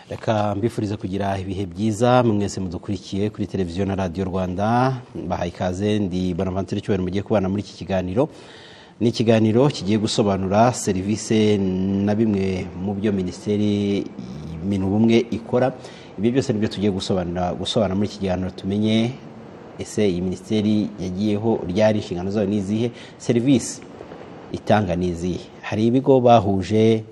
reka mbifurize kugira ibihe byiza mwese mudukurikiye kuri televiziyo na radiyo rwanda mbahaye ikaze ndi bonavanture cyubahiro mugiye kubana muri iki kiganiro ni ikiganiro kigiye gusobanura serivisi na bimwe mu byo minisiteri ibintu bumwe ikora ibi byose nibyo tugiye gusobanura gusobanura muri iki kiganiro tumenye ese iyi minisiteri yagiyeho ryari inshingano zayo ni izihe serivisi itanga ni izihe hari ibigo bahuje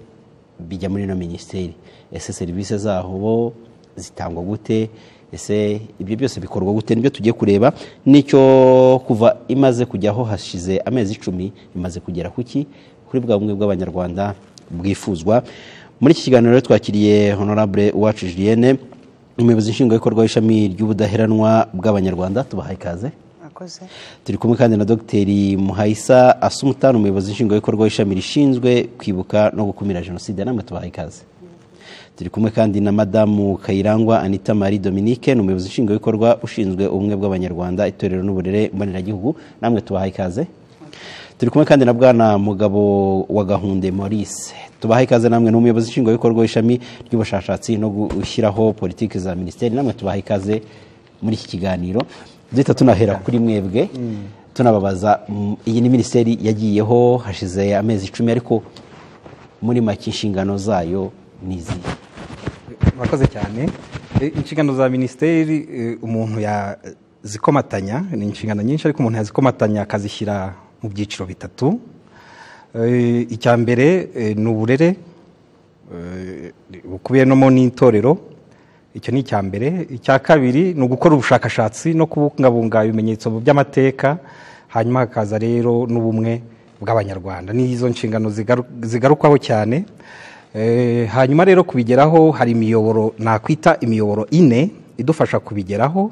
bijya muri ino minisiteri ese serivisi zaho zitangwa gute ese ibyo byose bikorwa gute nibyo tujye kureba n'icyo kuva imaze kujyaho hashize amezi icumi imaze kugera ku ki kuri bwa bumwe bw'abanyarwanda bwifuzwa muri iki kiganiro twakiriye honorable uwacu julienne umuyobozi nshingwabikorwa w'ishami ry'ubudaheranwa bw'abanyarwanda tubahaye ikaze turi kumwe kandi na dogiteri muhayisa asumutani umuyobozi nshingwabikorwa w'ishami rishinzwe kwibuka no gukumira jenoside namwe tubahaye ikaze turi kumwe kandi na madamu kayirangwa anita marie dominique ni umuyobozi nshingwabikorwa ushinzwe ubumwe bw'abanyarwanda itorero n'uburere mboneragihugu namwe tubahaye ikaze turi kumwe kandi na bwana mugabo wa gahunde maurice tubahaye ikaze namwe ni umuyobozi nshingwabikorwa w'ishami ry'ubushakashatsi no gushyiraho politiki za minisiteri namwe tubahaye ikaze muri iki kiganiro duhita tunahera kuri mwebwe tunababaza iyi ni minisiteri yagiyeho hashize amezi icumi ariko muri make inshingano zayo ni izihe murakoze cyane inshingano za minisiteri umuntu yazikomatanya ni inshingano nyinshi ariko umuntu yazikomatanya akazishyira mu byiciro bitatu icya mbere ni uburere bukubiyemo n'itorero icyo ni icya mbere icya kabiri ni ugukora ubushakashatsi no kubungabunga ibimenyetso by'amateka hanyuma hakaza rero n'ubumwe bw'abanyarwanda n'izo nshingano zigarukwaho cyane hanyuma rero kubigeraho hari imiyoboro nakwita imiyoboro ine idufasha kubigeraho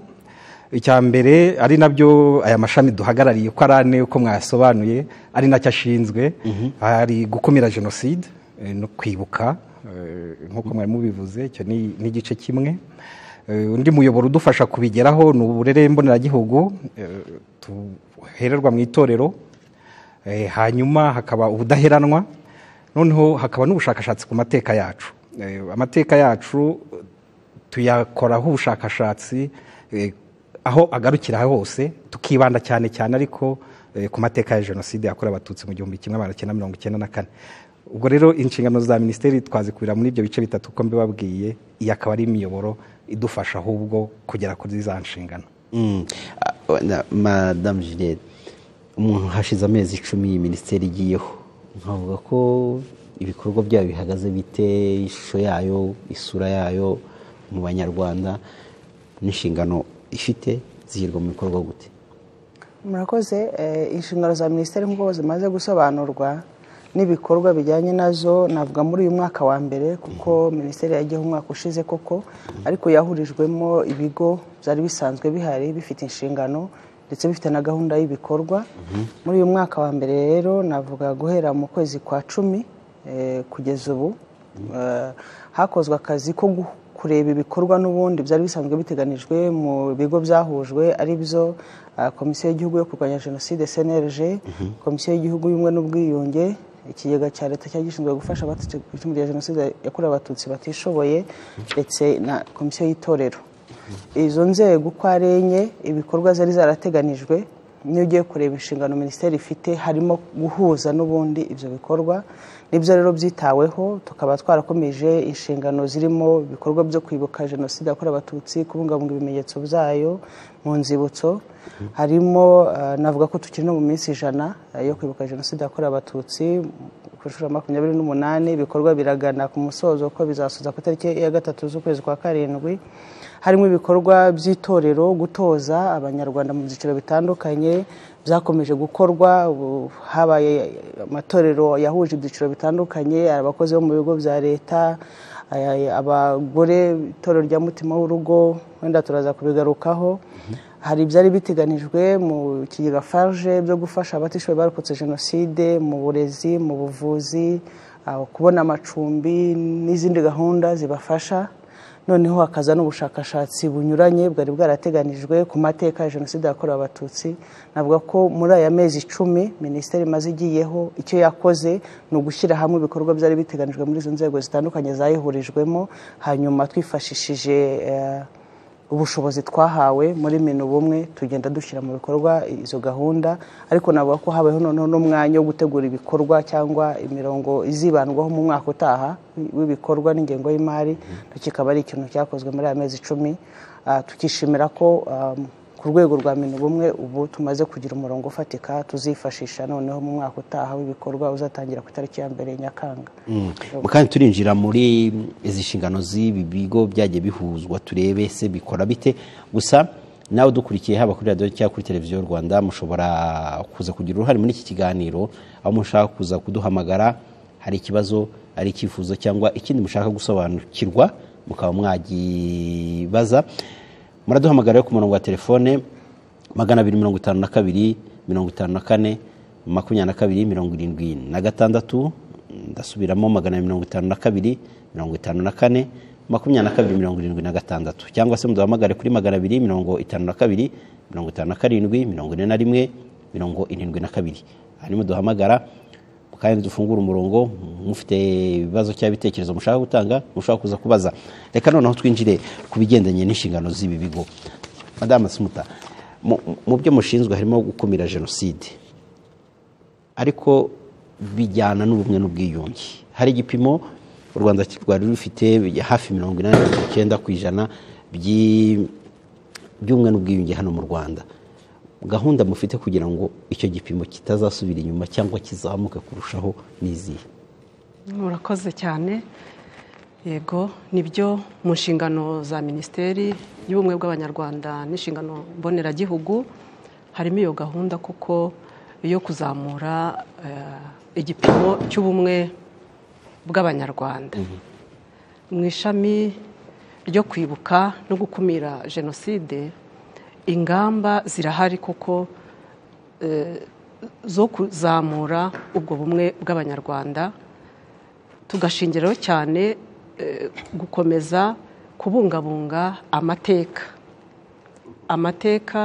icya mbere ari nabyo aya mashami duhagarariye uko ari ane uko mwayasobanuye ari nacyo ashinzwe hari gukumira jenoside no kwibuka nk'uko mwari mubivuze icyo ni igice kimwe undi muyoboro udufasha kubigeraho ni uburere mboneragihugu duhererwa mu itorero hanyuma hakaba ubudaheranwa noneho hakaba n'ubushakashatsi ku mateka yacu amateka yacu tuyakoraho ubushakashatsi aho agarukira hose tukibanda cyane cyane ariko ku mateka ya jenoside yakorewe abatutsi mu gihumbi kimwe magana cyenda mirongo icyenda na kane ubwo rero inshingano za minisiteri twazikubira muri ibyo bice bitatu uko mbibabwiye iyi akaba ari imiyoboro idufasha ahubwo kugera kuri za nshingano madamu juliette umuntu hashize amezi icumi iyi minisiteri igiyeho nkavuga ko ibikorwa byayo bihagaze bite ishusho yayo isura yayo mu banyarwanda n'inshingano ifite zishyirwa mu bikorwa gute murakoze inshingano za minisiteri nk'uko zimaze gusobanurwa n'ibikorwa bijyanye nazo navuga muri uyu mwaka wa mbere kuko minisiteri yagiyeho umwaka ushize koko ariko yahurijwemo ibigo byari bisanzwe bihari bifite inshingano ndetse bifite na gahunda y'ibikorwa muri uyu mwaka wa mbere rero navuga guhera mu kwezi kwa cumi kugeza ubu hakozwe akazi ko kureba ibikorwa n'ubundi byari bisanzwe biteganijwe mu bigo byahujwe ari byo komisiyo y'igihugu yo kurwanya jenoside cnlg komisiyo y'igihugu y'ubumwe n'ubwiyunge ikigega cya leta cyari gishinzwe gufasha abacitse ya jenoside yakorewe abatutsi batishoboye ndetse na komisiyo y'itorero izo nzego uko ari enye ibikorwa zari zarateganijwe n'iyo ugiye kureba inshingano minisiteri ifite harimo guhuza n'ubundi ibyo bikorwa nibyo rero byitaweho tukaba twarakomeje inshingano zirimo ibikorwa byo kwibuka jenoside yakorewe abatutsi kubungabunga ibimenyetso byayo mu nzibutso harimo navuga ko tukiri no mu minsi ijana yo kwibuka jenoside yakorewe abatutsi ku nshuro makumyabiri n'umunani ibikorwa biragana ku musozo ko bizasoza ku itariki ya gatatu z'ukwezi kwa karindwi harimo ibikorwa by'itorero gutoza abanyarwanda mu byiciro bitandukanye byakomeje gukorwa habaye amatorero yahuje ibyiciro bitandukanye abakozi bo mu bigo bya leta abagore itorero rya mutima w'urugo wenda turaza kubigarukaho hari ibyari biteganijwe mu kigega farge byo gufasha abatishoboye barokotse jenoside mu burezi mu buvuzi kubona amacumbi n'izindi gahunda zibafasha noneho hakaza n'ubushakashatsi bunyuranye bwari bwarateganijwe ku mateka ya jenoside yakorewe abatutsi navuga ko muri aya mezi icumi minisiteri imaze igiyeho icyo yakoze ni ugushyira hamwe ibikorwa byari biteganijwe muri izo nzego zitandukanye zayihurijwemo hanyuma twifashishije eh, ubushobozi twahawe muri minu bumwe tugenda dushyira mu bikorwa izo gahunda ariko navuga ko habayeho noneho n'umwanya wo gutegura ibikorwa cyangwa imirongo izibandwaho mu mwaka utaha w'ibikorwa n'ingengo y'imari kikaba ari ikintu cyakozwe muri aya mezi icumi Ah, tukishimira ko ah, ku rwego rwa minu bumwe ubu tumaze kugira umurongo ufatika tuzifashisha noneho mu mwaka utaha w'ibikorwa uzatangira ku itariki ya mbere nyakanga Mu kandi turinjira muri izi nshingano z'ibi bigo byagiye bihuzwa turebe se bikora bite gusa nawe udukurikiye haba kuri radiyo cyangwa kuri televiziyo rwanda mushobora kuza kugira uruhare muri iki kiganiro aho mushaka kuza kuduhamagara hari ikibazo ari icyifuzo cyangwa ikindi mushaka gusobanukirwa mukaba mwagibaza muraduhamagara rero ku murongo wa telefone magana abiri mirongo itanu na kabiri mirongo itanu na kane makumyabiri na kabiri mirongo irindwi na gatandatu ndasubiramo magana abiri mirongo itanu na kabiri mirongo itanu na kane makumyabiri na kabiri mirongo irindwi na gatandatu cyangwa se muduhamagare kuri magana abiri mirongo itanu na kabiri mirongo itanu na karindwi mirongo ine na rimwe mirongo irindwi na kabiri hanyuma duhamagara kandi dufungura umurongo mufite ibibazo cyangwa ibitekerezo mushaka gutanga mushobora kuza kubaza reka noneho twinjire ku bigendanye n'inshingano z'ibi bigo madamu sumuta mu- mu byo mushinzwe harimo gukumira jenoside ariko bijyana n'ubumwe n'ubwiyunge hari igipimo u rwanda rwari rufite hafi mirongo inani na mirongo icyenda ku ijana by'i- by'ubumwe n'ubwiyunge hano mu rwanda gahunda mufite kugira ngo icyo gipimo kitazasubira inyuma cyangwa kizamuke kurushaho n'izihe murakoze cyane yego nibyo mu nshingano za minisiteri y'ubumwe bw'abanyarwanda n'inshingano mboneragihugu harimo iyo gahunda kuko yo kuzamura eh, igipimo cy'ubumwe bw'abanyarwanda mu ishami ryo kwibuka no gukumira jenoside ingamba zirahari kuko eh, zo kuzamura ubwo bumwe bw'abanyarwanda tugashingiraho cyane eh, gukomeza kubungabunga amateka amateka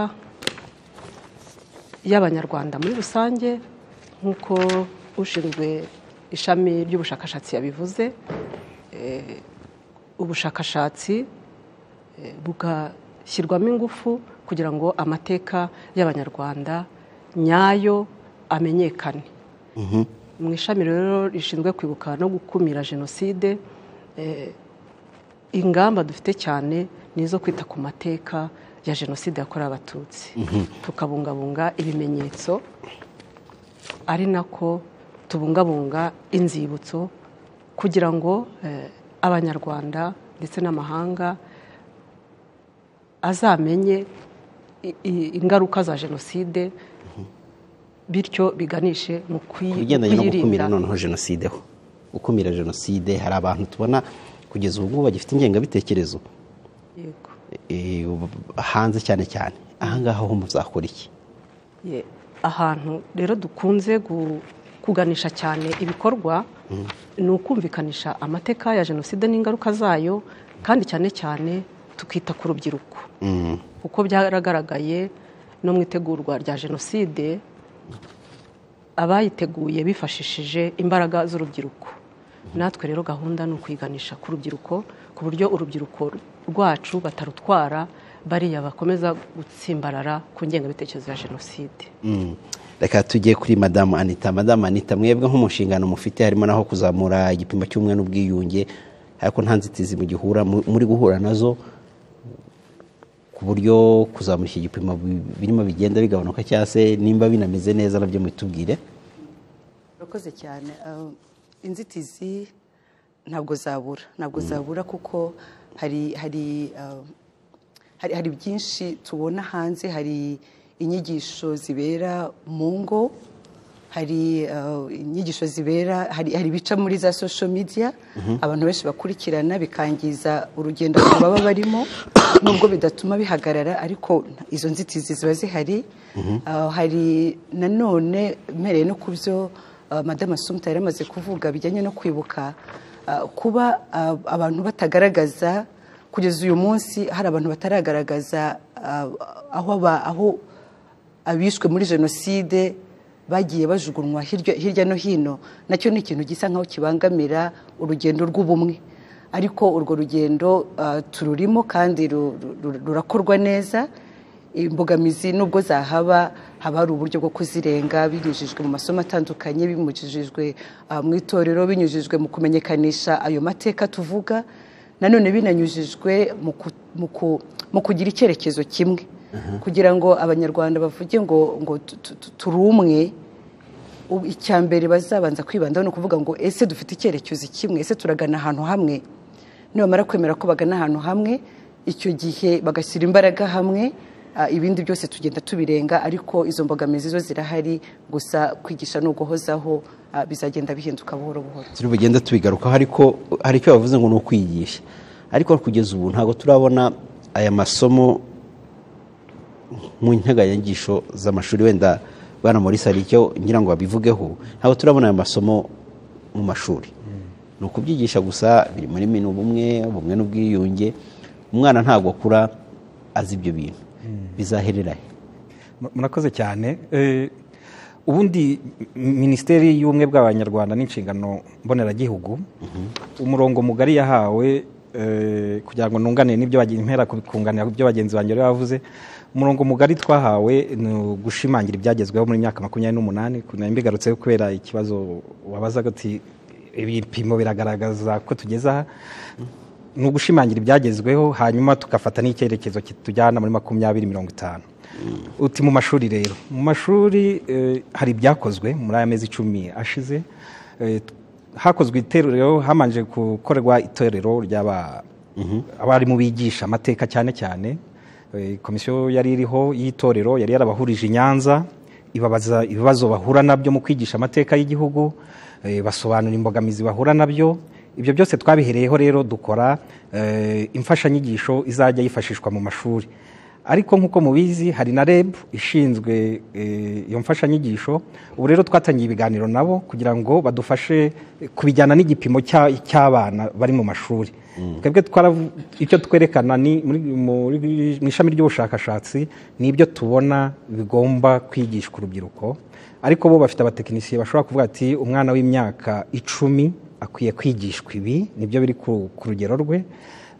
y'abanyarwanda muri rusange nk'uko ushinzwe ishami ry'ubushakashatsi yabivuze eh, ubushakashatsi eh, bugashyirwamo ingufu kugira ngo amateka y'abanyarwanda nyayo amenyekane mu ishami rero rishinzwe kwibuka no gukumira jenoside eh, ingamba dufite cyane ni izo kwita ku mateka ya jenoside yakorewe abatutsi tukabungabunga ibimenyetso ari nako tubungabunga inzibutso kugira ngo eh, abanyarwanda ndetse n'amahanga azamenye i- i- ingaruka za jenoside bityo biganishe mu kuyi- ku mu bigendanye no gukumira kuyirinda noneho jenoside ho gukumira jenoside hari abantu tubona kugeza ubu ngubu bagifite ingengabitekerezo Yego. eh, ubu- hanze cyane cyane ahangaha ho muzakora iki Ye- ahantu rero dukunze gu- kuganisha cyane ibikorwa ni ukumvikanisha amateka ya jenoside n'ingaruka zayo kandi cyane cyane tukita ku rubyiruko kuko byaragaragaye no mu itegurwa rya jenoside abayiteguye bifashishije imbaraga z'urubyiruko natwe rero gahunda ni ukuyiganisha ku rubyiruko ku buryo urubyiruko rwacu batarutwara bariya bakomeza gutsimbarara ku ngengabitekerezo ya jenoside Mm. reka tujye kuri madamu anita madamu anita mwebwe nk'umushinga mufite harimo naho kuzamura igipimo cy'umwe n'ubwiyunge ariko nta nzitizi mugihura mu- muri guhura nazo ku buryo kuzamura iki gipimo bi- birimo bigenda bigabanuka cyangwa se nimba binameze neza nabyo mubitubwire urakoze cyane Uh, inzitizi ntabwo zabura ntabwo zabura kuko hari hari uh, hari hari byinshi tubona hanze hari inyigisho zibera mu ngo hari uh, inyigisho zibera hari hari ibica muri za social media abantu benshi bakurikirana bikangiza urugendo abantu baba barimo nubwo bidatuma bihagarara ariko izo nzitizi ziba zihari Uh, hari nanone mpereye no ku byo uh, madame asumta yari amaze kuvuga bijyanye no kwibuka uh, kuba uh, abantu batagaragaza kugeza uyu munsi hari abantu bataragaragaza ah, aho aba- aho abishwe muri jenoside bagiye bajugunywa hirya hirya no hino nacyo ni ikintu gisa nkaho kibangamira urugendo rw'ubumwe ariko urwo rugendo ah, tururimo kandi ru- ru- rurakorwa neza imbogamizi nubwo zahaba haba hari uburyo bwo kuzirenga binyujijwe mu masomo atandukanye binyujijwe ah, mu itorero binyujijwe mu kumenyekanisha ayo mateka tuvuga nanone binanyujijwe mu ku- mu ku- mu kugira icyerekezo kimwe kugira ngo abanyarwanda bavuge ngo ngo tu- tu- tu- turi umwe ubu icya mbere bazabanza kwibandaho ni ukuvuga ngo ese dufite icyerekezo kimwe ese turagana ahantu hamwe nibamara kwemera ko bagana ahantu hamwe icyo gihe bagashyira imbaraga hamwe ah, ibindi byose tugenda tubirenga ariko izo mbogamizi zo zirahari gusa kwigisha ni uguhozaho ah, bizagenda bihinduka buhoro buhoro turi bugenda tubigarukaho ariko hari icyo bavuze ngo ni ukwigisha ariko kugeza ubu ntabwo turabona aya masomo mu nteganyanyigisho z'amashuri wenda bana muri sari icyo ngira ngo babivugeho ntabwo turabona aya masomo mu mashuri ni ukubyigisha gusa biri muri mini ubumwe ubumwe n'ubwiyunge umwana ntabwo akura azi ibyo bintu bizaherera he Mu- murakoze cyane Eh, ubundi m- minisiteri y'ubumwe bw'abanyarwanda n'inshingano mboneragihugu umurongo mugari yahawe eh, kugira ngo nunganire n'ibyo bagenzi impera ku- kunganira ibyo bagenzi banjye bari bavuze umurongo mugari twahawe ni ugushimangira ibyagezweho muri myaka makumyabiri n'umunani nari mbigarutseho kubera ikibazo wabazaga uti ibipimo biragaragaza ko tugeze aha ni ugushimangira ibyagezweho hanyuma tugafata n'icyerekezo kitujyana muri makumyabiri mirongo itanu uti mu mashuri rero mu mashuri eh, hari ibyakozwe muri aya mezi icumi ashize Eh, hakozwe itorero hamanje gukorerwa itorero ry'aba abarimu bigisha amateka cyane cyane Eh, komisiyo yari iriho y'itorero yari yarabahurije i nyanza ibabaza ibibazo bahura nabyo mu kwigisha amateka y'igihugu eh, basobanura imbogamizi bahura nabyo ibyo byose twabihereyeho rero dukora eh, imfashanyigisho izajya yifashishwa mu mashuri ariko nk'uko mubizi hari na reb ishinzwe eh, iyo mfashanyigisho ubu rero twatangiye ibiganiro nabo kugira ngo badufashe kubijyana n'igipimo cya- cy'abana bari mu mashuri twebwe twaravu- icyo twerekana ni muri- muri- mu ishami ry'ubushakashatsi ni ibyo tubona bigomba kwigishwa urubyiruko ariko bo bafite abatekinisiye bashobora kuvuga ati umwana w'imyaka icumi akwiye kwigishwa ibi nibyo biri ku ku rugero rwe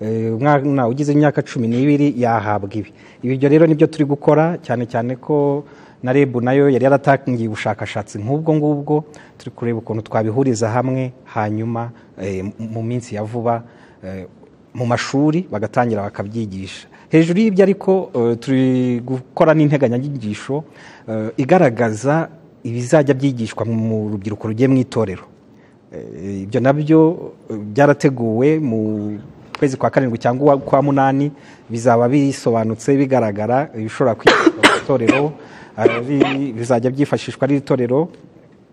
Eh, umwana ugize imyaka cumi n'ibiri yahabwa ibi ibyo rero nibyo turi gukora cyane cyane ko na reb nayo yari yaratangiye ubushakashatsi nk'ubwo ngubwo turi kureba ukuntu twabihuriza hamwe hanyuma eh, mu minsi ya vuba eh, mu mashuri bagatangira bakabyigisha hejuru y'ibyo ariko eh, turi gukora n'integanyanyigisho eh, igaragaza ibizajya byigishwa mu rubyiruko rugiye mu itorero Eh, ibyo nabyo eh, byarateguwe mu kwezi kwa karindwi cyangwa uwa- kwa munani bizaba bisobanutse bigaragara ibishobora kwifashishwa mu itorero ari- bizajya byifashishwa ari itorero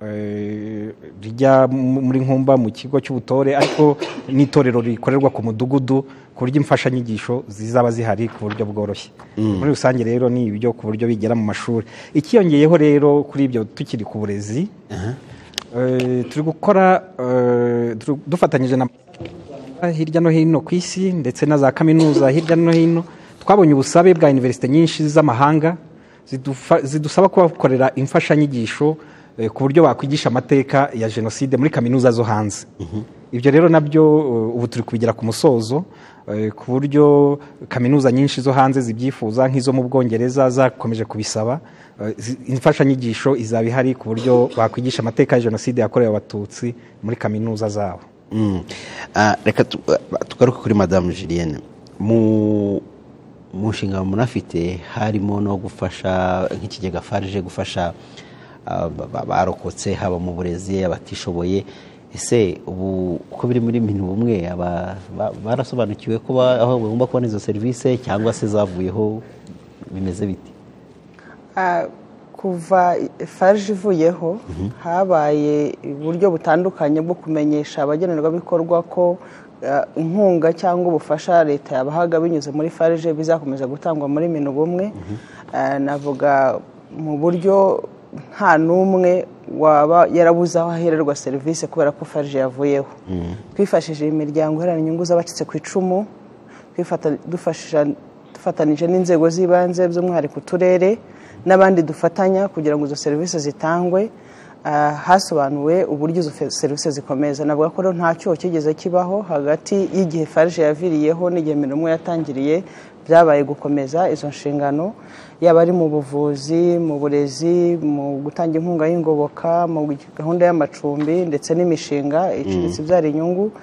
eh, rijya mu- muri nkumba mu kigo cy'ubutore ariko n'itorero rikorerwa ku mudugudu ku buryo imfashanyigisho zizaba zihari ku buryo bworoshye muri rusange rero ni ibyo ku buryo bigera mu mashuri ikiyongeyeho rero kuri ibyo tukiri ku burezi Eh, turi gukora eh, turi- dufatanyije na hirya no hino ku isi ndetse na za kaminuza hirya no hino twabonye ubusabe bwa iniverisite nyinshi z'amahanga zidufa- zidusaba kubakorera imfashanyigisho eh, ku buryo bakwigisha amateka ya jenoside muri kaminuza zo hanze ibyo rero nabyo eh, ubu turi kubigira ku musozo eh, ku buryo kaminuza nyinshi zo hanze zibyifuza nk'izo mu bwongereza zakomeje kubisaba eh, zi- imfashanyigisho izaba ihari ku buryo bakwigisha amateka ya jenoside yakorewe abatutsi muri kaminuza zabo Mm. Ah, reka tu- ah, tugaruke kuri madamu julienne mu mu nshingano munafite harimo no gufasha nk'ikigega farije gufasha ah, ba- ba- barokotse haba mu burezi abatishoboye ese ubu uko biri muri mintu bumwe aba- ba- barasobanukiwe ko ba- aho bagomba kubona izo serivisi cyangwa se zavuyeho bimeze biti Ah, kuva farg ivuyeho habaye uburyo butandukanye bwo kumenyesha abagenerwabikorwa ko ah, inkunga cyangwa ubufasha leta yabahaga binyuze muri farg bizakomeza gutangwa muri minu bumwe Ah, navuga mu buryo nta n'umwe waba yarabuze aho ahererwa serivisi kubera ko farg yavuyeho twifashishije imiryango iharanira inyungu z'abacitse ku icumu twifata- dufasha- dufatanije n'inzego z'ibanze by'umwihariko uturere n'abandi dufatanya kugira ngo izo serivisi zitangwe Ah, hasobanuwe uburyo izo fe- serivisi zikomeza navuga ko rero nta cyuho kigeze kibaho hagati y'igihe farije yaviriyeho n'igihe mirimo yatangiriye byabaye gukomeza izo nshingano yaba ari mu buvuzi mu burezi mu gutanga inkunga y'ingoboka mu gahunda y'amacumbi ndetse n'imishinga iciriritse ibyara inyungu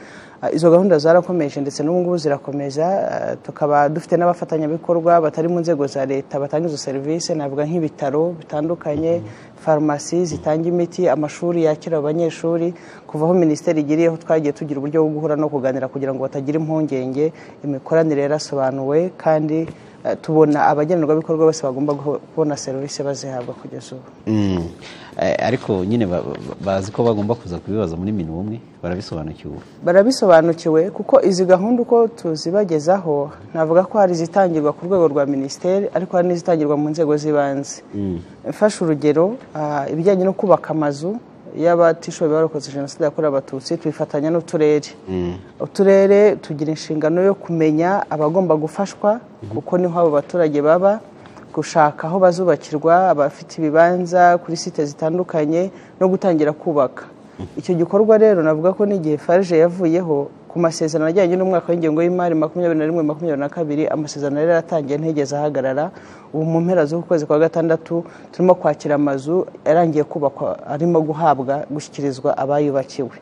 Ah, izo gahunda zarakomeje ndetse n'ubu ngubu zirakomeza Ah, tukaba dufite n'abafatanyabikorwa batari mu nzego za leta batanga izo serivisi navuga nk'ibitaro bitandukanye farumasi zitanga imiti amashuri yakira abanyeshuri kuva aho minisiteri igiriyeho twagiye tugira uburyo bwo guhura no kuganira kugira ngo batagira impungenge imikoranire yarasobanuwe kandi ah, tubona abagenerwabikorwa bose bagomba guho- kubona serivisi bazihabwa kugeza ubu Mm. Eh, ariko nyine ba- ba- bazi ko bagomba kuza kubibaza muri minu umwe barabisobanukiwe barabisobanukiwe kuko izi gahunda uko tuzibagezaho navuga ko hari izitangirwa ku rwego rwa minisiteri ariko hari n'izitangirwa mu nzego z'ibanze mfashe urugero ah, ibijyanye no kubaka amazu y'abatishoboye barokoze jenoside yakorewe abatutsi twifatanya n'uturere uturere tugira inshingano yo kumenya abagomba gufashwa kuko niho abo baturage baba gushaka aho bazubakirwa abafite ibibanza kuri site zitandukanye no gutangira kubaka icyo gikorwa rero navuga ko n'igihe farije yavuyeho ku masezerano ajyanye n'umwaka w'ingengo y'imari makumyabiri na rimwe makumyabiri na kabiri amasezerano yari yaratangiye ntigeze ahagarara ubu mu mpera z'ukwezi kwa gatandatu turimo kwakira amazu yarangiye kubakwa arimo guhabwa gushyikirizwa abayubakiwe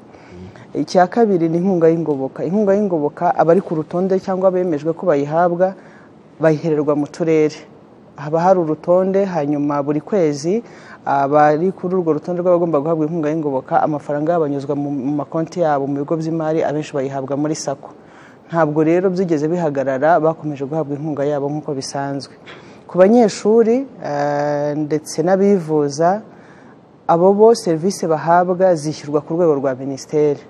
icya kabiri ni inkunga y'ingoboka inkunga y'ingoboka abari ku rutonde cyangwa abemejwe ko bayihabwa bayihererwa mu turere haba hari urutonde hanyuma buri kwezi abari kuri urwo rutonde rw'abagomba guhabwa inkunga y'ingoboka amafaranga yabo anyuzwa mu mu makonti yabo mu bigo by'imari abenshi bayihabwa muri sako ntabwo rero byigeze bihagarara bakomeje guhabwa inkunga yabo nk'uko bisanzwe ku banyeshuri eh, ndetse n'abivuza abo bo serivisi bahabwa zishyurwa ku rwego rwa minisiteri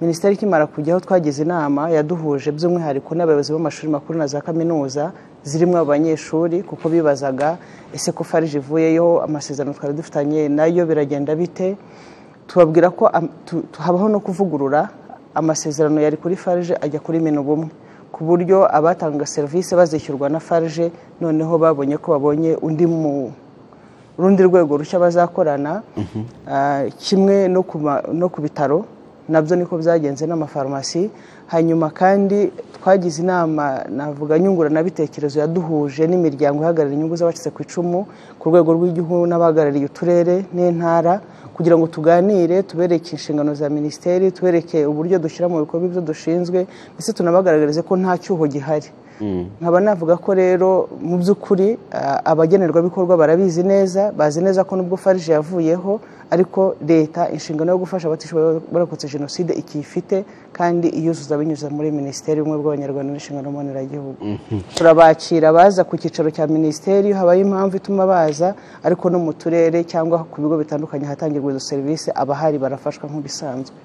minisiteri ikimara kujyaho twagize inama yaduhuje by'umwihariko n'abayobozi b'amashuri makuru na za kaminuza zirimo abanyeshuri kuko bibazaga ese ko farije ivuyeyo amasezerano twari dufitanye nayo biragenda bite tubabwira ko am- tu- tu- habaho no kuvugurura amasezerano yari kuri farije ajya kuri minu bumwe ku buryo abatanga serivisi bazishyurwa na farije noneho babonye ko babonye undi mu urundi rwego rushya bazakorana ah, kimwe no ku ma- no ku bitaro nabyo niko byagenze n'amafarumasi hanyuma kandi twagize inama navuga nyunguranabitekerezo yaduhuje n'imiryango ihagarariye inyungu z'abacitse ku icumu ku rwego rw'igihugu n'abahagarariye uturere n'intara kugira ngo tuganire tubereke inshingano za minisiteri tubereke uburyo dushyira mu bikorwa ibyo dushinzwe ndetse tunabagaragarize ko nta cyuho gihari nkaba navuga ko rero mu by'ukuri ah, abagenerwabikorwa barabizi neza bazi neza ko nubwo farije yavuyeho ariko leta inshingano yo gufasha abatishoboye barokotse jenoside ikiyifite kandi iyuzuza binyuze muri minisiteri y'ubumwe bw'abanyarwanda n'inshingano mboneragihugu turabakira baza ku cyicaro cya minisiteri iyo habaye impamvu ituma baza ariko no mu turere cyangwa ku bigo bitandukanye ahatangirwa izo serivisi abahari barafashwa nk'ibisanzwe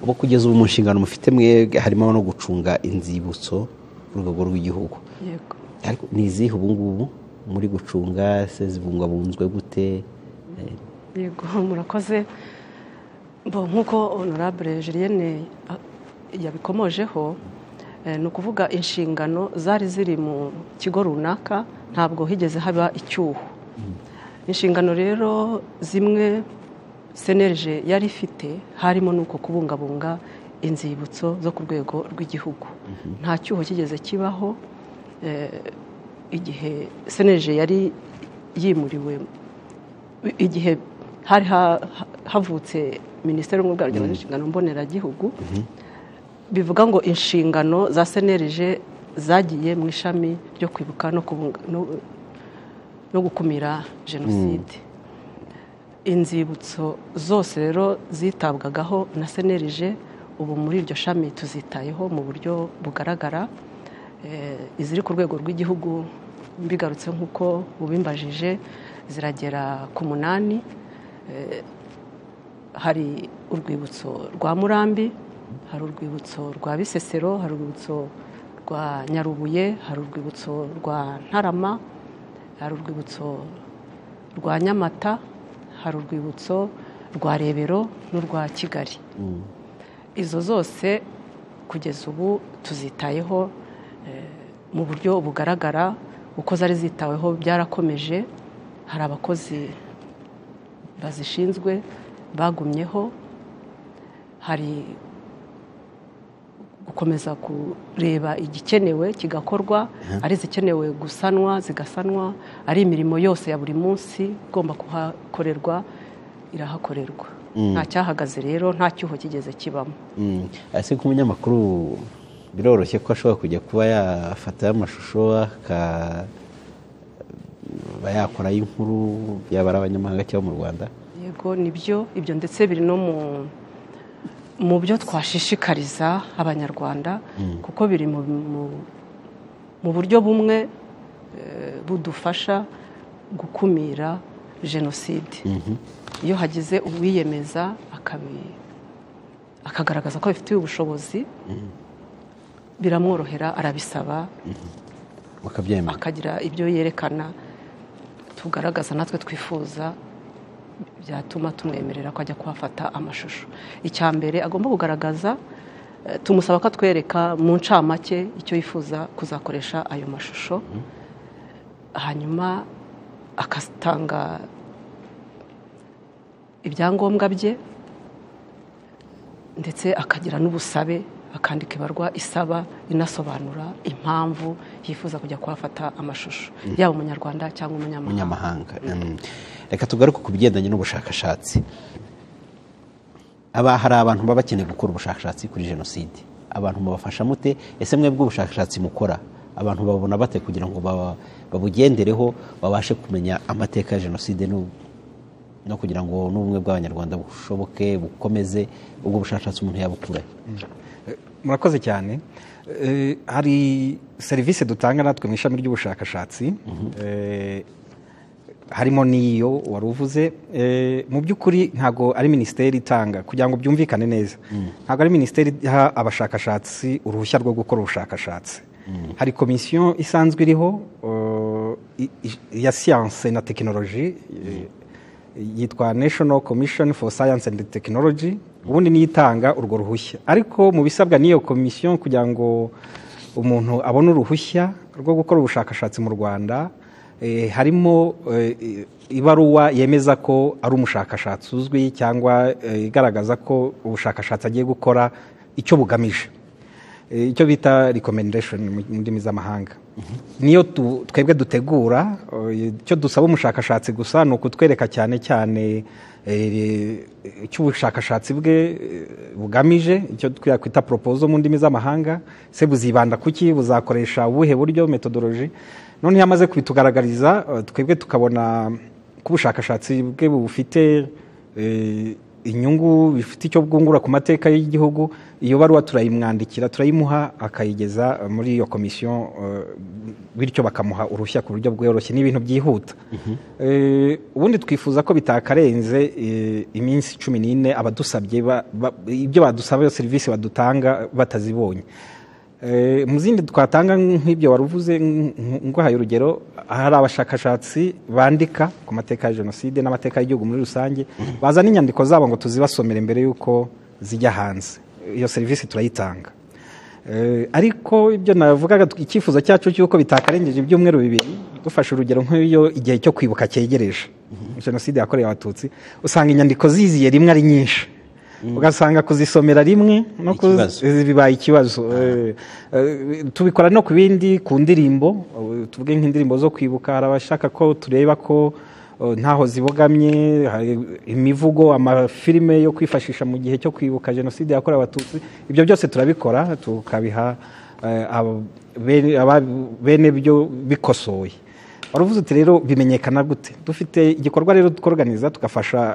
ubu kugeza ubu mu nshingano mufite mwe harimo no gucunga inzibutso ku rwego rw'igihugu yego ariko ni izihe ubu ngubu muri gucunga se zibungabunzwe gute Eh, yego murakoze Bo, nk'uko honorable julienne ah, yabikomojeho eh, ni ukuvuga inshingano zari ziri mu kigo runaka ntabwo higeze haba icyuho inshingano rero zimwe senerije yari ifite harimo n'uko kubungabunga inzibutso zo ku rwego rw'igihugu nta cyuho kigeze kibaho eh, igihe senerije yari yimuriwe igihe hari ha- ha- havutse minisiteri y'ubumwe bw'abagenga inshingano mboneragihugu bivuga ngo inshingano za senerije zagiye mu ishami ryo kwibuka no kubunga- no- no gukumira jenoside inzibutso zose rero zitabwagaho na senerije ubu muri iryo shami tuzitayeho mu buryo bugaragara Eh, iziri ku rwego rw'igihugu mbigarutse nk'uko ubimbajije ziragera ku munani Eh, hari urwibutso rwa murambi hari urwibutso rwa bisesero hari urwibutso rwa nyarubuye hari urwibutso rwa ntarama hari urwibutso rwa nyamata hari urwibutso rwa rebero n'urwa kigali izo zose kugeza ubu tuzitayeho eh, mu buryo bugaragara uko zari zitaweho byarakomeje hari abakozi bazishinzwe bagumyeho hari gukomeza kureba igikenewe kigakorwa ari izikenewe gusanwa zigasanwa ari imirimo yose ya buri munsi igomba kuhakorerwa irahakorerwa nta cyahagaze rero nta cyuho kigeze kibamo ese ko umunyamakuru biroroshye ko ashobora kujya kuba yafataho amashusho akaba yakorayo inkuru yaba ari abanyamahanga cyangwa mu rwanda yego nibyo ibyo ndetse biri no mu mu byo twashishikariza abanyarwanda kuko biri mu buryo bumwe budufasha gukumira jenoside iyo hagize uwiyemeza akagaragaza ko abifitiye ubushobozi biramworohera arabisaba bakabyemera akagira ibyo yerekana tugaragaza natwe twifuza byatuma tumwemerera ko ajya kuhafata amashusho icya mbere agomba kugaragaza tumusaba ko atwereka mu ncamake icyo yifuza kuzakoresha ayo mashusho hanyuma agatanga ibyangombwa bye ndetse akagira n'ubusabe akandika ibarwa isaba inasobanura impamvu yifuza kujya kuhafata amashusho yaba umunyarwanda cyangwa umunyamahanga umunyamahanga reka tugaruke ku bigendanye n'ubushakashatsi aba hari abantu baba bakeneye gukora ubushakashatsi kuri jenoside abantu mubafasha mute ese mwebwe ubushakashatsi mukora abantu babona bate kugira ngo baba- babugendereho babashe kumenya amateka ya jenoside no no kugira ngo n'ubumwe bw'abanyarwanda bushoboke bukomeze ubwo bushakashatsi umuntu yabukurahe murakoze cyane Eh, hari serivisi dutanga natwe mu ishami ry'ubushakashatsi Eh, harimo n'iyo wari uvuze Eh, mu by'ukuri ntabwo ari minisiteri itanga kugira ngo byumvikane neza ntabwo ari minisiteri iha abashakashatsi uruhushya rwo gukora ubushakashatsi hari komisiyo isanzwe iriho eh, i- i- ya siyanse na tekinoloji eh, yitwa national commission for science and technology ubundi niyo itanga urwo ruhushya ariko mu bisabwa n'iyo komisiyo kugira ngo umuntu abone uruhushya rwo gukora ubushakashatsi mu rwanda eh, harimo eh, ibaruwa yemeza ko ari umushakashatsi uzwi cyangwa eh, igaragaza ko ubushakashatsi agiye gukora icyo bugamije Eh, icyo bita recommendation mu mu ndimi z'amahanga niyo tu- twebwe dutegura eh, icyo dusaba umushakashatsi gusa ni ukutwereka cyane cyane eh, icyo ubushakashatsi bwe eh, bugamije icyo twakwita proposal mu ndimi z'amahanga se buzibanda kuki buzakoresha ubuhe buryo methodology none iyo amaze kubitugaragariza eh, twebwe tukabona ko ubushakashatsi bwe bufite eh, inyungu bifite icyo bwungura ku mateka y'igihugu iyo baruwa turayimwandikira turayimuha akayigeza eh, muri iyo komisiyo eh, bityo bakamuha uruhushya ku buryo bworoshye n'ibintu byihuta Eh, ubundi twifuza ko bitakarenze eh, iminsi cumi n'ine abadusabye ba- ba- ibyo badusaba iyo serivisi badutanga batazibonye Eh, mu zindi twatanga nk'ibyo wari uvuze nk- nk- nguhaye urugero hari abashakashatsi bandika ku mateka ya jenoside n'amateka y'igihugu muri rusange bazana inyandiko zabo ngo tuzibasomere mbere y'uko zijya hanze iyo serivisi turayitanga Eh, ariko ibyo navugaga tu- icyifuzo cyacu cy'uko bitakarengeje ibyumweru bibiri dufashe urugero nk'iyo igihe cyo kwibuka cyegereje jenoside yakorewe abatutsi usanga inyandiko ziziye rimwe ari nyinshi ugasanga kuzisomera rimwe no kuz- Ikibazo. izi bibaye ikibazo Eh, eh, tubikora no ku bindi ku ndirimbo eh, tuvuge nk'indirimbo zo kwibuka hari abashaka ko tureba ko eh, ntaho zibogamye hari imivugo amafilime yo kwifashisha mu gihe cyo kwibuka jenoside yakorewe abatutsi ibyo byose turabikora tukabiha eh, abo- bene- aba- bene byo bikosoye waravuze uti rero bimenyekana gute dufite igikorwa rero tworganiza tugafasha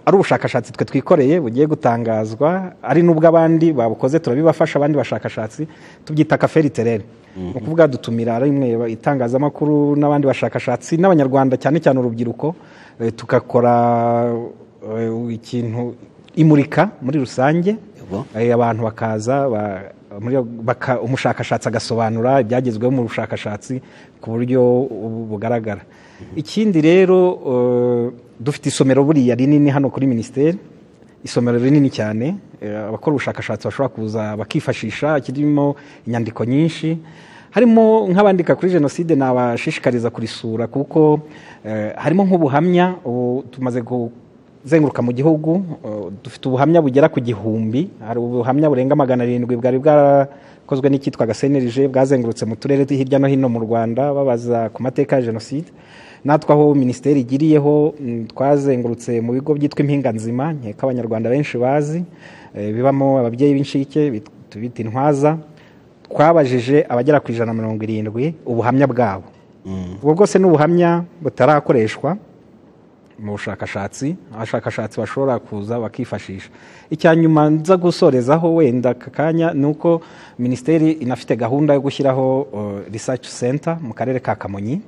ari ubushakashatsi twe twikoreye bugiye gutangazwa ari n'ubw'abandi babukoze turabibafasha abandi bashakashatsi tubyita kaferi terere ni ukuvuga dutumira rimwe itangazamakuru n'abandi bashakashatsi n'abanyarwanda cyane cyane urubyiruko eh, tugakora eh, ikintu imurika muri rusange Yego. Eh, abantu bakaza ba- muri- baka- umushakashatsi agasobanura ibyagezweho mu bushakashatsi ku buryo bu- bugaragara ikindi rero eh, dufite isomero buriya rinini hano kuri minisiteri isomero rinini cyane eh, abakora ubushakashatsi bashobora kuza bakifashisha kirimo inyandiko nyinshi harimo nk'abandika kuri jenoside nabashishikariza kurisura kuko eh, harimo nk'ubuhamya ubu tumaze kuzenguruka mu gihugu eh, dufite ubuhamya bugera ku gihumbi hari ubuhamya burenga magana arindwi bwari bwarakozwe n'icyitwaga senerije bwazengurutse mu turere tw- hirya no hino mu rwanda babaza ku mateka ya jenoside natwe aho minisiteri igiriyeho mm, twazengurutse mu bigo byitwa impinga nzima nkeka abanyarwanda benshi bazi eh, bibamo ababyeyi b'inshike bit- bita intwaza twabajije abagera ku ijana na mirongo irindwi ubuhamya bwabo ubwo bwose ni ubuhamya butarakoreshwa mu bushakashatsi abashakashatsi bashobora kuza bakifashisha icya nyuma nza gusorezaho wenda aka kanya ni uko minisiteri inafite gahunda yo gushyiraho uh, research center mu karere ka kamonyi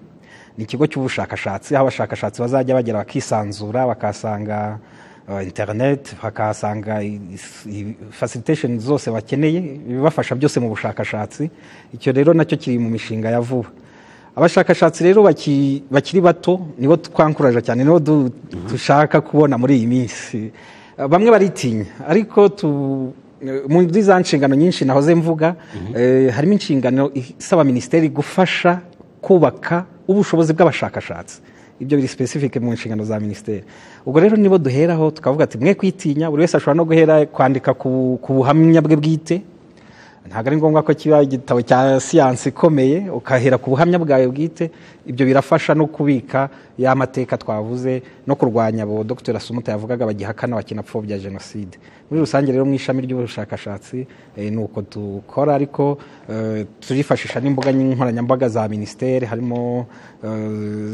ni ikigo cy'ubushakashatsi aho abashakashatsi bazajya bagera bakisanzura bakahasanga uh, internet bakahasanga i- i- facilitation zose bakeneye ibibafasha byose mu bushakashatsi icyo rero nacyo kiri mu mishinga ya vuba abashakashatsi rero baki- bakiri bato nibo twankuraje cyane nibo du- dushaka kubona muri iyi minsi Eh, bamwe baritinya ariko tu- eh, muri za nshingano nyinshi nahoze mvuga eh, harimo inshingano isaba minisiteri gufasha kubaka ubushobozi bw'abashakashatsi ibyo biri specific mu nshingano za minisiteri ubwo rero nibo duheraho tukavuga ati mwe kwitinya buri wese ashobora no guhera kwandika ku ku buhamya bwe bwite ntabwo ari ngombwa ko kiba igitabo cya siyansi ikomeye ukahera ku buhamya bwawe bwite ibyo birafasha no kubika ya mateka twavuze no kurwanya abo dr sumuta yavugaga bagihakana bakinapfobya jenoside muri rusange rero mu ishami ry'ubushakashatsi eh, ni uko dukora ariko eh, turifashisha n'imbuga nkoranyambaga za minisiteri harimo eh,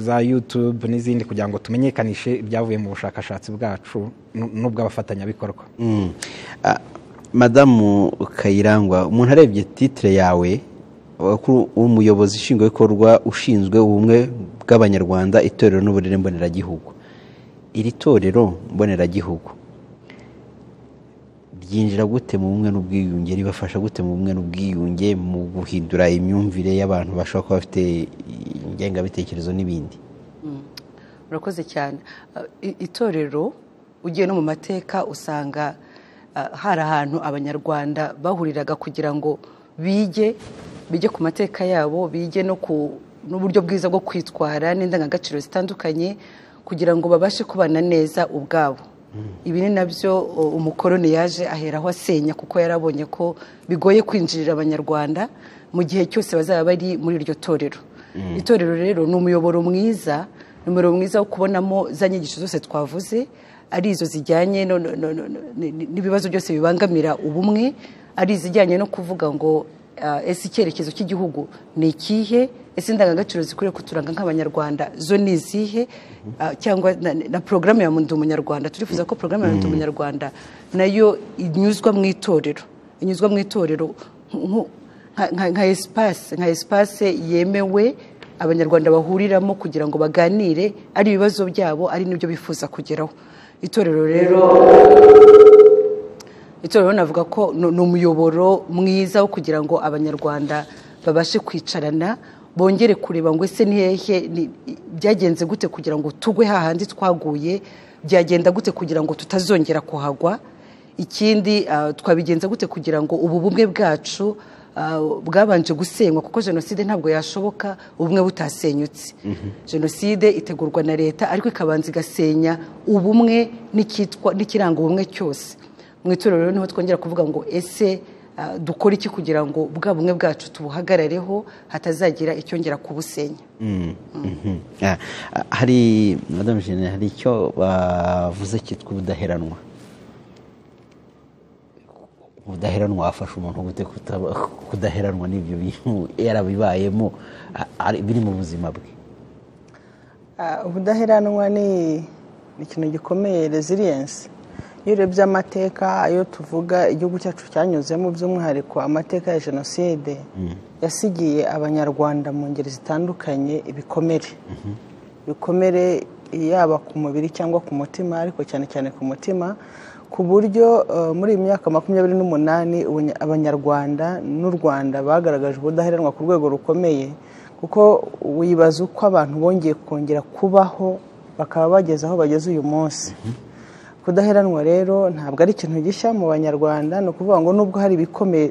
za youtube n'izindi kugira ngo tumenyekanishe ibyavuye mu bushakashatsi bwacu n- n'ubw'abafatanyabikorwa Mm. Ah, madamu kayirangwa umuntu arebye titire yawe wakuru- umuyobozi nshingwabikorwa ushinzwe ubumwe bw'abanyarwanda itorero n'uburere mboneragihugu iri torero mboneragihugu ryinjira gute mu bumwe n'ubwiyunge ribafasha gute mu bumwe n'ubwiyunge mu guhindura imyumvire y'abantu bashobora kuba bafite ingengabitekerezo n'ibindi urakoze cyane Uh, i- itorero ugiye no mu mateka usanga uh, hari ahantu abanyarwanda bahuriraga kugira ngo bige bige ku mateka yabo bige no ku n'uburyo bwiza bwo kwitwara n'indangagaciro zitandukanye kugira ngo babashe kubana neza ubwabo ibi ni nabyo uh, umukoroni yaje aheraho asenya kuko yarabonye ko bigoye kwinjirira abanyarwanda mu gihe cyose bazaba bari muri iryo torero itorero rero ni umuyoboro mwiza numero mwiza wo kubonamo za nyigisho zose twavuze ari izo zijyanye no- no- no- no- n- n'ibibazo byose bibangamira ubumwe ari izijyanye no kuvuga ngo ah, ese icyerekezo cy'igihugu ni ikihe ese indangagaciro zikwiriye kuturanga nk'abanyarwanda zo ni izihe Ah, cyangwa na, na porogaramu ya ndi umunyarwanda turifuza ko porogaramu ya ndi umunyarwanda nayo inyuzwa mu itorero inyuzwa mu itorero nk- nka- nka- nka esipase nka esipase yemewe abanyarwanda bahuriramo kugira ngo baganire ari ibibazo byabo ari n'ibyo bifuza kugeraho itorero rero itorero navuga ko ni ni umuyoboro mwiza wo kugira ngo abanyarwanda babashe kwicarana bongere kureba ngo ese ni hehe ni- byagenze gute kugira ngo tugwe hahandi twaguye byagenda gute kugira ngo tutazongera kuhagwa ikindi ah, twabigenza gute kugira ngo ubu bumwe bwacu ah, bwabanje gusenywa kuko jenoside ntabwo yashoboka ubumwe butasenyutse jenoside itegurwa na leta ariko ikabanza igasenya ubumwe n'icyitwa- n'ikiranga ubumwe cyose mu itorero rero niho twongera kuvuga ngo ese ah, dukora iki kugira ngo bwa bumwe bwacu tubuhagarareho hatazagira icyongera kubusenya Mhm. Ah, ah, hari madame jene hari icyo bavuze cyitwa ubudaheranwa ubudaheranwa wafasha umuntu gute kutaba- kudaheranwa n'ibyo bintu yarabibayemo ah, ari- biri mu buzima bwe Ah, ubudaheranwa ni ni ikintu gikomeye resilience iyo urebye amateka ayo tuvuga igihugu cyacu cyanyuzemo by'umwihariko amateka ya jenoside yasigiye abanyarwanda mu ngeri zitandukanye ibikomere ibikomere yaba ku mubiri cyangwa ku mutima ariko cyane cyane ku mutima ku buryo eh, muri iyi myaka makumyabiri n'umunani ubunya- abanyarwanda n'u rwanda bagaragaje ubudaheranwa ku rwego rukomeye kuko wibaza uko abantu bongeye kongera kubaho bakaba bageze aho bageze uyu munsi kudaheranwa rero ntabwo ari ikintu gishya mu banyarwanda ni ukuvuga ngo nubwo hari ibikomeye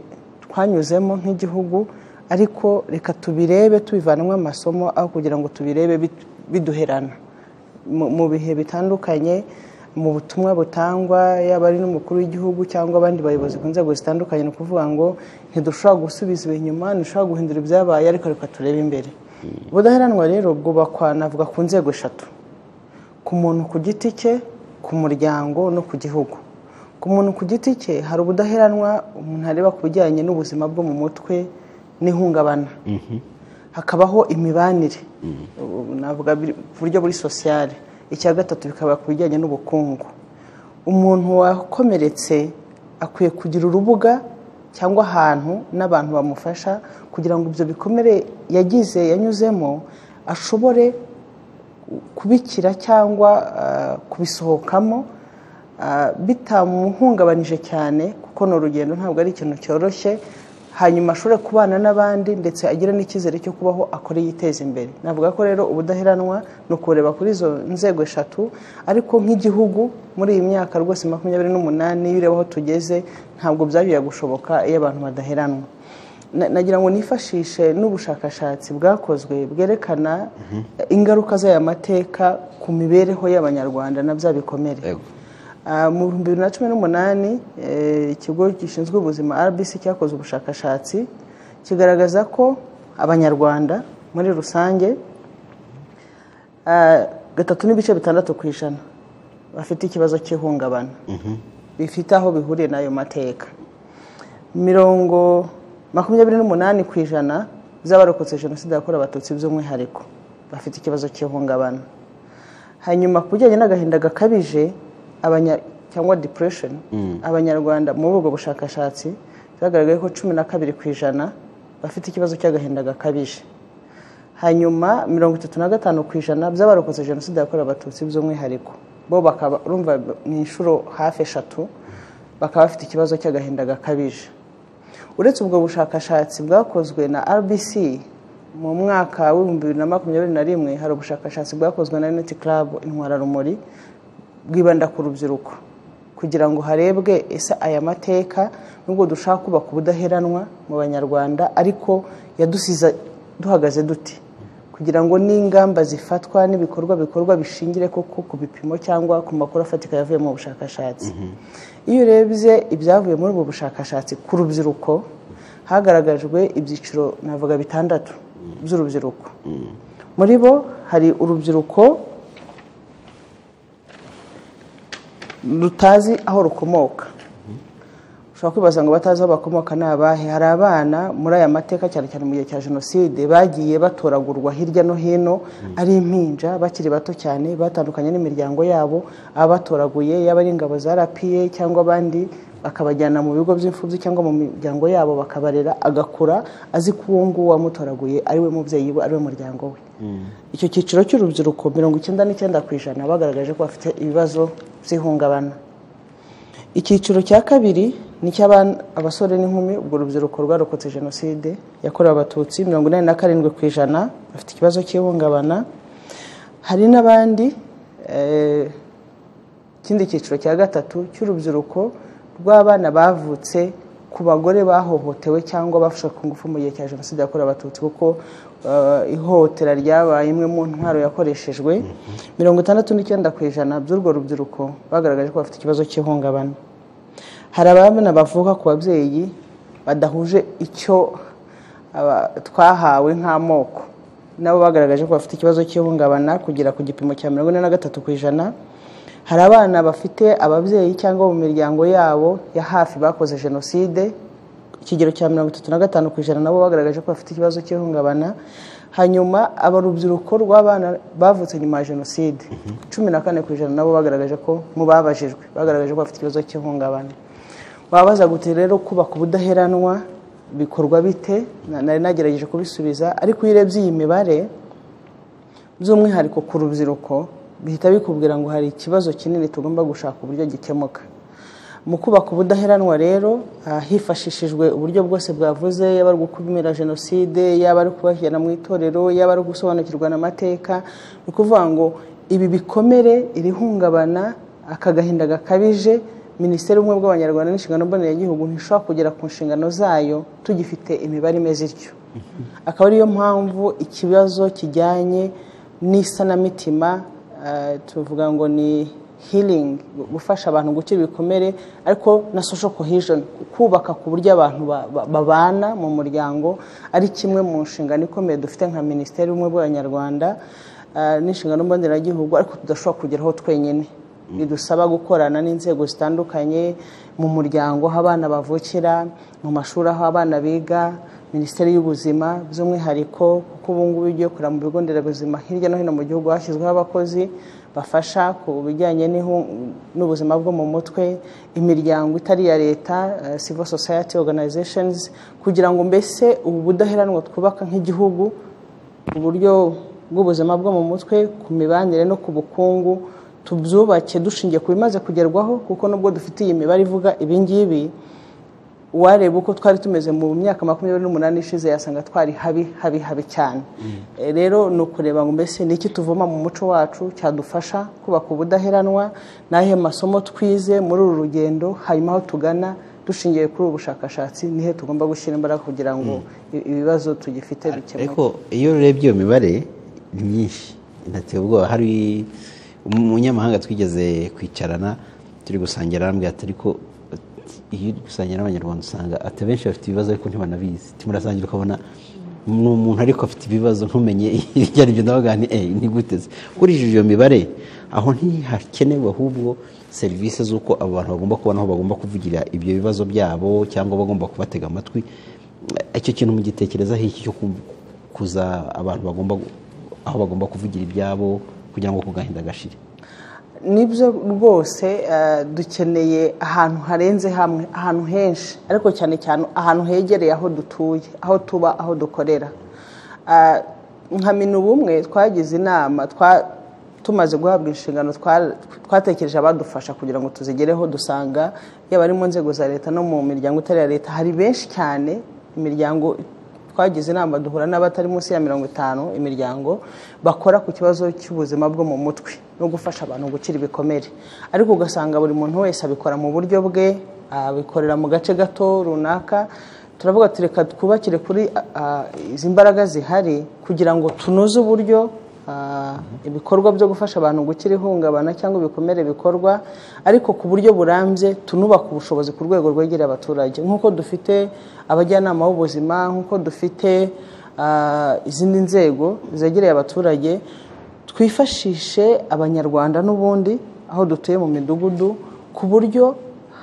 twanyuzemo nk'igihugu ariko reka tubirebe tubivanamo amasomo aho kugira ngo tubirebe bit- biduherana mu- mu bihe bitandukanye mu butumwa butangwa yaba ari n'umukuru w'igihugu cyangwa abandi bayobozi ku nzego zitandukanye ni ukuvuga ngo ntidushobora gusubiza ibi inyuma ntidushobora guhindura ibyabaye ariko reka turebe imbere ubudaheranwa rero bwubakwa navuga ku nzego eshatu ku muntu ku giti cye ku muryango no ku gihugu ku muntu ku giti cye hari ubudaheranwa umuntu areba ku bijyanye n'ubuzima bwo mu mutwe n'ihungabana hakabaho imibanire Ubu navuga biri- ku buryo buri sosiyale icya gatatu bikaba ku bijyanye n'ubukungu umuntu wakomeretse akwiye kugira urubuga cyangwa ahantu n'abantu bamufasha kugira ngo ibyo bikomere yagize yanyuzemo ashobore kubikira cyangwa ah, kubisohokamo ah, bitamuhungabanije cyane kuko ni urugendo ntabwo ari ikintu cyoroshye hanyuma ashobore kubana n'abandi ndetse agira n'icyizere cyo kubaho akore yiteza imbere navuga ko rero ubudaheranwa ni ukureba kuri izo nzego eshatu ariko nk'igihugu muri iyi myaka rwose makumyabiri n'umunani iyo ureba aho tugeze ntabwo byagiye gushoboka iyo abantu badaheranwa Na- nagira ngo nifashishe n'ubushakashatsi bwakozwe bwerekana ingaruka z'aya mateka ku mibereho y'abanyarwanda na bya bikomere Yego. Ah, mu bihumbi bibiri na cumi n'umunani eh, ikigo gishinzwe ubuzima rbc cyakoze ubushakashatsi kigaragaza ko abanyarwanda muri rusange ah, gatatu n'ibice bitandatu ku ijana bafite ikibazo cy'ihungabana bifite aho bihuriye n'ayo mateka mirongo makumyabiri n'umunani ku ijana by'abarokotse jenoside yakorewe abatutsi by'umwihariko bafite ikibazo cy'ihungabana hanyuma ku bijyanye n'agahinda gakabije abanya- cyangwa depression abanyarwanda muri ubwo bushakashatsi byagaragaye ko cumi na kabiri ku ijana bafite ikibazo cy'agahinda gakabije hanyuma mirongo itatu na gatanu ku ijana by'abarokotse jenoside yakorewe abatutsi by'umwihariko bo bakaba urumva mu inshuro hafi eshatu bakaba bafite ikibazo cy'agahinda gakabije uretse ubwo bushakashatsi bwakozwe na rbc mu mwaka w'ibihumbi bibiri na makumyabiri na rimwe hari ubushakashatsi bwakozwe na unity club intwararumuri bwibanda ku rubyiruko kugira ngo harebwe ese aya mateka nubwo dushaka kubaka ubudaheranwa mu banyarwanda ariko yadusize duhagaze duti kugira ngo n'ingamba zifatwa n'ibikorwa bikorwa bishingire koko ku bipimo cyangwa ku makuru afatika yavuye mu bushakashatsi iyo urebye ibyavuye muri ubwo bushakashatsi ku rubyiruko hagaragajwe ibyiciro navuga bitandatu by'urubyiruko muri bo hari urubyiruko rutazi aho rukomoka ushobora kwibaza ngo batazi aho bakomoka ni abahe hari abana muri aya mateka cyane cyane mu gihe cya jenoside bagiye batoragurwa hirya no hino ari impinja bakiri bato cyane batandukanye n'imiryango yabo ababatoraguye yaba ari ingabo za rapiye cyangwa abandi bakabajyana mu bigo by'imfubyi cyangwa mu miryango yabo bakabarera agakura azi ko uwo nguwo wamutoraguye ari we mubyeyi we ari we muryango we icyo cyiciro cy'urubyiruko mirongo icyenda n'icyenda ku ijana bagaragaje ko bafite ibibazo by'ihungabana icyiciro cya kabiri ni icy'abasore n'inkumi ubwo urubyiruko rwarokotse jenoside yakorewe abatutsi mirongo inani na karindwi ku ijana bafite ikibazo cy'ihungabana hari n'abandi eh, ikindi cyiciro cya gatatu cy'urubyiruko rw'abana bavutse ku bagore bahohotewe cyangwa bafashwe ku ngufu mu gihe cya jenoside yakorewe abatutsi kuko eh, ihohotera ryabaye imwe mu ntwaro yakoreshejwe mirongo itandatu n'icyenda ku ijana by'urwo rubyiruko bagaragaje ko bafite ikibazo cy'ihungabana hari abana bavuka ku babyeyi badahuje icyo aba- twahawe nk'amoko nabo bagaragaje ko bafite ikibazo cy'ihungabana kugera ku gipimo cya mirongo ine na gatatu ku ijana hari abana bafite ababyeyi cyangwa mu miryango yabo ya hafi bakoze jenoside ikigero cya mirongo itatu na gatanu ku ijana nabo bagaragaje ko bafite ikibazo cy'ihungabana hanyuma abarubyiruko rw'abana bavutse nyuma ya jenoside cumi na kane ku ijana nabo bagaragaje ko mu babajijwe bagaragaje ko bafite ikibazo cy'ihungabana wabaza gute rero kubaka ubudaheranwa bikorwa bite Na- nari nagerageje kubisubiza ariko iyo urebye iyi mibare by'umwihariko ku rubyiruko bihita bikubwira ngo hari ikibazo kinini tugomba gushaka uburyo gikemuka mu kubaka ubudaheranwa rero ah, hifashishijwe uburyo bwose bwavuze yaba ari gukumira jenoside yaba ari kubashyira mu itorero yaba ari gusobanukirwa n'amateka ni ukuvuga ngo ibi bikomere iri hungabana aka gahinda gakabije minisiteri y'ubumwe bw'abanyarwanda n'inshingano mboneragihugu ntishobora kugera ku nshingano zayo tugifite imibare imeze ityo akaba ariyo mpamvu ikibazo kijyanye n'isanamitima eh, tuvuga ngo ni healing gufasha abantu gukira ibikomere ariko na social cohesion kubaka ku buryo abantu ba- ba- babana mu muryango ari kimwe mu nshingano ikomeye dufite nka minisiteri y'ubumwe bw'abanyarwanda eh, n'inshingano mboneragihugu ariko tudashobora kugeraho twenyine bidusaba gukorana n'inzego zitandukanye mu muryango aho abana bavukira mu mashuri aho abana biga minisiteri y'ubuzima by'umwihariko kuko ubu ngubu iyo ugiye kureba mu bigo nderabuzima hirya no hino mu gihugu hashyizweho abakozi bafasha ku bijyanye n'ihu- n'ubuzima bwo mu mutwe imiryango itari iya leta eh, civil society organizations kugira ngo mbese ubu budaheranwa twubaka nk'igihugu uburyo bw'ubuzima bwo mu mutwe ku mibanire no ku bukungu tubyubake dushingiye ku bimaze kugerwaho kuko nubwo dufite iyi mibare ivuga ibi ngibi wareba uko twari tumeze mu myaka makumyabiri n'umunani ishize yasanga twari habi habi habi cyane Eh, rero ni ukureba ngo mbese ni iki tuvoma mu muco wacu cyadufasha kubaka ubudaheranwa ni ayahe masomo twize muri uru rugendo hanyuma aho tugana dushingiye kuri ubu bushakashatsi nihe tugomba gushyira imbaraga kugira ngo i- ibibazo tugifite bikemuke ariko iyo urebye iyo mibare ni myinshi inateye ubwoba hari umunyamahanga twigeze kwicarana turi gusangira arambwira ati ariko iyo uri gusangira n'abanyarwanda usanga ati benshi bafite ibibazo ariko ntibanabizi timurasangira ukabona ni umuntu ariko afite ibibazo ntumenye ibyo ari byo ndavuga ni eyi ni gute se?" ukurikije iyo mibare aho ntihakenewe ahubwo serivisi z'uko abo bantu bagomba kubona aho bagomba kuvugira ibyo bibazo byabo cyangwa bagomba kubatega amatwi icyo kintu mugitekerezaho iki cyo ku- kuza abantu bagomba gu- aho bagomba kuvugira ibyabo kugira ngo kugahinda gashire nibyo rwose eh, dukeneye ahantu harenze hamwe ahantu henshi ariko cyane cyane ahantu hegereye aho dutuye aho tuba aho dukorera Ah, nka minubumwe twagize inama twa- tumaze guhabwa inshingano twa- twatekereje abadufasha kugira ngo tuzigereho dusanga yaba ari mu nzego za leta no mu miryango itari iya leta hari benshi cyane imiryango twagize inama duhura n'abatari munsi ya mirongo itanu imiryango bakora ku kibazo cy'ubuzima bwo mu mutwe no gufasha abantu gukira ibikomere ariko ugasanga buri muntu wese abikora mu buryo bwe abikorera mu gace gato runaka turavuga ati reka twubakire kuri ah, izi mbaraga zihari kugira ngo tunoze uburyo ah, ibikorwa byo gufasha abantu gukira ihungabana cyangwa ibikomere bikorwa ariko ku buryo burambye tunubaka ubushobozi ku rwego rwegereye abaturage nk'uko dufite abajyanama b'ubuzima nk'uko dufite ah, izindi nzego zegereye abaturage twifashishe abanyarwanda n'ubundi aho dutuye mu midugudu ku buryo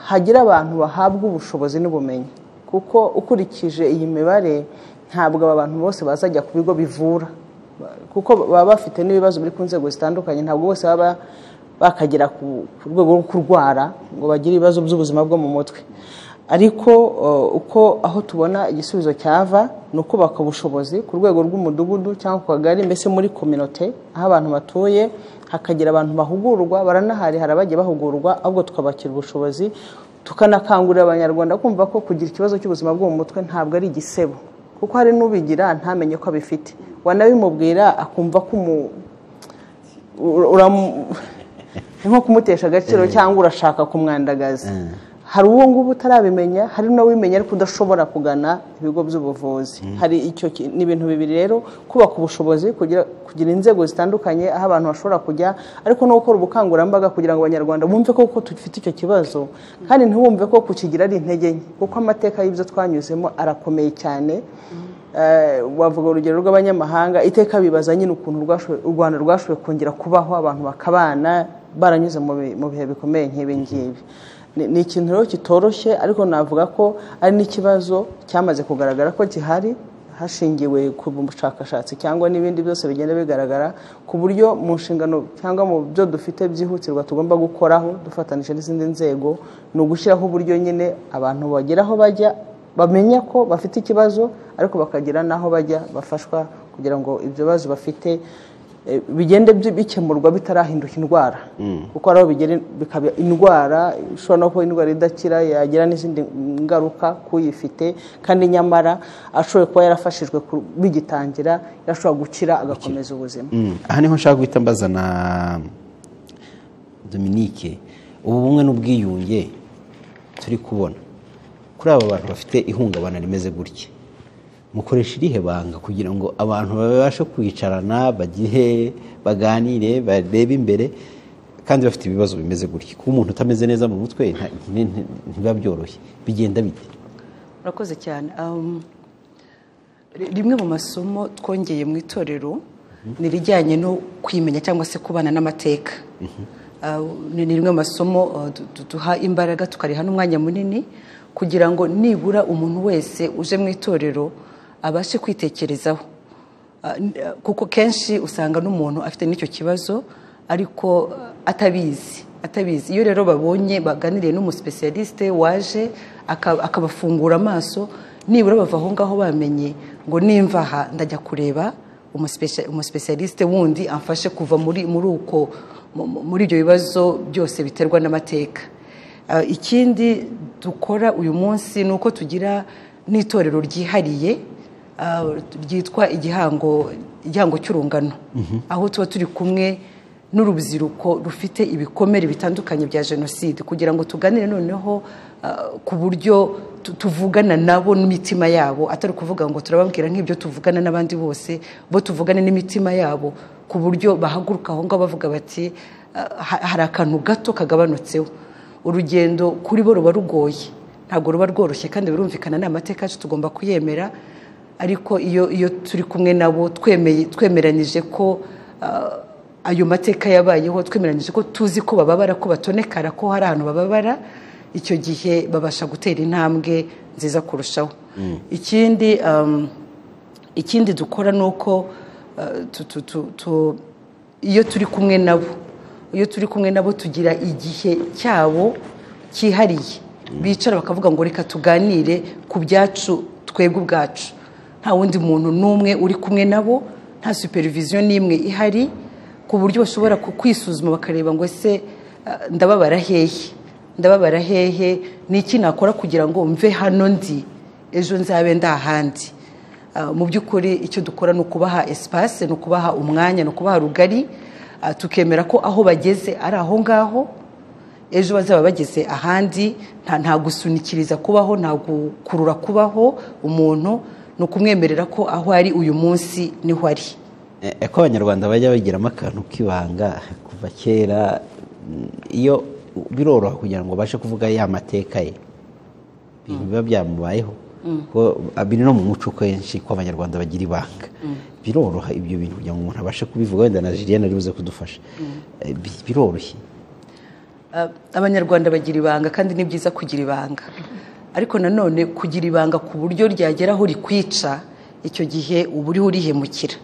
hagira abantu bahabwa ubushobozi n'ubumenyi kuko ukurikije iyi mibare ntabwo aba bantu bose bazajya ku bigo bivura kuko baba bafite n'ibibazo biri ku nzego zitandukanye ntabwo bose baba bakagera ku ku rwego rwo kurwara ngo bagire ibibazo by'ubuzima bwo mu mutwe ariko uh, uko aho tubona igisubizo cyava ni ukubaka ubushobozi ku rwego rw'umudugudu cyangwa ku kagari mbese muri kominote aho abantu batuye hakagira abantu bahugurwa baranahari hari abagiye bahugurwa ahubwo tukabakira ubushobozi tukanakangurira abanyarwanda kumva ko kugira ikibazo cy'ubuzima bwo mu mutwe ntabwo ari igisebo kuko hari n'ubigira ntamenye ko abifite wanabimubwira akumva ko umu- ura- uramu- ni nko kumutesha agaciro cyangwa urashaka kumwandagaza hari uwo ngubu utarabimenya hari n'uwimenya ariko udashobora kugana ibigo by'ubuvuzi hari icyo ki- ni ibintu bibiri rero kubaka ubushobozi kugira, kugira inzego zitandukanye aho abantu bashobora kujya ariko no gukora ubukangurambaga kugira ngo abanyarwanda bumve koko dufite icyo kibazo kandi ntibumve ko kukigira ari intege nke kuko amateka y'ibyo twanyuzemo arakomeye cyane Eh, wavuga urugero rw'abanyamahanga iteka bibaza nyine ukuntu rwashoboye- u rwanda rwashoboye kongera kubaho abantu bakabana baranyuze mu bi- mu bihe bikomeye nk'ibi ngibi Ni- ni ikintu rero kitoroshye ariko navuga ko ari n'ikibazo cyamaze kugaragara ko gihari hashingiwe ku bushakashatsi cyangwa n'ibindi byose bigenda bigaragara ku buryo mu nshingano cyangwa mu byo dufite byihutirwa tugomba gukoraho dufatanije n'izindi nzego ni ugushyiraho uburyo nyine abantu bagera aho bajya bamenya ko bafite ikibazo ariko bakagira n'aho bajya bafashwa kugira ngo ibyo bibazo bafite eh, bigende bi- bikemurwa bitarahinduka indwara kuko hari aho bigera in- bikaba indwara ishobora no kuba indwara idakira yagira n'izindi ngaruka k'uyifite kandi nyamara ashoboye kuba yarafashijwe ku- bigitangira yashobora gukira agakomeza ubuzima aha niho nshaka guhita mbazana Dominique ubu bumwe n'ubwiyunge turi kubona kuri aba bantu bafite ihungabana rimeze gutya mukoresha irihe banga kugira ngo abantu babashe kwicarana bagire baganire barebe imbere kandi bafite ibibazo bimeze gutya kuba umuntu utameze neza mu mutwe nta- nti- nti- ntibiba byoroshye bigenda bite urakoze cyane Um, ri- rimwe mu masomo twongeye mu itorero ni irijyanye no kwimenya cyangwa se kubana n'amateka Ah, ni ni rimwe mu masomo ah, du- du- duha imbaraga tukariha n'umwanya munini kugira ngo nibura umuntu wese uje mu itorero abashe kwitekerezaho Ah, n- ah, kuko kenshi usanga n'umuntu afite n'icyo kibazo ariko ah, atabizi atabizi iyo rero babonye baganiriye n'umusipesiyalisite waje aka- akabafungura amaso nibura bava aho ngaho bamenye ngo nimva aha ndajya kureba umusipesha- umusipesiyalisite wundi amfashe kuva muri muri uko mu- mu- muri ibyo bibazo byose biterwa n'amateka Ah, ikindi dukora uyu munsi ni uko tugira n'itorero ryihariye ah, ryitwa igihango igihango cy'urungano aho tuba turi kumwe n'urubyiruko rufite ibikomere bitandukanye bya jenoside kugira ngo tuganire noneho ah, ku buryo tu- tuvugana nabo n'imitima yabo atari ukuvuga ngo turababwira nk'ibyo tuvugana n'abandi bose bo tuvugane n'imitima yabo ku buryo bahaguruka aho ngaho bavuga bati ah, ha- hari akantu gato kagabanutseho urugendo kuri bo ruba rugoye ntabwo ruba rworoshye kandi birumvikana ni amateka yacu tugomba kuyemera ariko iyo iyo turi kumwe nabo twemeye twemeranyije ko ah, ayo mateka yabayeho twemeranyije ko tuzi ko bababara ko batonekara ko hari ahantu bababara icyo gihe babasha gutera intambwe nziza kurushaho ikindi um, ikindi dukora ni uko eh, tu- tu- tu- tu- iyo turi kumwe nabo iyo turi kumwe nabo tugira igihe cyabo cyihariye bicara bakavuga ngo reka tuganire ku byacu twebwe ubwacu nta wundi muntu n'umwe uri kumwe nabo nta superiviziyo n'imwe ihari ku buryo bashobora ku- kwisuzuma bakareba ngo ese eh, ndababara hehe ndababara hehe ni iki nakora kugira ngo mve hano ndi ejo nzabe ndahandi Ah, mu by'ukuri icyo dukora ni ukubaha espace ni ukubaha umwanya ni ukubaha rugari ah, tukemera ko aho bageze ari aho ngaho ejo bazaba bageze ahandi nta nta gusunikiriza kubaho nta gukurura kubaho umuntu ni ukumwemerera ko aho ari uyu munsi niho ari Eh, ko abanyarwanda bajya bagiramo akantu k'ibanga kuva kera mm, iyo biroroha kugira ngo ubashe kuvuga ya mateka ye ibintu biba byamubayeho kuko ah, biri no mu muco kenshi ko abanyarwanda bagira ibanga biroroha ibyo bintu kugira ngo umuntu abashe kubivuga wenda na Julien ari buze kudufasha Eh, bi- biroroshye Ah, abanyarwanda bagira ibanga kandi ni byiza kugira ibanga ariko nanone kugira ibanga ku buryo ryagera aho rikwica icyo gihe uba uriho urihemukira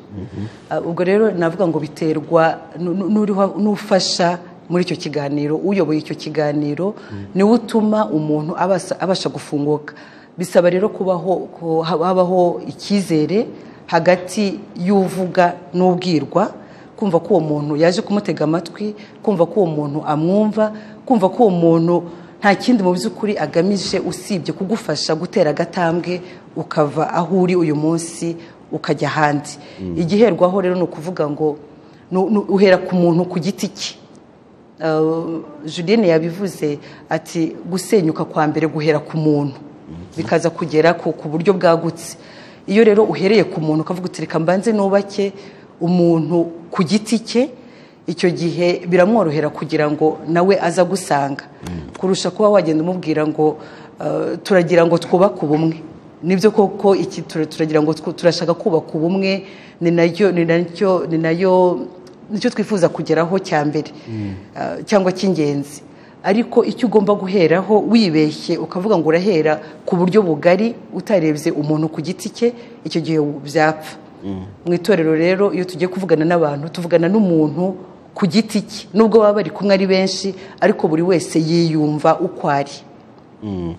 Ah, ubwo rero navuga ngo biterwa nu- nu- n'uriho- n'ufasha muri icyo kiganiro uyoboye icyo kiganiro niwe utuma umuntu abasa- abasha gufunguka bisaba rero kubaho ko hab- habaho icyizere hagati y'uvuga n'ubwirwa kumva ko uwo muntu yaje kumutega amatwi kumva ko uwo muntu amwumva kumva ko uwo muntu nta kindi mu by'ukuri agamije usibye kugufasha gutera agatambwe ukava aho uri uyu munsi ukajya ahandi igiherwaho rero ni ukuvuga ngo nu- nu- uhera ku muntu ku giti cye Uh, Julienne yabivuze ati gusenyuka kwa mbere guhera ku muntu bikaza kugera ku ku buryo bwagutse iyo rero uhereye ku muntu ukavuga uti reka mbanze nubake umuntu ku giti cye icyo gihe biramworohera kugira ngo nawe aza gusanga kurusha kuba wagenda umubwira ngo uh, turagira ngo twubake ubumwe nibyo koko iki tura- turagira ngo twu- turashaka kubaka ubumwe ni nayo ni nacyo ni nayo nicyo twifuza kugeraho cya mbere Ah, cyangwa cy'ingenzi ariko icyo ugomba guheraho wibeshye ukavuga ngo urahera ku buryo bugari utarebye umuntu ku giti cye icyo gihe byapfa mu itorero rero iyo tugiye kuvugana n'abantu tuvugana n'umuntu ku giti cye nubwo baba bari kumwe ari benshi ariko buri wese yiyumva uko ari Mm.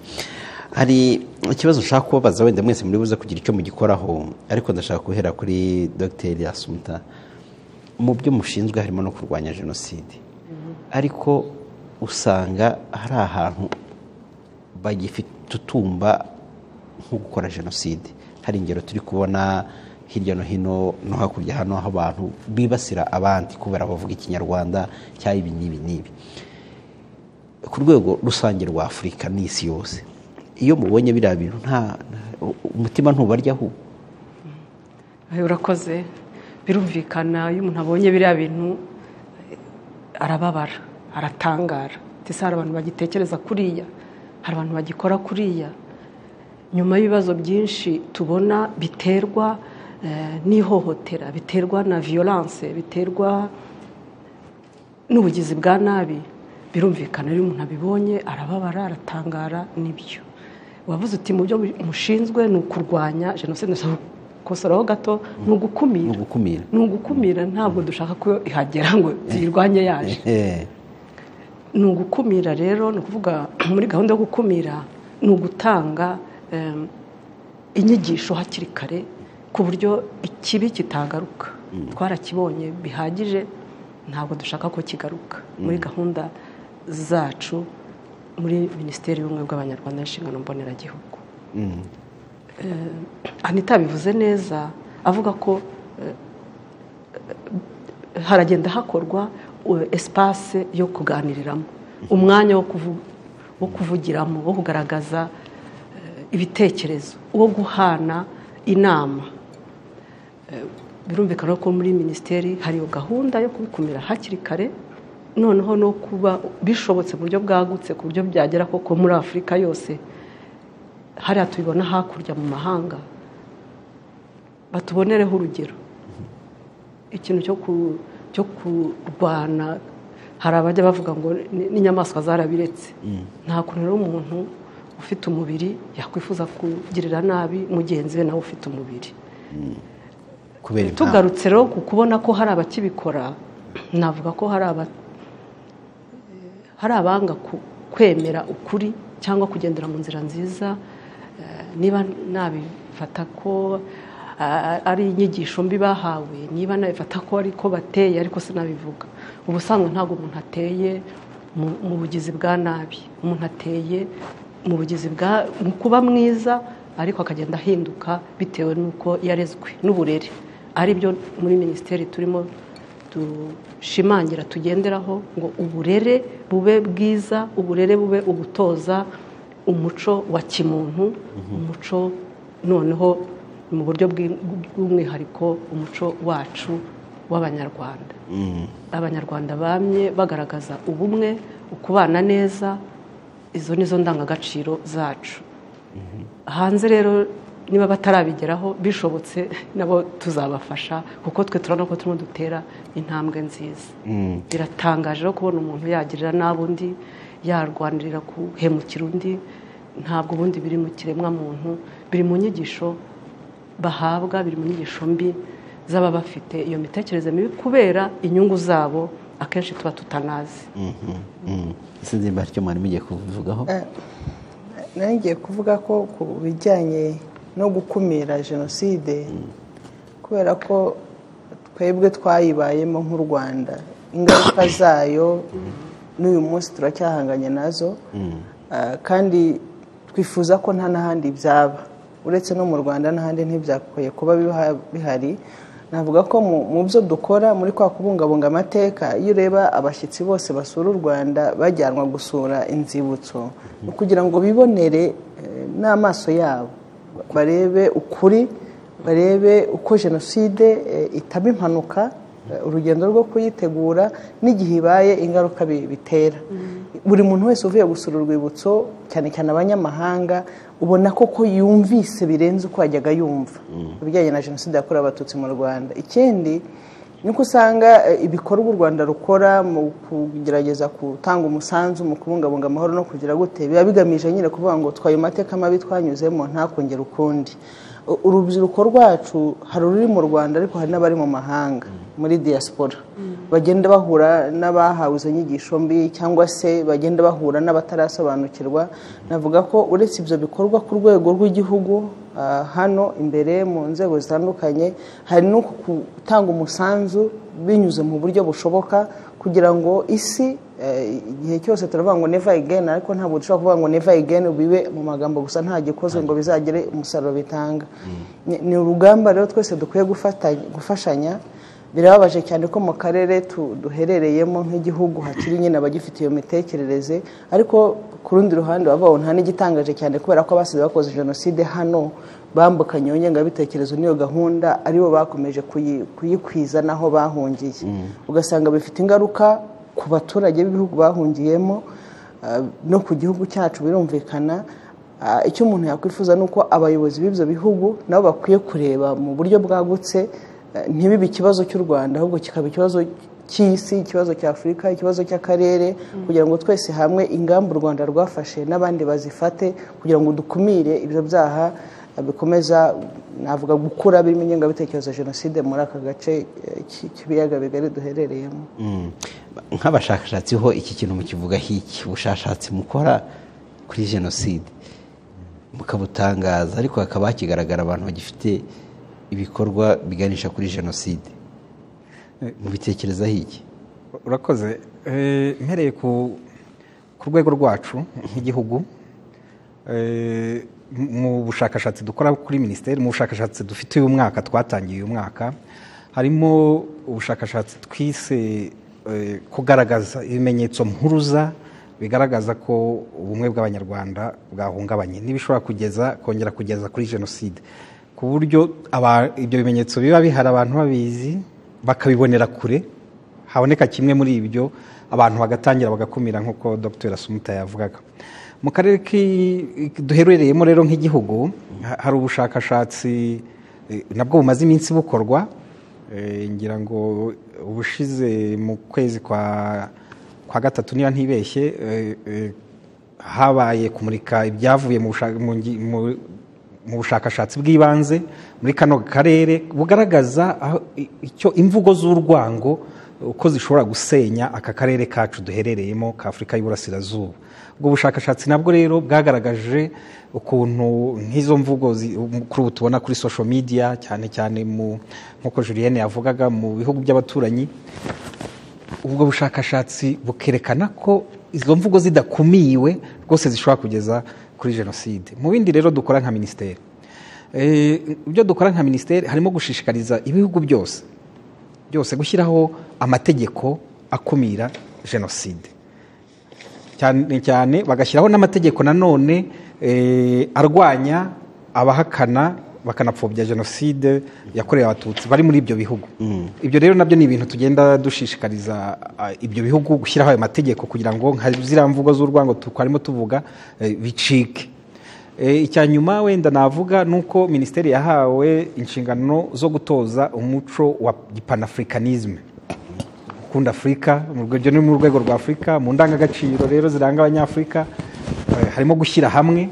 hari ikibazo nshaka kubabaza wenda mwese muri buze kugira icyo mugikoraho ariko ndashaka guhera kuri dogiteri asumuta mu byo mushinzwe harimo no kurwanya jenoside ariko usanga hari ahantu bagifite utumba nko gukora jenoside hari ingero turi kubona hirya no hino no hakurya hano aho abantu bibasira abandi kubera bavuga ikinyarwanda cyangwa ibi n'ibi n'ibi ku rwego rusange rwa afurika n'isi yose iyo mubonye biriya bintu nta umutima ntubaryaho Ayo urakoze birumvikana iyo umuntu abonye biriya bintu eh, arababara aratangara ndetse hari abantu bagitekereza kuriya hari abantu bagikora kuriya nyuma y'ibibazo byinshi tubona biterwa eh, n'ihohotera biterwa na violence biterwa n'ubugizi bwa nabi birumvikana iyo umuntu abibonye arababara aratangara nibyo wavuze uti mu byo mushinzwe ni ukurwanya jenoside ndashaka gukosoraho gato ni ni ugukumira ugukumira ni ugukumira ntabwo dushaka ko ihagera ngo tuyirwanye yaje Eh, ni ugukumira rero ni ukuvuga muri gahunda yo gukumira ni ugutanga em, inyigisho hakiri kare ku buryo ikibi kitagaruka twarakibonye bihagije ntabwo dushaka ko kigaruka muri gahunda zacu muri minisiteri y'ubumwe bw'abanyarwanda n'inshingano mboneragihugu mm, anita bivuze neza avuga ko eh, eh, haragenda hakorwa eh, espace yo kuganiriramo umwanya wo kuvu- wo kuvugiramo wo kugaragaza eh, ibitekerezo wo guhana inama Eh, birumvikana ko muri minisiteri hari iyo gahunda yo kubikumira hakiri kare noneho no kuba bishobotse mu buryo bwagutse ku buryo byagera koko muri afurika yose hariya tubibona hakurya mu mahanga batubonereho urugero ikintu cyo ku- cyo kurwana hari abajya bavuga ngo ni- n'inyamaswa zarabiretse nta kuntu rero umuntu ufite umubiri yakwifuza kugirira nabi mugenzi we nawe ufite umubiri kubera impamvu tugarutse rero ku kubona ko hari abakibikora navuga ko hari aba hari abanga ku- kwemera ukuri cyangwa kugendera mu nzira nziza eh, niba nabifata ko ah, ari inyigisho mbi bahawe niba nabifata ko ari ko bateye ariko sinabivuga ubusanzwe ntabwo umuntu ateye mu- mu bugizi bwa nabi umuntu ateye mu bugizi bwa mu kuba mwiza ariko akagenda ahinduka bitewe n'uko yarezwe n'uburere ari byo muri minisiteri turimo dushimangira tugenderaho ngo uburere bube bwiza uburere bube ugutoza umuco wa kimuntu umuco noneho mu buryo bw'i- bw'umwihariko umuco wacu w'abanyarwanda abanyarwanda bamye bagaragaza ubumwe ukubana neza izo ni zo ndangagaciro zacu hanze rero niba batarabigeraho bishobotse nabo tuzabafasha kuko twe turabona ko turimo dutera intambwe nziza biratangaje rero kubona umuntu yagirira nabi undi yarwanirira guhemukira undi ntabwo ubundi biri mu kiremwamuntu biri mu nyigisho bahabwa biri mu nyigisho mbi z'aba bafite iyo mitekerereze mibi kubera inyungu zabo akenshi tuba tutanazi mm, sinzi niba hari icyo mwari mugiye kuvugaho nari ngiye kuvuga ko ku bijyanye no gukumira jenoside kubera ko twebwe twayibayemo nk'u rwanda ingaruka zayo n'uyu munsi turacyahanganye nazo Ah, kandi twifuza ko nta n'ahandi byaba uretse no mu rwanda n'ahandi ntibyakwiye kuba biha- bihari navuga ko mu- mu byo dukora muri kwa kubungabunga amateka iyo ureba abashyitsi bose basura u rwanda bajyanwa gusura inzibutso ni ukugira ngo bibonere eh, n'amaso yabo barebe ukuri barebe uko jenoside eh, itaba impanuka eh, urugendo rwo kuyitegura n'igihe ibaye ingaruka bi- bitera buri muntu wese uvuye gusura urwibutso cyane cyane abanyamahanga ubona koko yumvise birenze uko yajyaga yumva ibijyanye na jenoside yakorewe abatutsi mu rwanda ikindi ni uko usanga eh, ibikorwa u rwanda rukora mu kugerageza gutanga umusanzu mu kubungabunga amahoro no kugira gute biba bigamije nyine kuvuga ngo twaye amateka mabi twanyuzemo ntakongere ukundi U- urubyiruko rwacu hari ururi mu rwanda ariko hari n'abari mu mahanga muri diaspora bagenda bahura n'abahawe izo nyigisho mbi cyangwa se bagenda bahura n'abatarasobanukirwa navuga ko uretse ibyo bikorwa ku rwego rw'igihugu ah, hano imbere mu nzego zitandukanye hari no gutanga umusanzu binyuze mu buryo bushoboka kugira ngo isi eh, igihe cyose turavuga ngo never again ariko ntabwo dushobora kuvuga ngo never again bibe mu magambo gusa nta gikozwe ngo bizagire umusaruro bitanga Ni- ni urugamba rero twese dukwiye gufata- gufashanya birababaje cyane ko mu karere tu- duherereyemo nk'igihugu hakiri nyine abagifite iyo mitekerereze ariko ku rundi ruhande waba wabona nta n'igitangaje cyane kubera ko abasize bakoze jenoside hano bambukanye iyo ngengabitekerezo n'iyo gahunda aribo bakomeje kuyi- kuyikwiza n'aho bahungiye ugasanga bifite ingaruka ku baturage b'ibihugu bahungiyemo ah, no ku gihugu cyacu birumvikana Ah, icyo umuntu yakwifuza ni uko abayobozi b'ibyo bihugu nabo bakwiye kureba mu buryo bwagutse eh, ntibibe ikibazo cy'u rwanda ahubwo kikaba ikibazo cy'isi ikibazo cya afurika ikibazo cy'akarere kugira ngo twese hamwe ingamba u rwanda rwafashe n'abandi bazifate kugira ngo dukumire ibyo byaha eh, bikomeza navuga gukura birimo ingengabitekerezo ya jenoside muri aka gace eh, k'i- k'ibiyaga bigari duherereyemo Mm. nk'abashakashatsi ho iki kintu mukivuga hiki ubushakashatsi mukora kuri jenoside mukabutangaza ariko hakaba hakigaragara abantu bagifite ibikorwa biganisha kuri jenoside mubitekerezaho iki urakoze Eh, mpereye ku ku rwego rwacu nk'igihugu eh, mu bushakashatsi dukora kuri minisiteri mu bushakashatsi dufite uyu mwaka twatangiye uyu mwaka harimo ubushakashatsi twise eh, kugaragaza ibimenyetso mpuruza bigaragaza ko ubumwe bw'abanyarwanda bwahungabanye n'ibishobora kugeza kongera kugeza kuri jenoside ku buryo aba- ibyo bimenyetso biba bihari abantu babizi bakabibonera kure haboneka kimwe muri ibyo abantu bagatangira bagakumira nk'uko dr asumuta yavugaga mu karere ki- duherereyemo rero nk'igihugu ha- hari ubushakashatsi eh, nabwo bumaze iminsi bukorwa Eh, ngira ngo ubushize mu kwezi kwa kwa gatatu niba ntibeshye eh, eh, habaye kumurika ibyavuye mu bushaka- mu ngi- mu- mu bushakashatsi bw'ibanze muri kano karere bugaragaza aho- i- icyo imvugo z'urwango uko zishobora gusenya aka karere kacu duherereyemo ka afurika y'uburasirazuba ubwo bushakashatsi nabwo rero bwagaragaje ukuntu nk'izo mvugo zi- kuri ubu tubona kuri social media cyane cyane mu nk'uko julienne yavugaga mu bihugu by'abaturanyi ubwo bushakashatsi bukerekana ko izo mvugo zidakumiwe rwose zishobora kugeza kuri jenoside mu bindi rero dukora nka minisiteri Eh, ibyo dukora nka minisiteri harimo gushishikariza ibihugu byose byose gushyiraho amategeko akumira jenoside cyane cyane bagashyiraho n'amategeko nanone eh, arwanya abahakana bakanapfobya jenoside yakorewe abatutsi bari muri ibyo bihugu ibyo rero nabyo ni ibintu tugenda dushishikariza ah, ibyo bihugu gushyiraho ayo mategeko kugira ngo nka ziriya mvugo z'urwango twarimo tuvuga eh, bicike Eh, icya nyuma wenda navuga ni uko minisiteri yahawe inshingano zo gutoza umuco wa panafricanisme gukunda afurika mu rwego ni mu rwego rwa afurika mu ndangagaciro rero ziranga abanyafurika eh, harimo gushyira hamwe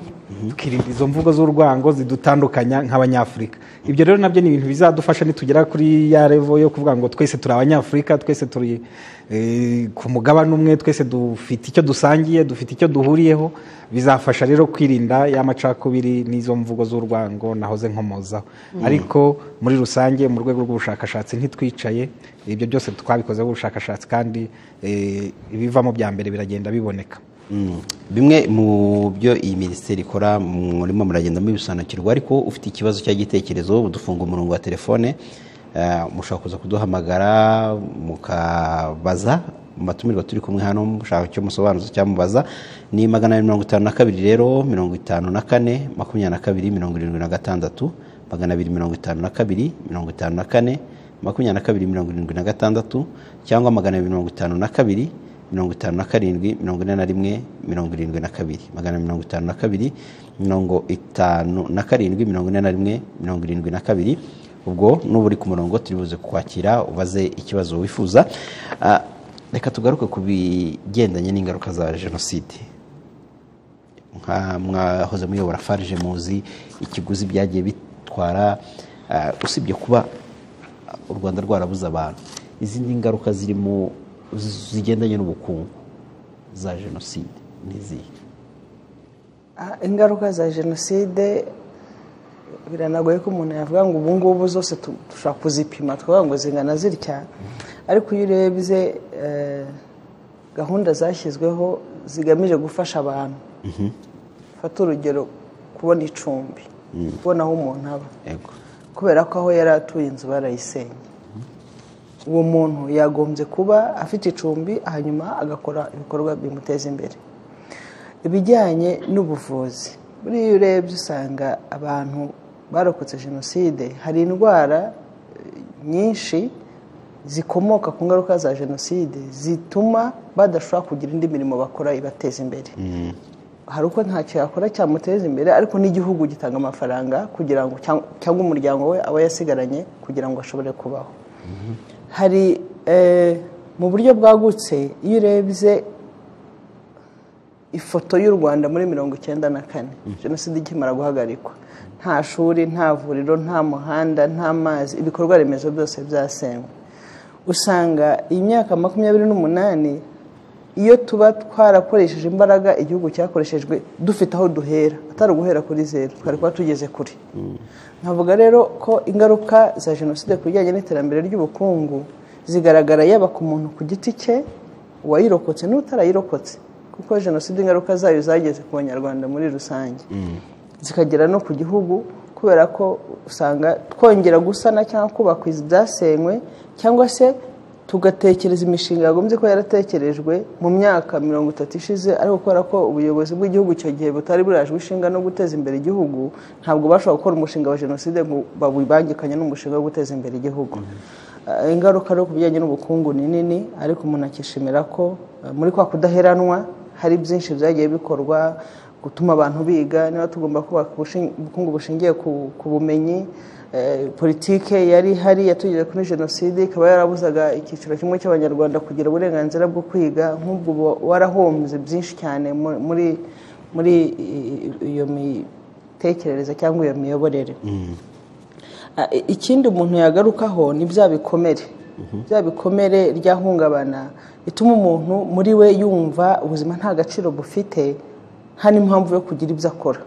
tukirinda izo mvugo z'urwango zidutandukanya nk'abanyafurika ibyo rero nabyo ni ibintu bizadufasha nitugera kuri ya revo yo kuvuga ngo twese turi abanyafurika twese turi eh, ku mugabane umwe twese dufite icyo dusangiye dufite icyo duhuriyeho bizafasha rero kwirinda ya macakubiri n'izo mvugo z'urwango nahoze nkomozaho ariko muri rusange mu rwego rw'ubushakashatsi ntitwicaye ibyo byose twabikozeho ubushakashatsi kandi eh, ibivamo bya mbere biragenda biboneka Mm. bimwe mu byo iyi minisiteri ikora murimo muragenda mubisobanukirwa ariko ufite ikibazo cya gitekerezo dufunga umurongo wa telefone eh, mushobora kuza kuduhamagara mukabaza mu batumirwa turi kumwe hano mushaka icyo musobanuza cyangwa mubaza ni magana abiri mirongo itanu na kabiri rero mirongo itanu na kane makumyabiri na kabiri mirongo irindwi na gatandatu magana abiri mirongo itanu na kabiri mirongo itanu na kane makumyabiri na kabiri mirongo irindwi na gatandatu cyangwa magana abiri mirongo itanu na kabiri mirongo itanu na karindwi mirongo ine na rimwe mirongo irindwi na kabiri magana mirongo itanu na kabiri mirongo itanu na karindwi mirongo ine na rimwe mirongo irindwi na kabiri ubwo nuba uri ku murongo turi buze kukwakira ubaze ikibazo wifuza Ah, reka tugaruke ku bigendanye n'ingaruka za jenoside nka mwahoze muyobora farije muzi ikiguzi byagiye bitwara ah, usibye kuba u rwanda rwarabuze abantu izindi ngaruka zirimo zigendanye n'ubukungu za jenoside n'izihe Ah, ingaruka za jenoside biranagoye ko umuntu yavuga ngo ubu ngubu zose tu- dushobora kuzipima tukavuga ngo zingana zitya ariko iyo urebye eh, gahunda zashyizweho zigamije gufasha abantu fata urugero kubona icumbi kubona aho umuntu aba yego kubera ko aho yari atuye inzu barayisenye uwo muntu yagombye kuba afite icumbi hanyuma agakora ibikorwa bimuteza imbere ibijyanye n'ubuvuzi buriya iyo urebye usanga abantu barokotse jenoside hari indwara eh, nyinshi zikomoka ku ngaruka za jenoside zituma badashobora kugira indi mirimo bakora ibateza imbere hari uko ntacyo yakora cyamuteza imbere ariko n'igihugu gitanga amafaranga kugira ngo cyang- cyangwa umuryango we aba yasigaranye kugira ngo ashobore kubaho hari eh, mu buryo bwagutse iyo urebye ifoto y'u rwanda muri mirongo icyenda na kane jenoside ikimara guhagarikwa nta shuri nta vuriro nta muhanda nta mazi ibikorwa remezo byose byasenywe usanga iyi myaka makumyabiri n'umunani iyo tuba twarakoresheje imbaraga igihugu cyakoreshejwe dufite aho duhera atari uguhera kuri zeru twari kuba tugeze kure nkavuga rero ko ingaruka za jenoside ku bijyanye n'iterambere ry'ubukungu zigaragara yaba ku muntu ku giti cye uwayirokotse n'utarayirokotse kuko jenoside ingaruka zayo zageze ku banyarwanda muri rusange zikagera no ku gihugu kubera ko usanga twongera gusana cyangwa kubaka ibyasenywe cyangwa se tugatekereza imishinga yagombye kuba yaratekerejwe mu myaka mirongo itatu ishize ariko kubera ko ubuyobozi bw'igihugu icyo gihe butari burajwe ishinga no guteza imbere igihugu ntabwo bashobora gukora umushinga wa jenoside ngo babibangikanye n'umushinga wo guteza imbere igihugu Eh, ingaruka rero ku bijyanye n'ubukungu ni nini ariko umuntu akishimira ko eh, muri kwa kudaheranwa hari byinshi byagiye bikorwa gutuma abantu biga niba tugomba kubaka ubushin- ubukungu bushingiye ku- ku bumenyi eh, politike yari ihari yatugeze kuri jenoside ikaba yarabuzaga icyiciro kimwe cy'abanyarwanda kugira uburenganzira bwo kwiga nk'ubwo uba warahombye byinshi cyane mu- muri muri i- i- iyo mitekerereze cyangwa iyo miyoborere Ah, i- ikindi umuntu yagarukaho ni bya bikomere bya bikomere ryahungabana bituma umuntu muri we yumva ubuzima nta gaciro bufite nta n'impamvu yo kugira ibyo akora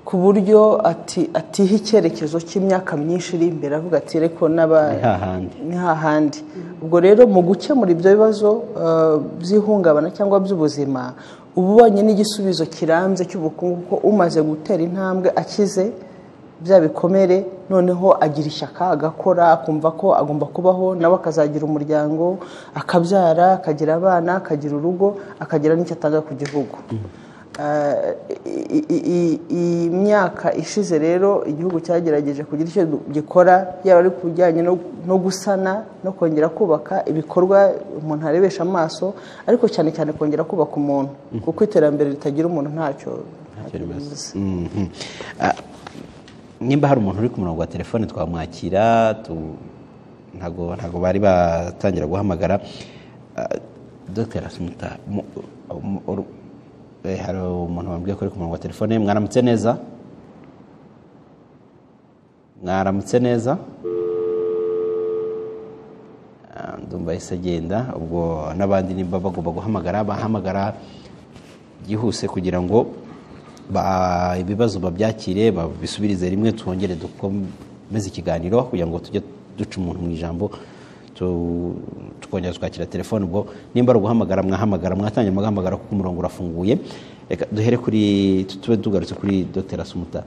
ku buryo ati atiha icyerekezo cy'imyaka myinshi iri imbere avuga ati reko n'aba Ni hahandi." ni hahandi ubwo rero mu gukemura ibyo bibazo eh, by'ihungabana cyangwa by'ubuzima uba ubonye n'igisubizo kirambye cy'ubukungu kuko umaze gutera intambwe akize bya bikomere noneho agira ishyaka agakora akumva ko agomba kubaho nawe akazagira umuryango akabyara akagira abana akagira urugo akagira n'icyo atanga ku gihugu Eh, i- i- i- iyi myaka ishize rero igihugu cyagerageje kugira icyo gikora yaba ari ku bijyanye no- no gusana no kongera kubaka ibikorwa umuntu arebesha amaso ariko cyane cyane kongera kubaka umuntu kuko iterambere ritagira umuntu ntacyo ntacyo rimaze Mhm. Ah, nimba hari umuntu uri ku murongo wa telefone twamwakira tu- ntago ntago bari batangira guhamagara Ah, dr asumuta mu- mu- uru- eh, hari umuntu wambwiye ko uri ku murongo wa telefone mwaramutse neza mwaramutse neza Ah, ndumva yahise agenda ubwo n'abandi nimba bagomba guhamagara bahamagara byihuse kugira ngo ba- ibibazo babyakire babisubirize rimwe twongere dukomeze ikiganiro kugira ngo tujye duca umuntu mu ijambo tu- tukongera twakira telefone ubwo nimba ari uguhamagara mwahamagara mwatangira mugahamagara kuko umurongo urafunguye reka duhere kuri tu- tube tugarutse kuri dr asumuta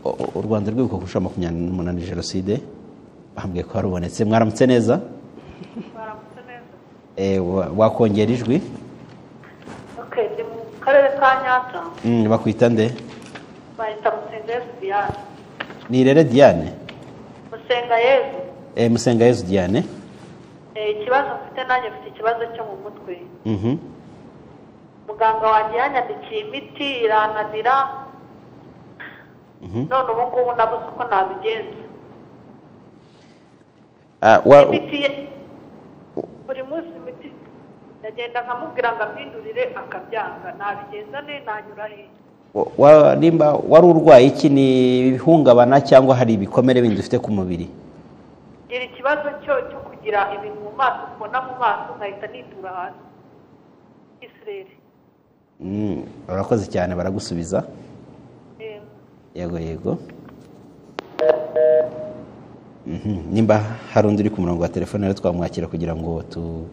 O- o- u rwanda rwibuka ku nshuro makumyabiri n'umunani jenoside bambwiye ko harubonetse mwaramutse neza baramutse neza Eh, wa- wakongera ijwi ok ndi mu karere ka nyanza Mm, bakwita nde bayita musengayezi diyane ni rere diane musenga yezu Eh, musenga yezu diane Eh, ikibazo mfite nanjye mfite ikibazo cyo mu mutwe Mhm. muganga wanjye yanyandikiye imiti irananira none ubu ngubu nabuze uko nabigenza Ah, wa- imiti ye buri munsi imiti ndagenda nkamubwira ngo ampindurire akabyanga nabigenza ne nanyura he wa- nimba wari urwaye iki ni ihungabana cyangwa hari ibikomere bindi ufite ku mubiri gira ikibazo cyo cyo kugira ibintu mu maso mbona mu maso nkahita nitura hasi isirere Mm, urakoze cyane baragusubiza yego yego Mhm, nimba hari undi uri ku murongo wa telefone rero twamwakira kugira ngo tu-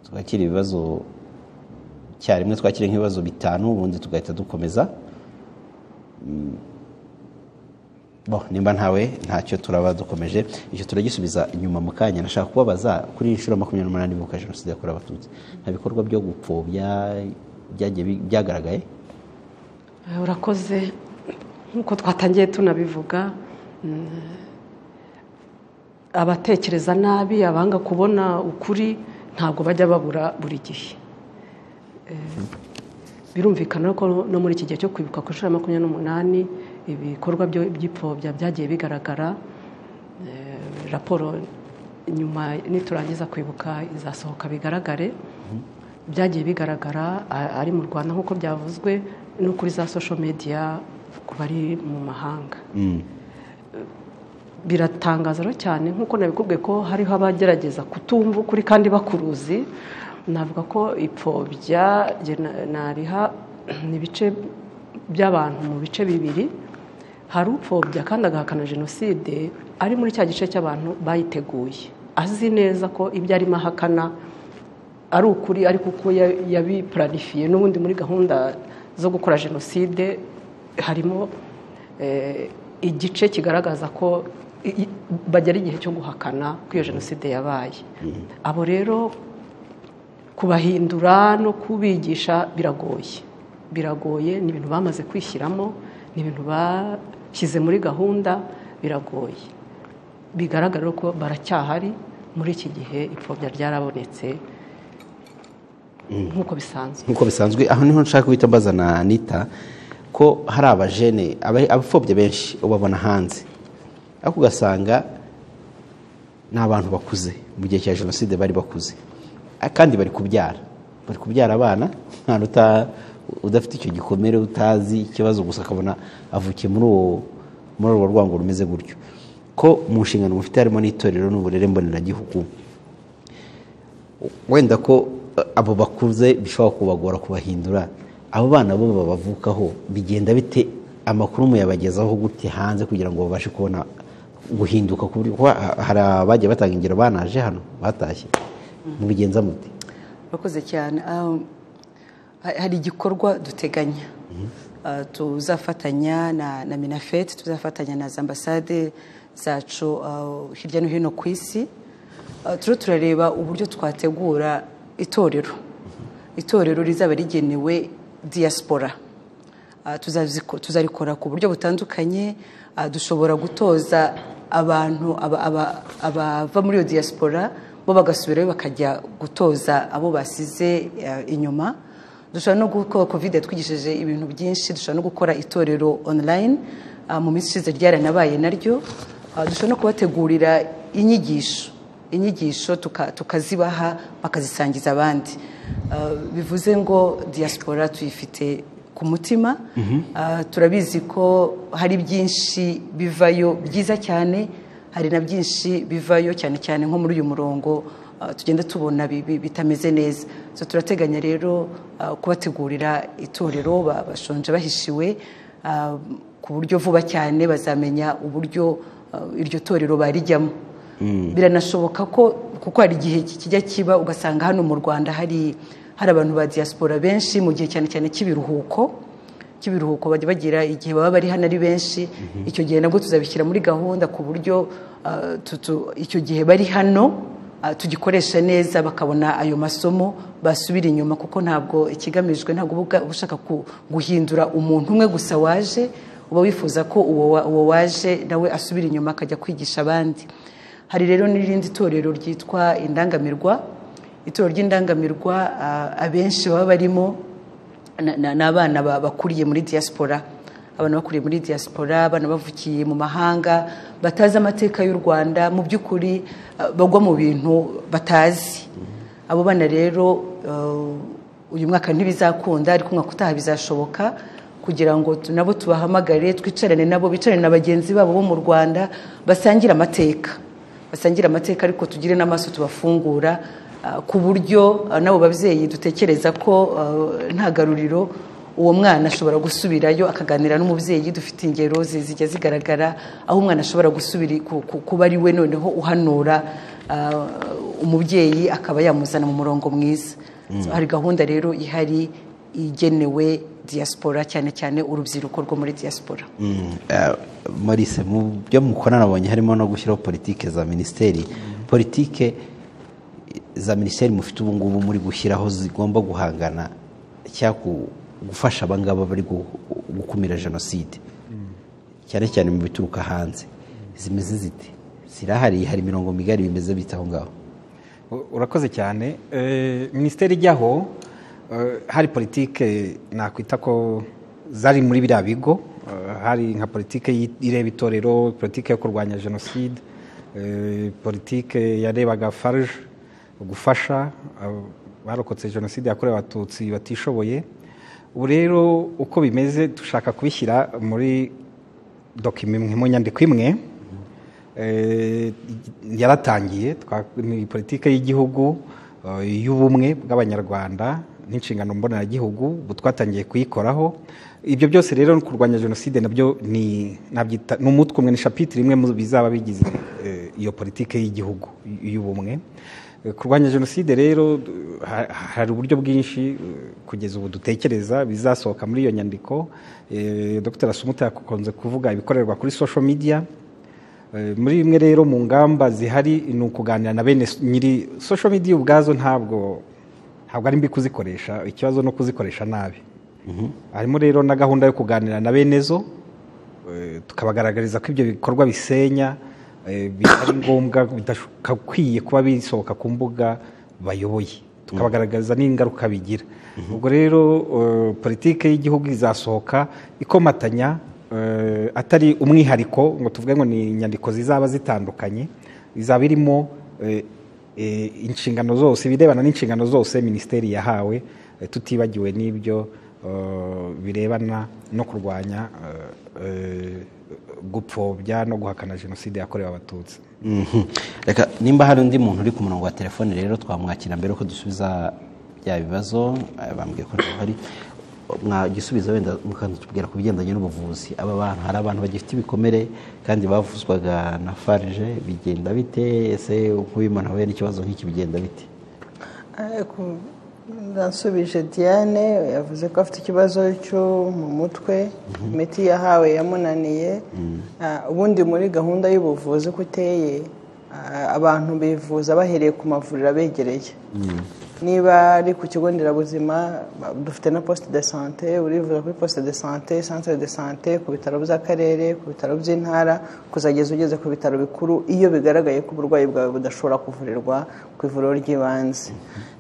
twakire ibibazo cyarimwe twakire nk'ibibazo bitanu ubundi tugahita dukomeza bo nimba ntawe ntacyo turaba dukomeje icyo turagisubiza inyuma mu kanya nashaka kubabaza kuri inshuro makumyabiri n'umunani bibuka jenoside yakorewe abatutsi nta bikorwa byo gupfobya byagiye bi- byagaragaye Eh, urakoze nk'uko twatangiye tunabivuga mm, abatekereza nabi abanga kubona ukuri ntabwo bajya babura buri gihe Eh, birumvikana ko no muri iki gihe cyo kwibuka ku nshuro ya makumyabiri n'umunani ibikorwa byo- by'ipfobya byagiye bigaragara Eh, raporo nyuma niturangiza kwibuka izasohoka bigaragare byagiye bigaragara a- ari mu rwanda nk'uko byavuzwe no kuri za social media ku bari mu mahanga Mm. biratangaza rero cyane nk'uko nabikubwiye ko hariho abagerageza kutumva ukuri kandi bakuruzi navuga ko ipfobya jye na- nariha ni ibice by'abantu mu bice bibiri hari upfobya kandi agahakana jenoside ari muri cya gice cy'abantu bayiteguye azi neza ko ibyo arimo ahakana ari ukuri ariko uko ya- yabipuranifiye n'ubundi muri gahunda zo gukora jenoside harimo eh, igice kigaragaza ko i- i- bagera igihe cyo guhakana ko iyo jenoside yabaye abo rero kubahindura no kubigisha biragoye biragoye ni ibintu bamaze kwishyiramo ni ibintu bashyize muri gahunda biragoye bigaragara ko baracyahari muri iki gihe ipfobya ryarabonetse nk'uko bisanzwe nk'uko bisanzwe aho niho nshaka guhita mbaza na anita ko hari abajene aba- abapfobya benshi ubabona hanze ariko ugasanga ni abantu bakuze mu gihe cya jenoside bari bakuze Ah, kandi bari kubyara bari kubyara abana nta uta udafite icyo gikomere utazi ikibazo gusa akabona avukiye muri uwo muri urwo rwango rumeze gutyo ko mu nshingano mufite harimo n'itorero n'uburere mboneragihugu wenda ko eh, abo bakuze bishobora kubagora kubahindura abo bana bo babavukaho bigenda bite amakuru muyabagezaho gute hanze kugira ngo babashe kubona guhinduka ku buryo kuba ha- hari abagiye batanga ingero banaje hano batashye mubigenza mute urakoze cyane Um, ha- hari igikorwa duteganya Uh, tuzafatanya na na minafeti tuzafatanya na za ambasade zacu uh, hirya no hino ku isi Uh, turiho turareba uburyo twategura itorero itorero rizaba rigenewe diaspora Ah, tuzaziko- tuzarikora ku buryo butandukanye Ah, dushobora gutoza abantu aba- aba- abava muri iyo diaspora bo bagasubirayo bakajya gutoza abo basize ah, inyuma dushobora no gukora covid yatwigishije ibintu byinshi dushobora no gukora itorero online Ah, mu minsi ishize ryaranabaye naryo Ah, dushobora no kubategurira inyigisho inyigisho tuka- tukazibaha bakazisangiza abandi Ah, bivuze ngo diaspora tuyifite ku mutima Ah, turabizi ko hari byinshi bivayo byiza cyane hari na byinshi bivayo cyane cyane nko muri uyu murongo ah, tugenda tubona bi- bi- bitameze neza so turateganya rero ah, kubategurira itorero ba- bashonje bahishiwe ah, ku buryo vuba cyane bazamenya uburyo ah, iryo torero barijyamo biranashoboka ko kuko hari igihe kijya kiba ugasanga hano mu rwanda hari hari abantu ba diaspora benshi mu gihe cyane cyane cy'ibiruhuko cy'ibiruhuko bajya bagira igihe baba bari hano ari benshi icyo gihe nabwo tuzabishyira muri gahunda ku buryo ah, tu- tu- icyo gihe bari hano ah, tugikoresha neza bakabona ayo masomo basubira inyuma kuko ntabwo ikigamijwe ntabwo uba ubwa- uba ushaka ku- guhindura umuntu umwe gusa waje uba wifuza ko uwo wa- uwo waje nawe asubira inyuma akajya kwigisha abandi hari rero n'irindi torero ryitwa indangamirwa itorero ry'indangamirwa ah, abenshi baba barimo na- na- ni abana ba- bakuriye muri diaspora abana bakuriye muri diaspora abana bavukiye mu mahanga batazi amateka y'u rwanda mu by'ukuri eh, bagwa mu bintu batazi abo bana rero eh, uyu mwaka ntibizakunda ariko umwaka utaha bizashoboka kugira ngo tu- nabo tubahamagare twicarane nabo bicarane na bagenzi babo bo mu rwanda basangire amateka basangira amateka ariko tugire n'amaso tubafungura ah, ku buryo ah, n'abo babyeyi dutekereza ko ah, nta garuriro uwo mwana ashobora gusubirayo akaganira n'umubyeyi dufite ingero zi- zijya zigaragara aho umwana ashobora gusubira ku- ku- kuba ari we noneho uhanura ah, umubyeyi akaba yamuzana mu murongo mwiza So, hari gahunda rero ihari igenewe diaspora cyane cyane urubyiruko rwo muri diaspora marise mu byo mukora nabonye harimo no gushyiraho politike za minisiteri politike za minisiteri mufite ubu ngubu muri gushyiraho zigomba guhangana cyangwa gu- gufasha abangaba bari gu- gukumira jenoside cyane cyane mu bituruka hanze zimeze zite zirahari hari imirongo migari bimeze bita aho ngaho U- urakoze cyane Eh, minisiteri ijyaho eh, hari politike nakwita ko zari muri biriya bigo Eh, hari nka politike yi- ireba itorero politike yo kurwanya jenoside eh, politike yarebaga farge gufasha abo barokotse jenoside yakorewe abatutsi batishoboye ubu rero uko bimeze dushaka kubishyira muri dokima imwe mu nyandiko imwe Eh, yaratangiye twa- ni politiki y'igihugu eh, y'ubumwe bw'abanyarwanda n'inshingano mboneragihugu ubu twatangiye kuyikoraho ibyo byose rero no kurwanya jenoside nabyo ni nabyita- ni umutwe umwe ni shapitire imwe mu bizaba bigize eh, iyo politiki y'igihugu y'ubumwe Eh, kurwanya jenoside rero d- ha- hari uburyo bwinshi eh, kugeza ubu dutekereza bizasohoka muri iyo nyandiko Eh, dr sumuta yakunze kuvuga ibikorerwa kuri social media Eh, muri bimwe rero mu ngamba zihari ni ukuganira na bene s- nyiri social media ubwazo ntabwo ntabwo ari mbi kuzikoresha ikibazo no kuzikoresha nabi harimo rero na gahunda yo kuganira na bene zo eh, tukabagaragariza ko ibyo bikorwa bisenya eh, bitari ngombwa bidakwiye kuba bisohoka ku mbuga bayoboye tukabagaragariza n'ingaruka bigira ubwo rero eh, politike y'igihugu izasohoka ikomatanya eh, atari umwihariko ngo tuvuge ngo ni inyandiko zizaba zitandukanye izaba irimo eh, eh, inshingano zose ibirebana n'inshingano zose minisiteri yahawe eh, tutibagiwe n'ibyo eh, birebana no kurwanya eh, eh, gupfobya no guhakana jenoside yakorewe abatutsi Mhm. reka nimba hari undi muntu uri ku murongo wa telefone rero twamwakira mbere ko dusubiza bya bibazo eh, bambwiye ko hari mwagisubiza wenda mukatubwira ku bigendanye n'ubuvuzi aba bantu hari abantu bagifite ibikomere kandi bavuzwaga na farge bigenda bite ese nk'uyu muntu ahuye n'ikibazo nk'iki bigenda bite Eh, ku- Ndansubije Diane yavuze ko afite ikibazo cyo mu mutwe imiti yahawe yamunaniye Ah, ubundi muri gahunda y'ubuvuzi uko iteye ah, abantu bivuza bahereye ku mavuriro abegereye niba ari ku kigo nderabuzima ba- dufite na poste de sante urivuza kuri poste de sante centre de sante ku bitaro by'akarere ku bitaro by'intara kuzageza ugeze ku bitaro bikuru iyo bigaragaye ko uburwayi bwawe budashobora kuvurirwa ku ivuriro ry'ibanze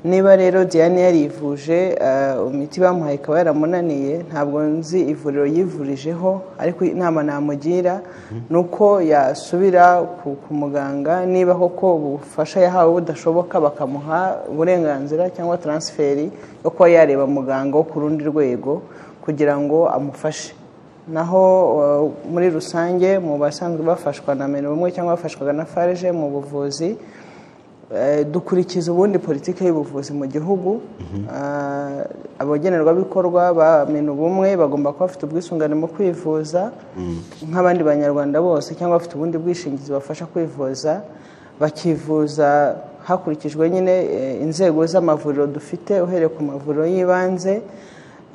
niba rero diane yarivuje eh, imiti bamuhaye ikaba yaramunaniye ntabwo nzi ivuriro yivurijeho ariko inama namugira ni uko yasubira ku ku muganga niba koko ubufasha yahawe budashoboka bakamuha uburenganzira cyangwa taransiferi yo kuba yareba muganga wo ku rundi rwego kugira ngo amufashe naho eh, muri rusange mu basanzwe bafashwa na meni umwe cyangwa bafashwaga na farge mu buvuzi Eh, dukurikiza ubundi politiki y'ubuvuzi mu gihugu Ah, abagenerwabikorwa ba ubumwe bagomba kuba bafite ubwisungane mu kwivuza nk'abandi banyarwanda bose cyangwa bafite ubundi bwishingizi bafasha kwivuza bakivuza hakurikijwe nyine eh, inzego z'amavuriro dufite uhereye ku mavuriro y'ibanze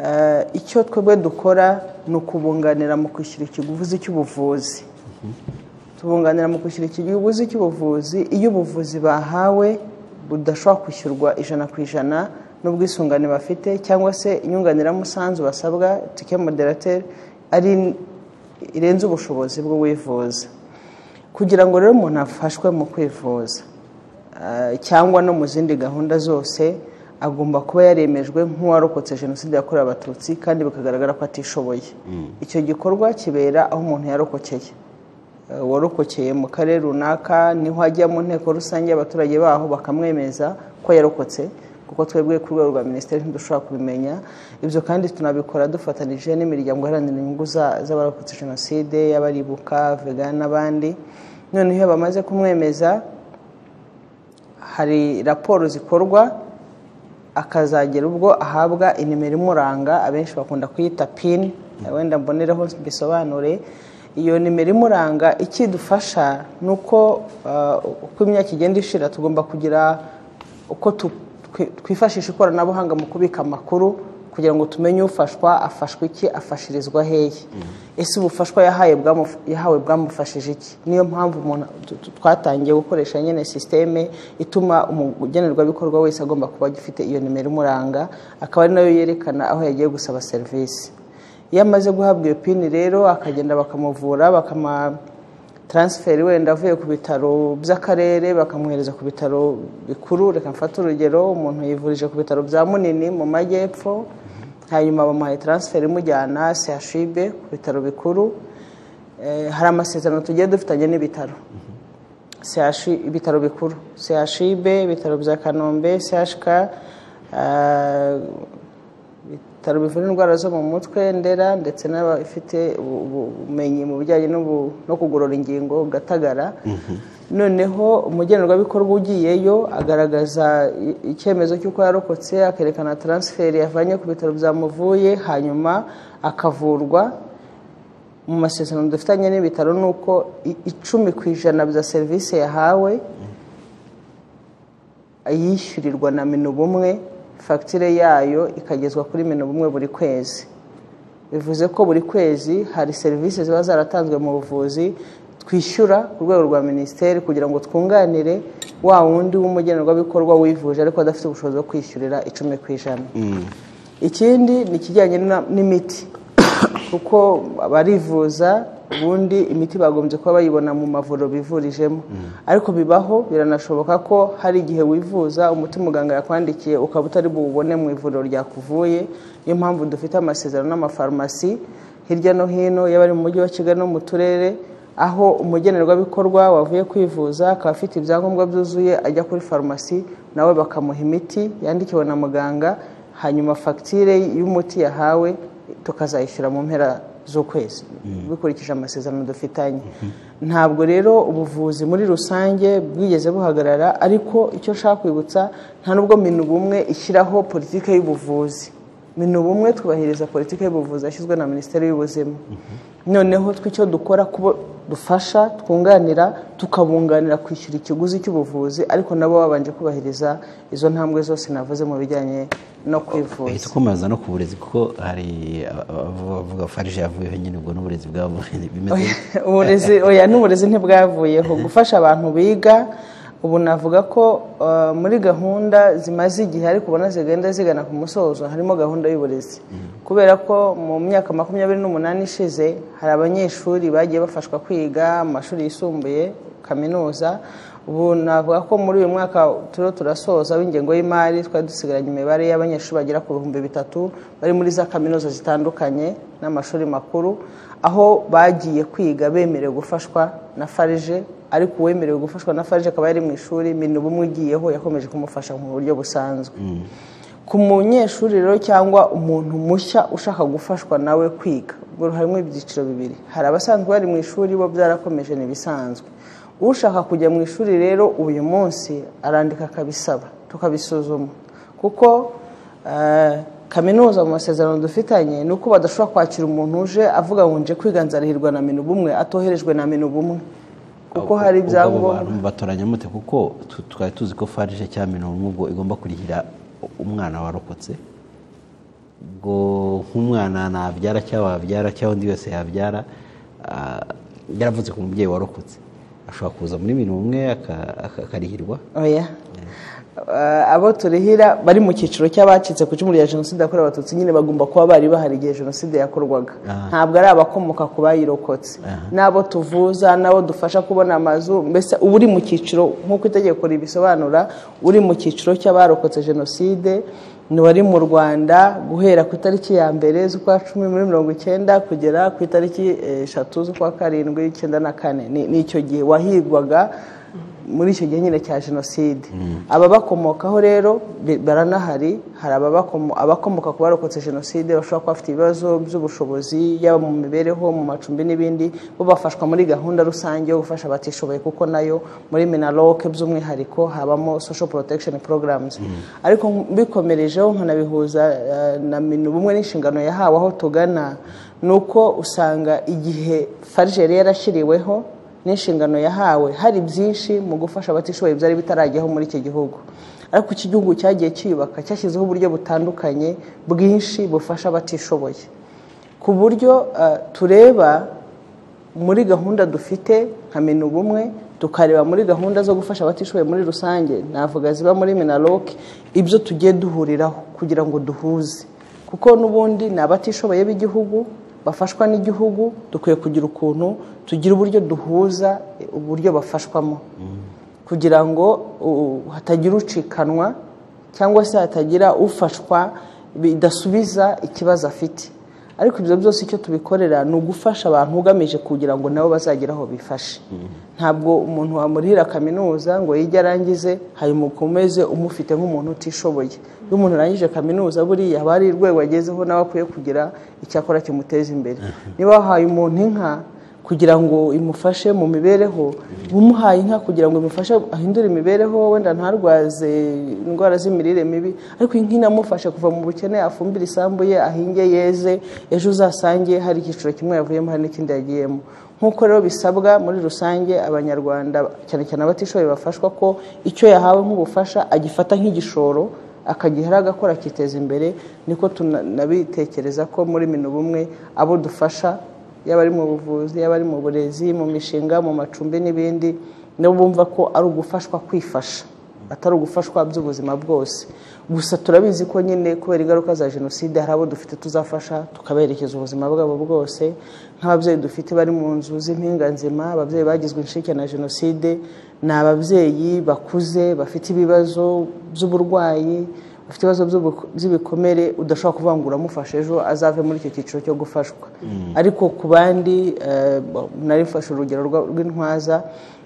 Eh, icyo twebwe dukora ni ukubunganira mu kwishyura ikiguzi cy'ubuvuzi tubunganira mu kwishyura ikiguzi cy'ubuvuzi iyo ubuvuzi bahawe budashobora kwishyurwa ijana ku ijana n'ubwisungane bafite cyangwa se inyunganiramusanzu basabwa tike moderateri ari irenze ubushobozi bw'uwivuza kugira ngo rero umuntu afashwe mu kwivuza eh, cyangwa no mu zindi gahunda zose agomba kuba yaremejwe nk'uwarokotse jenoside yakorewe abatutsi kandi bikagaragara ko atishoboye icyo gikorwa kibera aho umuntu yarokokeye Eh, warokokeye mu karere runaka niho ajya mu nteko rusange y'abaturage baho bakamwemeza ko yarokotse kuko twebwe ku rwego rwa minisiteri ntidushobora kubimenya ibyo kandi tunabikora dufatanije n'imiryango iharanira inyungu za- z'abarokotse jenoside y'abaribuka vegana n'abandi noneho iyo bamaze kumwemeza hari raporo zikorwa akazagera ubwo ahabwa inimero imuranga abenshi bakunda kuyita pini wenda mbonereho mbisobanure iyo nimero imuranga ikidufasha ni uko ah, uko imyaka igenda ishira tugomba kugira uko tu- twi- twifashisha ikoranabuhanga mu kubika amakuru kugira ngo tumenye ufashwa afashwa iki afashirizwa hehe ese ubufashwa yahaye bwamu- yahawe bwamufashije iki niyo mpamvu umuntu tu- tu- twatangiye gukoresha nyine sisiteme ituma umugenerwabikorwa wese agomba kuba agifite iyo nimero imuranga akaba ari nayo yerekana aho yagiye gusaba serivisi iyo amaze guhabwa iyo pini rero akagenda bakamuvura bakama taransiferi wenda avuye ku bitaro by'akarere bakamuhereza ku bitaro bikuru reka mfate urugero umuntu yivurije ku bitaro bya munini mu majyepfo hanyuma bamuhaye taransiferi imujyana sehashibe ku bitaro bikuru Eh, hari amasezerano tugiye dufitanye n'ibitaro CH ibitaro bikuru CHIB ibitaro bya Kanombe CHK ah, ibitaro bivura indwara zo mu mutwe ndera ndetse n'abafite ubu- ubu- ubumenyi mu bijyanye n'ubu- no kugorora ingingo gatagara noneho umugenerwabikorwa ugiyeyo agaragaza i- icyemezo cy'uko yarokotse akerekana taransiferi yavanye ku bitaro byamuvuye hanyuma akavurwa mu masezerano dufitanye n'ibitaro ni uko i- icumi ku ijana bya serivisi yahawe yishyurirwa na minubumwe fagitire yayo ikagezwa kuri minubumwe buri kwezi bivuze ko buri kwezi hari serivisi ziba zaratanzwe mu buvuzi twishyura ku rwego rwa minisiteri kugira ngo twunganire wa wundi w'umugenerwabikorwa wivuje ariko adafite ubushobozi bwo kwishyurira icumi ku ijana ikindi ni ikijyanye na- n'imiti kuko barivuza ubundi imiti bagombye kuba bayibona mu mavuriro bivurijemo ariko bibaho biranashoboka ko hari igihe wivuza umuti muganga yakwandikiye ukaba utari buwubone mu ivuriro ryakuvuye niyo mpamvu dufite amasezerano n'amafarumasi hirya no hino yaba ari mu mujyi wa kigali no mu turere aho umugenerwabikorwa wavuye kwivuza akaba afite ibyangombwa byuzuye ajya kuri farumasi nawe bakamuha imiti yandikiwe na muganga hanyuma fagitire y'umuti yahawe tukazayishyura mu mpera z'ukwezi bikurikije amasezerano dufitanye ntabwo rero ubuvuzi muri rusange bwigeze buhagarara ariko icyo nshaka kwibutsa nta nubwo minubumwe ishyiraho politiki y'ubuvuzi minubumwe twubahiriza politiki y'ubuvuzi yashyizwe na minisiteri y'ubuzima noneho twe icyo dukora kubo dufasha twunganira tukabunganira kwishyura ikiguzi cy'ubuvuzi ariko nabo babanje kubahiriza izo ntambwe zose navuze mu bijyanye no kwivuza bahita ukomereza no ku burezi kuko hari abavuga farije yavuyeho nyine ubwo n'uburezi bwabo bimeze Oya, uburezi oya n'uburezi ntibwavuyeho gufasha abantu biga ubu navuga ko uh, muri gahunda zimaze igihe ariko ubona zigenda zigana ku musozo harimo gahunda y'uburezi kubera ko mu myaka makumyabiri n'umunani ishize hari abanyeshuri bagiye bafashwa kwiga amashuri yisumbuye kaminuza ubu navuga ko muri uyu mwaka turiho turasoza w'ingengo y'imari twari dusigaranye imibare y'abanyeshuri bagera ku bihumbi bitatu bari muri za kaminuza zitandukanye n'amashuri makuru aho bagiye kwiga bemerewe gufashwa na farije ariko uwemerewe gufashwa na farije akaba yari mu ishuri minuba umwe ugiyeho yakomeje kumufasha mu buryo busanzwe ku munyeshuri rero cyangwa umuntu mushya ushaka gufashwa nawe kwiga ubwo harimo ibyiciro bibiri hari abasanzwe bari mu ishuri bo byarakomeje ntibisanzwe ushaka kujya mu ishuri rero uyu munsi arandika akabisaba tukabisuzuma kuko eh, kaminuza mu masezerano dufitanye ni uko badashobora kwakira umuntu uje avuga ngo nje kwiga nzarihirwa na minubumwe atoherejwe na minubumwe kuko hari Ubwo abo ibyangombwa bantu batoranya mute kuko tu- twari tuzi ko farije cyangwa minubumwe ubwo igomba kurihira umwana warokotse ubwo nk'umwana nabyara cyangwa wabyara cyangwa undi wese yabyara ah, yaravutse ku mubyeyi warokotse ashobora kuza muri minubumwe aka- aka- akarihirwa oya Eh, abo turihira bari mu cyiciro cy'abacitse ku icumu rya jenoside yakorewe abatutsi nyine bagomba kuba bari bahari igihe jenoside yakorwaga Aha. ntabwo ari abakomoka ku bayirokotse n'abo tuvuza n'abo dufasha kubona amazu mbese uba uri mu cyiciro nk'uko itegeko ribisobanura uri mu cyiciro cy'abarokotse jenoside ni wari mu rwanda guhera ku itariki ya mbere z'ukwa cumi muri mirongo icyenda kugera ku itariki eh, eshatu z'ukwa karindwi icyenda na kane Ni- ni icyo gihe wahigwaga muri icyo gihe nyine cya jenoside ababakomokaho rero bi- baranahari hari ababako- abakomoka ku barokotse jenoside bashobora kuba bafite ibibazo by'ubushobozi yaba mu mibereho mu macumbi n'ibindi bo bafashwa muri gahunda rusange yo gufasha abatishoboye kuko nayo muri minaroke by'umwihariko habamo social protection programs ariko mbikomerejeho nkanabihuza eh, na minubumwe n'inshingano yahawe aho tugana ni uko usanga igihe farije yari yarashyiriweho n'inshingano yahawe hari byinshi mu gufasha abatishoboye byari bitarajyaho muri iki gihugu ariko iki gihugu cyagiye cyiyubaka cyashyizeho uburyo butandukanye bwinshi bufasha abatishoboye ku buryo ah, tureba muri gahunda dufite nka mena ubumwe tukareba muri gahunda zo gufasha abatishoboye muri rusange navuga ziba muri minaloc ibyo tugiye duhuriraho kugira ngo duhuze kuko n'ubundi ni abatishoboye b'igihugu bafashwa n'igihugu dukwiye kugira ukuntu tugira uburyo duhuza eh, uburyo bafashwamo kugira ngo uh, hatagira ucikanwa cyangwa se hatagira ufashwa bidasubiza ikibazo afite ariko ibyo byose icyo tubikorera ni ugufasha abantu ugamije kugira ngo nabo bazagere aho bifashe ntabwo umuntu wamurihira kaminuza ngo yige arangize hanyuma ukomeze umufite nk'umuntu utishoboye iyo umuntu arangije kaminuza buriya haba hari urwego agezeho nawe akwiye kugira icyo akora kimuteza imbere niba wahaye umuntu inka kugira ngo imufashe mu mibereho umuhaye inka kugira ngo imufashe ahindure imibereho wenda ntarwaze indwara z'imirire mibi ariko inka inamufasha kuva mu bukene afumbire isambu ye ahinge yeze ejo uzasange hari icyiciro kimwe yavuyemo hari n'ikindi yagiyemo nk'uko rero bisabwa muri rusange abanyarwanda cyane cyane abatishoboye bafashwa ko icyo yahawe nk'ubufasha agifata nk'igishoro akagihera agakora akiteza imbere niko tunabitekereza ko muri mino bumwe abo dufasha yaba ari mu buvuzi yaba ari mu burezi mu mishinga mu macumbi n'ibindi nabo bumva ko ari ugufashwa kwifasha atari ugufashwa by'ubuzima bwose gusa turabizi ko nyine kubera ingaruka za jenoside hari abo dufite tuzafasha tukaberekeza ubuzima bwabo bwose nk'ababyeyi dufite bari mu nzu z'impinganzima ababyeyi bagizwe inshike na jenoside ni ababyeyi bakuze bafite ibibazo by'uburwayi ufite ibibazo by'ubu- by'ibikomere udashobora kuvuga ngo uramufasha ejo azave muri icyo cyiciro cyo gufashwa ariko ku bandi eh, ba- nari mfashe urugero rwa- rw'intwaza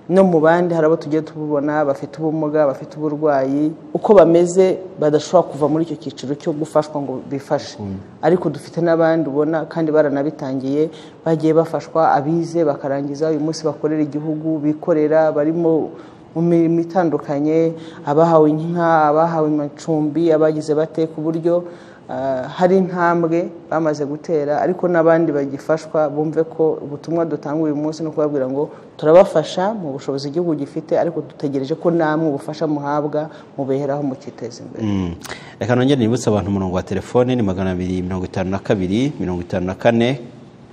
no mu bandi hari abo tugiye tububona bafite ubumuga bafite uburwayi uko bameze badashobora kuva muri icyo cyiciro cyo gufashwa ngo bifashe ariko dufite n'abandi ubona kandi baranabitangiye bagiye bafashwa abize bakarangiza uyu munsi bakorera igihugu bikorera barimo mu mirimo itandukanye abahawe inka abahawe amacumbi abagize bate ku buryo ah, hari intambwe bamaze gutera ariko n'abandi bagifashwa bumve ko ubutumwa dutanga uyu munsi ni ukubabwira ngo turabafasha mu bushobozi igihugu gifite ariko dutegereje ko namwe ubufasha muhabwa mubeheraho mukiteza imbere Mm. reka nongere nibutse abantu umurongo wa telefone ni magana abiri mirongo itanu na kabiri mirongo itanu na kane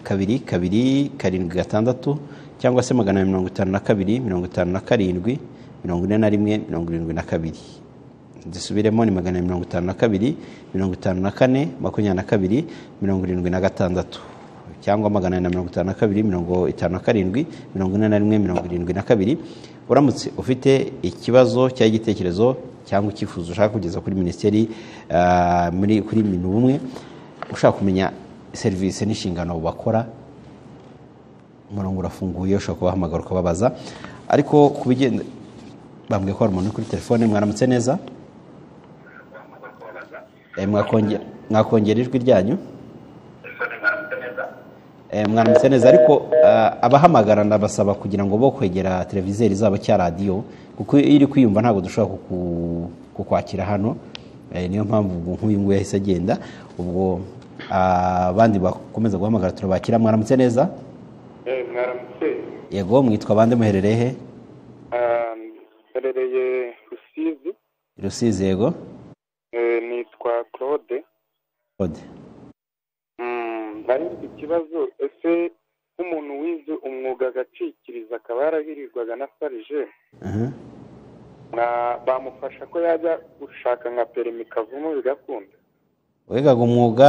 kabiri kabiri karindwi gatandatu cyangwa se magana abiri mirongo itanu na kabiri mirongo itanu na karindwi mirongo ine na rimwe mirongo irindwi na kabiri zisubiremo ni magana abiri mirongo itanu na kabiri mirongo itanu na kane makumyabiri na kabiri mirongo irindwi na gatandatu cyangwa magana ane na mirongo itanu na kabiri mirongo itanu na karindwi mirongo ine na rimwe mirongo irindwi na kabiri uramutse ufite ikibazo cyangwa igitekerezo cyangwa icyifuzo ushaka kugeza kuri minisiteri ah, muri kuri minu bumwe ushaka kumenya serivisi n'inshingano bakora umurongo urafunguye ushobora kubahamagara ukababaza ariko ku bigenda bambwiye ko hari umuntu uri kuri telefone mwaramutse neza Eh, mwakonge- mwakongera ijwi ryanyu Eh, mwaramutse neza ariko ah, abahamagara ndabasaba kugira ngo bo kwegera televizeri zabo cya radiyo kuko iyo iri kwiyumva ntabwo dushobora kuku- kukwakira hano Eh, niyo mpamvu ubwo nk'uyu nguyu yahise agenda ubwo ah, abandi bakomeza guhamagara turabakira mwaramutse neza Eh, mwaramutse yego mwitwa bande muherereye he Ah, mperereye rusizi rusizi yego Eh, nitwa claude Claude. Mm, nari mfite ikibazo ese nk'umuntu wize umwuga agacikiriza akaba yarahirirwaga na farije Aha. na- bamufasha ko yajya gushaka nka perimi kavumu bigakunda wigaga umwuga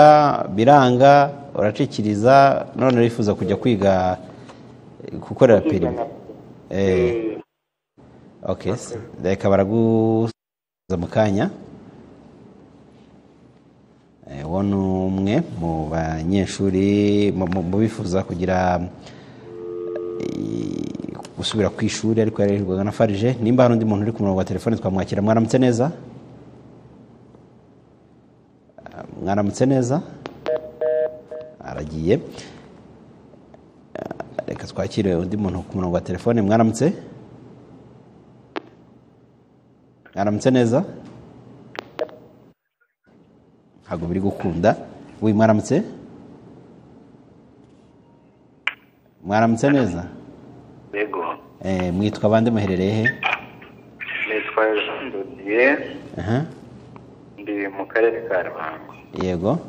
biranga uracikiriza none wifuza kujya kwiga eh, gukorera Kwiga perimi nka- Eh, Eh, okay. reka baraguza mu kanya Eh, uwo ni umwe mu banyeshuri mu- mu mu bifuza kugira eh, gusubira ku ishuri ariko yarererwaga na farije nimba hari undi muntu uri ku murongo wa telefone twamwakira mwaramutse neza Ah, mwaramutse neza aragiye Ah, reka twakire undi muntu ku murongo wa telefone mwaramutse mwaramutse neza ntabwo biri gukunda wi mwaramutse mwaramutse neza yego Eh, mwitwa bande muherereye he nitwa jean dodi igihe aha ndi mu karere ka ruhango yego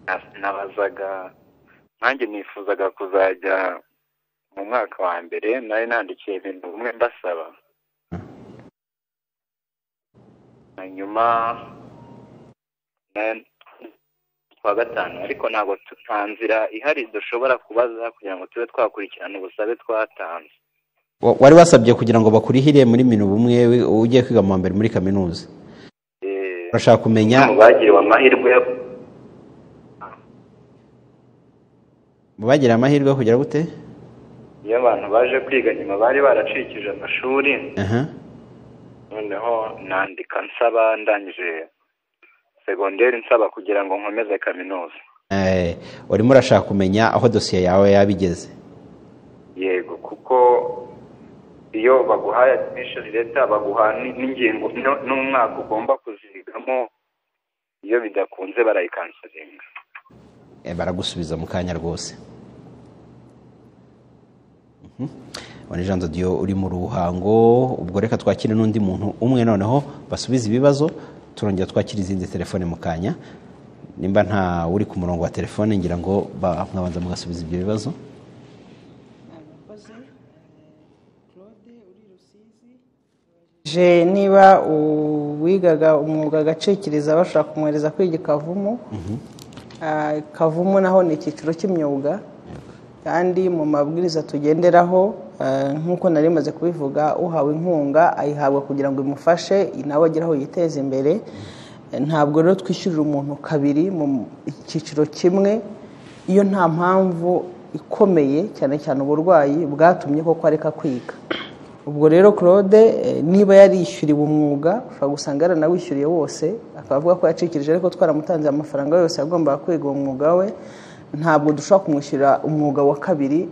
Na- nabazaga nanjye nifuzaga kuzajya mu mwaka wa mbere nari nandikiye ibintu bimwe mbasaba hanyuma na- kuwa gatanu ariko ntabwo tu- nta nzira ihari dushobora kubaza kugira ngo tube twakurikirana ubusabe twatanze Wa- wari wasabye kugira ngo bakurihire muri minu bumwe we- ugiye kwiga mu wa mbere muri kaminuza Eh, urashaka kumenya mu bagiriwe amahirwe yo mu bagiriye amahirwe yo kugera gute iyo abantu baje kwiga nyuma bari baracikije amashuri aha noneho nandika nsaba ndangije segonderi nsaba kugira ngo nkomeze kaminuza Eh, urimo urashaka kumenya aho dosiye yawe yaba igeze yego kuko iyo baguhaye admission leta baguha n- n'ingingo n- n'umwaka ugomba kuzigamo iyo bidakunze barayikansaringa Eh, baragusubiza mu kanya rwose wane jean diyo uri mu ruhango ubwo reka twakire n'undi muntu umwe noneho basubize ibibazo turongera twakire izindi telefone mu kanya nimba nta uri ku murongo wa telefone ngira ngo ba- mwabanza mugasubiza ibyo bibazo Je niba uwigaga umwuga agacikiriza bashobora kumwohereza kwiga ikavumu Ah, kavumu naho ni icyiciro cy'imyuga kandi mu mabwiriza tugenderaho ah, nk'uko nari maze kubivuga uhawe inkunga ayihabwa kugira ngo imufashe nawe agire aho yiteza imbere Eh, ntabwo rero twishyurira umuntu kabiri mu cyiciro kimwe iyo nta mpamvu ikomeye cyane cyane uburwayi bwatumye koko areka kwiga ubwo rero claude eh, niba yarishyuriwe umwuga ushobora gusanga yaranawishyuriye wose akaba avuga ko yacikirije ariko twaramutanze amafaranga yose yagombaga kwiga uwo mwuga we ntabwo dushobora kumwishyurira umwuga wa kabiri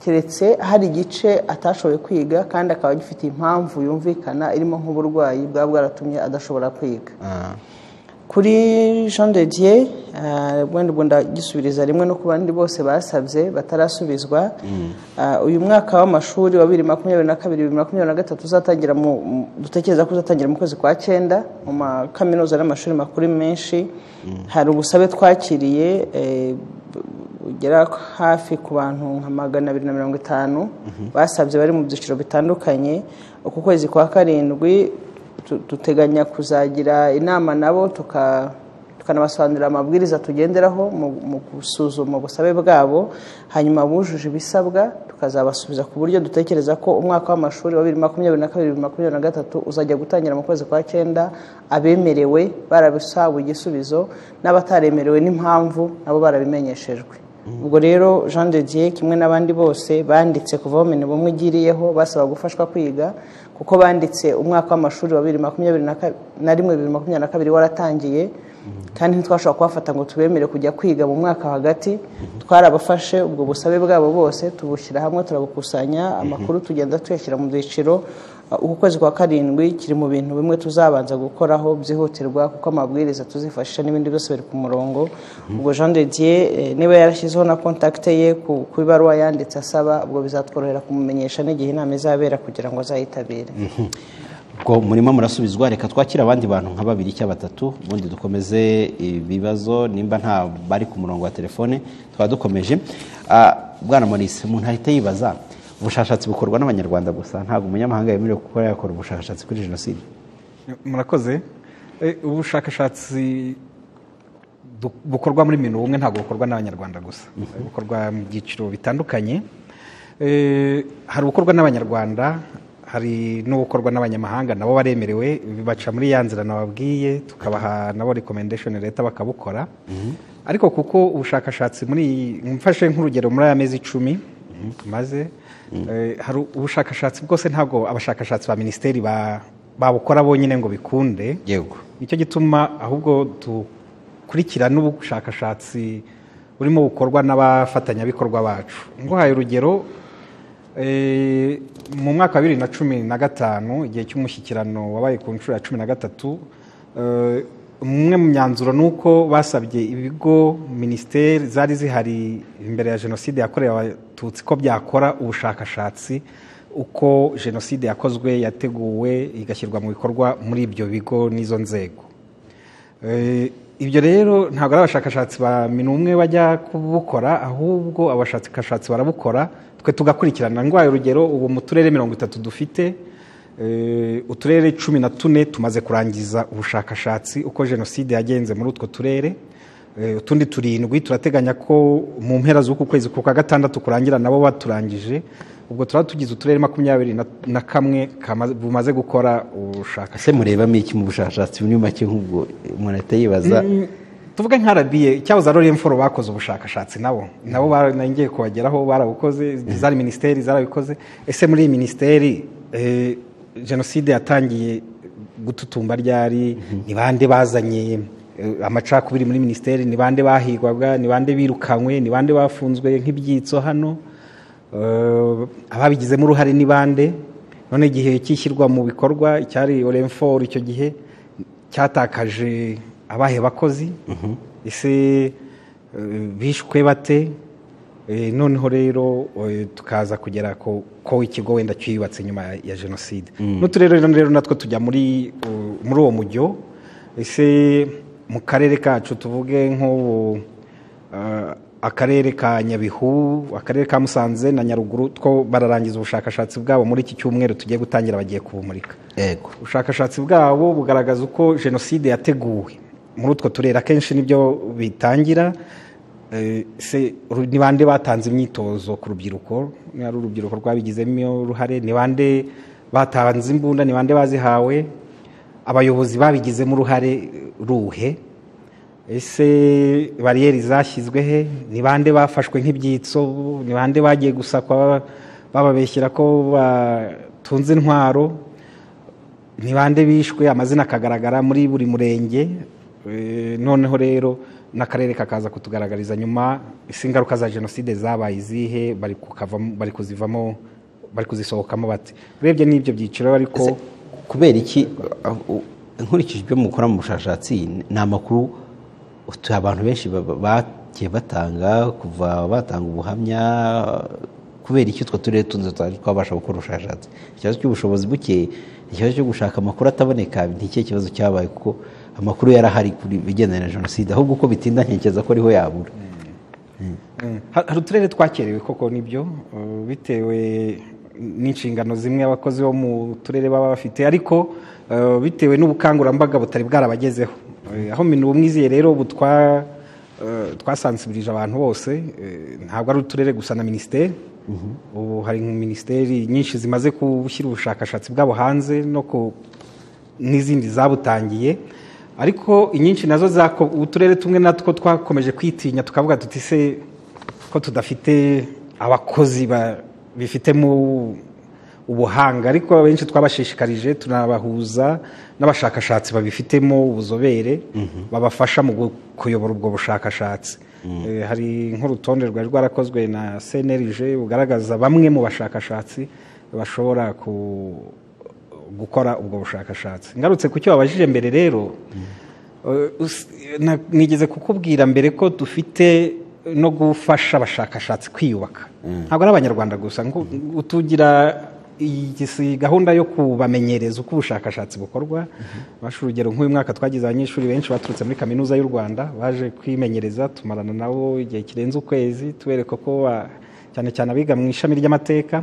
keretse hari igice atashoboye kwiga kandi akaba agifite impamvu yumvikana irimo nk'uburwayi bwaba bwaratumye adashobora kwiga Ah, kuri jean de dieu ah, wenda ubwo ndagisubiriza rimwe no ku bandi bose basabye batarasubizwa Ah, uyu mwaka w'amashuri wa bibiri makumyabiri na kabiri bibiri makumyabiri na gatatu uzatangira mu mu- dutekereza ko uzatangira mu kwezi kwa cyenda mu makaminuza n'amashuri makuru menshi hari ubusabe twakiriye eh, bu- bugera hafi ku bantu nka magana abiri na mirongo itanu basabye bari mu byiciro bitandukanye uku kwezi kwa karindwi tu- duteganya kuzagira inama nabo tuka- tukanabasobanurira amabwiriza tugenderaho mu- mu gusuzuma ubusabe bwabo hanyuma bujuje ibisabwa tukazabasubiza ku buryo dutekereza ko umwaka w'amashuri wa bibiri makumyabiri na kabiri bibiri makumyabiri na gatatu uzajya gutangira mu kwezi kwa cyenda abemerewe barabisabu igisubizo n'abataremerewe n'impamvu nabo barabimenyeshejwe ubwo rero jean de dieu kimwe n'abandi bose banditse kuva aho mine bumwe igiriyeho basaba gufashwa kwiga kuko banditse umwaka w'amashuri wa bibiri makumyabiri na ka- na rimwe bibiri makumyabiri na kabiri waratangiye kandi ntitwashobora kubafata ngo tubemere kujya kwiga mu mwaka hagati twarabafashe ubwo busabe bwabo bose tubushyira hamwe turabukusanya amakuru tugenda tuyashyira mu byiciro Uh, uku kwezi kwa karindwi kiri mu bintu bimwe tuzabanza gukoraho byihutirwa kuko amabwiriza tuzifashisha n'ibindi byose biri ku murongo ubwo jean de dieu eh, niba yarashyizeho na kontakite ye ku ku ibaruwa yanditse asaba ubwo bizatworohera kumumenyesha n'igihe inama izabera kugira ngo azayitabire ubwo murimo murasubizwa reka twakire abandi bantu nka babiri cyangwa batatu ubundi dukomeze ibibazo nimba nta bari ku murongo wa telefone twaba dukomeje Ah, bwana Maurice umuntu ahita yibaza ubushakashatsi bukorwa n'abanyarwanda gusa ntabwo umunyamahanga yemerewe kuba yakora ubushakashatsi kuri jenoside murakoze Eh, ubushakashatsi du- bukorwa muri minu bumwe ntabwo bukorwa n'abanyarwanda gusa bukorwa mu byiciro bitandukanye Eh, hari ubukorwa n'abanyarwanda hari n'ubukorwa n'abanyamahanga nabo baremerewe baca muri ya nzira nababwiye tukabaha nabo rekomendesheni leta bakabukora ariko kuko ubushakashatsi muri iyi- mfashe nk'urugero muri aya mezi icumi maze eh, hari ubushakashatsi bwose ntabwo abashakashatsi ba minisiteri ba- babukora bonyine ngo bikunde yego nicyo gituma ahubwo dukurikira n'ubushakashatsi burimo bukorwa n'abafatanyabikorwa bacu nguhaye urugero eh, mu mwaka wa bibiri na cumi na gatanu igihe cy'umushyikirano wabaye ku nshuro ya cumi na gatatu eh, umwe mu myanzuro ni uko basabye ibigo minisiteri zari zihari imbere ya jenoside yakorewe abatutsi ko byakora ubushakashatsi uko jenoside yakozwe yateguwe igashyirwa mu bikorwa muri ibyo bigo n'izo nzego Eh, ibyo rero ntabwo ari abashakashatsi ba minumwe bajya kubukora ahubwo abashakashatsi barabukora twe tugakurikirana ndwaye urugero ubu mu turere mirongo itatu dufite eh, uturere cumi na tune tumaze kurangiza ubushakashatsi uko jenoside yagenze muri utwo turere Eh, utundi turindwi turateganya ko mu mpera z'uku kwezi ku kwa gatandatu kurangira nabo baturangije ubwo turaba tugize uturere makumyabiri na- na kamwe kamaze- bumaze gukora ubushakashatsi ese murebamo iki mu bushakashatsi muri make nk'ubwo umuntu ahita yibaza Mm, tuvuge nka RBA cyahoze ari remforo bakoze ubushakashatsi nabo nabo ngiye kubageraho barabukoze zari minisiteri zarabikoze ese muri iyi minisiteri eh, jenoside yatangiye gututumba ryari ni bande bazanye eh, amacakubiri muri minisiteri ni bande bahigwaga ni bande birukanywe ni bande bafunzwe nk'ibyitso hano Eh, ababigizemo uruhare ni bande none igihe cyishyirwa mu bikorwa icyari oremforo icyo gihe cyatakaje abahe bakozi ese eh, bishwe bate Eh, noneho rero eh, tukaza kugera ko ko ikigo wenda cyubatse nyuma ya- ya jenoside n'uturere rero rero natwo tujya muri uh, muri uwo mujyo ese mu karere kacu tuvuge nk'ubu eh, akarere ka nyabihu akarere ka musanze na nyaruguru two bararangiza ubushakashatsi bwabo muri iki cyumweru tugiye gutangira bagiye kubumurika yego ubushakashatsi bwabo bugaragaza uko jenoside yateguwe muri utwo turere akenshi nibyo bitangira Eh, se ru- ni bande batanze imyitozo ku rubyiruko ni ari urubyiruko rwabigizemo uruhare ni bande batanze imbunda ni bande bazihawe abayobozi babigizemo uruhare eh, ruhe ese bariyeri zashyizwe he ni bande bafashwe nk'ibyitso ni bande bagiye gusakwa bababeshyira ko batunze intwaro ni bande bishwe amazina akagaragara muri buri murenge Eh, noneho rero n'akarere kakaza kutugaragariza nyuma ese ingaruka za jenoside zabaye izihe bari kukavamo- bari kuzivamo bari kuzisohokamo bate urebye n'ibyo byiciro ariko kubera iki uh, uh, nkurikije ibyo mukora mu bushakashatsi ni amakuru utu- abantu benshi baba- bagiye batanga kuva batanga ubuhamya kubera iki utwo turere tundi tutari twabasha gukora ubushakashatsi ikibazo cy'ubushobozi buke ikibazo cyo gushaka amakuru ataboneka ni ikihe kibazo cyabaye kuko amakuru yari ahari kuri ibigendanye na jenoside ahubwo uko bitinda ntekereza ko ariho yabura Mm. Ha- hari uturere twakerewe koko nibyo uh, bitewe n'inshingano zimwe abakozi bo mu turere baba bafite ariko uh, bitewe n'ubukangurambaga butari bwarabagezeho Eh, aho mintu bumwiziye rero ubu twa- eh, twasansibirije abantu bose eh, ntabwo ari uturere gusa na minisiteri ubu hari nka minisiteri nyinshi zimaze gushyira ubushakashatsi bwabo hanze no ku n'izindi zabutangiye ariko inyinshi nazo zako uturere tumwe natwo twakomeje kwitinya tukavuga tuti se ko tudafite abakozi ba- bifitemo ubuhanga ariko abenshi twabashishikarije tunabahuza n'abashakashatsi babifitemo ubuzobere babafasha mu gu- kuyobora ubwo bushakashatsi Eh, hari nk'urutonde rwari rwarakozwe na CNRG bugaragaza bamwe mu bashakashatsi bashobora ku gukora ubwo bushakashatsi ngarutse ku cyo wabajije mbere rero eh, us- na- nigeze kukubwira mbere ko dufite no gufasha abashakashatsi kwiyubaka ntabwo ari abanyarwanda gusa ngo- utugira iyi si gahunda yo kubamenyereza uko ubushakashatsi bukorwa bashe urugero nk'uyu mwaka twagize abanyeshuri benshi baturutse muri kaminuza y'u rwanda baje kwimenyereza tumarana nabo igihe kirenze ukwezi tubereka ko ba- cyane cyane abiga mu ishami ry'amateka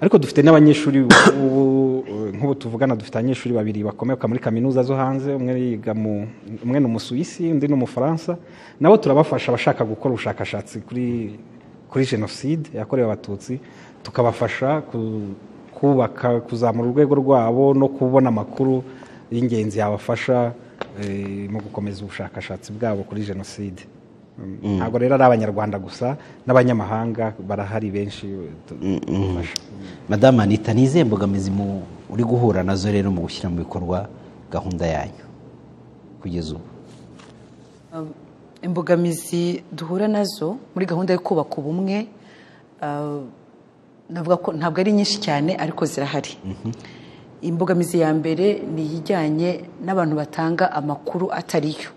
ariko dufite n'abanyeshuri ubu eh, nk'ubu tuvugana dufite abanyeshuri babiri bakomoka muri kaminuza zo hanze umwe yiga mu umwe ni umusuwisi undi ni umufaransa nabo turabafasha abashaka gukora ubushakashatsi kuri kuri jenoside yakorewe abatutsi tukabafasha ku- kubaka kuzamura urwego rwabo no kubona amakuru y'ingenzi yabafasha eh, mu gukomeza ubushakashatsi bwabo kuri jenoside Mm, ntabwo rero ari abanyarwanda gusa n'abanyamahanga barahari benshi eh, tu- tubafasha. madamu anita ni izihe mbogamizi mu- uri guhura nazo rero mu gushyira mu bikorwa gahunda yanyu kugeza ubu Um, imbogamizi duhura nazo muri gahunda yo kubaka ubumwe uh, navuga ko ntabwo ari nyinshi cyane ariko zirahari imbogamizi ya mbere ni ijyanye n'abantu batanga amakuru atariyo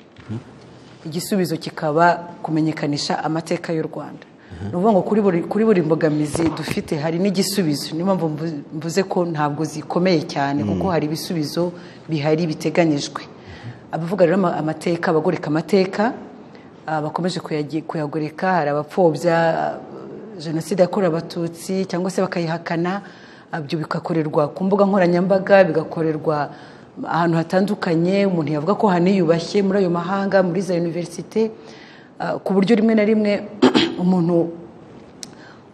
igisubizo kikaba kumenyekanisha amateka y'u rwanda ni ukuvuga ngo kuri buri kuri buri mbogamizi dufite hari n'igisubizo niyo mpamvu mvu- mvuze ko ntabwo zikomeye cyane kuko hari ibisubizo bihari biteganyijwe abavuga rero ama- amateka abagoreka amateka ah, bakomeje kuyagi- kuyagoreka hari abapfobya ah, jenoside yakorewe abatutsi cyangwa se bakayihakana ah, ibyo bigakorerwa ku mbuga nkoranyambaga bigakorerwa ahantu hatandukanye umuntu yavuga ko haniyubashye muri ayo mahanga muri za univerisite ah, ku buryo rimwe na rimwe umuntu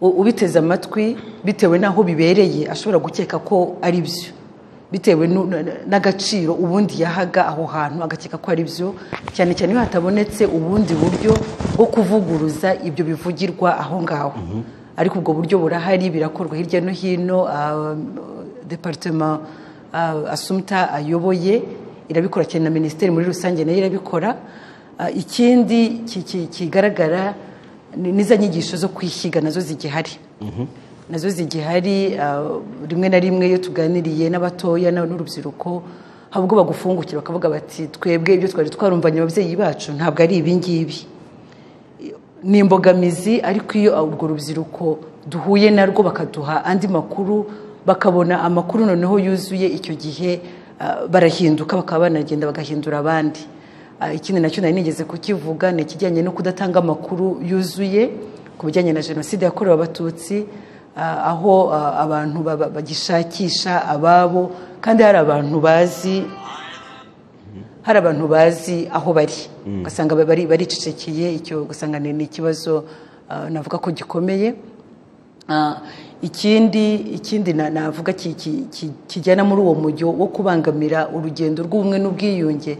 u- ubiteze amatwi bitewe n'aho bibereye ashobora gukeka ko ari byo bitewe nu- na- n'agaciro ubundi yahaga aho hantu agakeka ko ari byo cyane cyane iyo hatabonetse ubundi buryo bwo kuvuguruza ibyo bivugirwa aho ngaho ariko ubwo buryo burahari birakorwa hirya no hino ah, departema ah, asumta ayoboye irabikora cyane na minisiteri muri rusange nayo irabikora Ah, ikindi ki- ki- kigaragara ni- n'izo nyigisho zo kwishyiga nazo zigihari nazo zigihari ah, rimwe na rimwe iyo tuganiriye n'abatoya na- n'urubyiruko habwo bagufungukira bakavuga bati twebwe ibyo twari twarumvanye ababyeyi bacu ntabwo ari ibi ngibi ni imbogamizi ariko iyo urwo rubyiruko duhuye narwo bakaduha andi makuru bakabona amakuru noneho yuzuye icyo gihe ah, barahinduka bakaba banagenda bagahindura abandi Ah, ikindi nacyo nari nigeze kukivuga ni ikijyanye no kudatanga amakuru yuzuye ku bijyanye na jenoside yakorewe abatutsi ah, aho ah, abantu baba- bagishakisha ababo kandi hari abantu bazi hari abantu bazi aho bari ugasanga ba- bari- baricecekeye icyo ugasanga ni ni ikibazo ah, navuga ko gikomeye Ah, ikindi ikindi na- navuga ki- ki- ki- kijyana muri uwo mujyo wo kubangamira urugendo rw'ubumwe n'ubwiyunge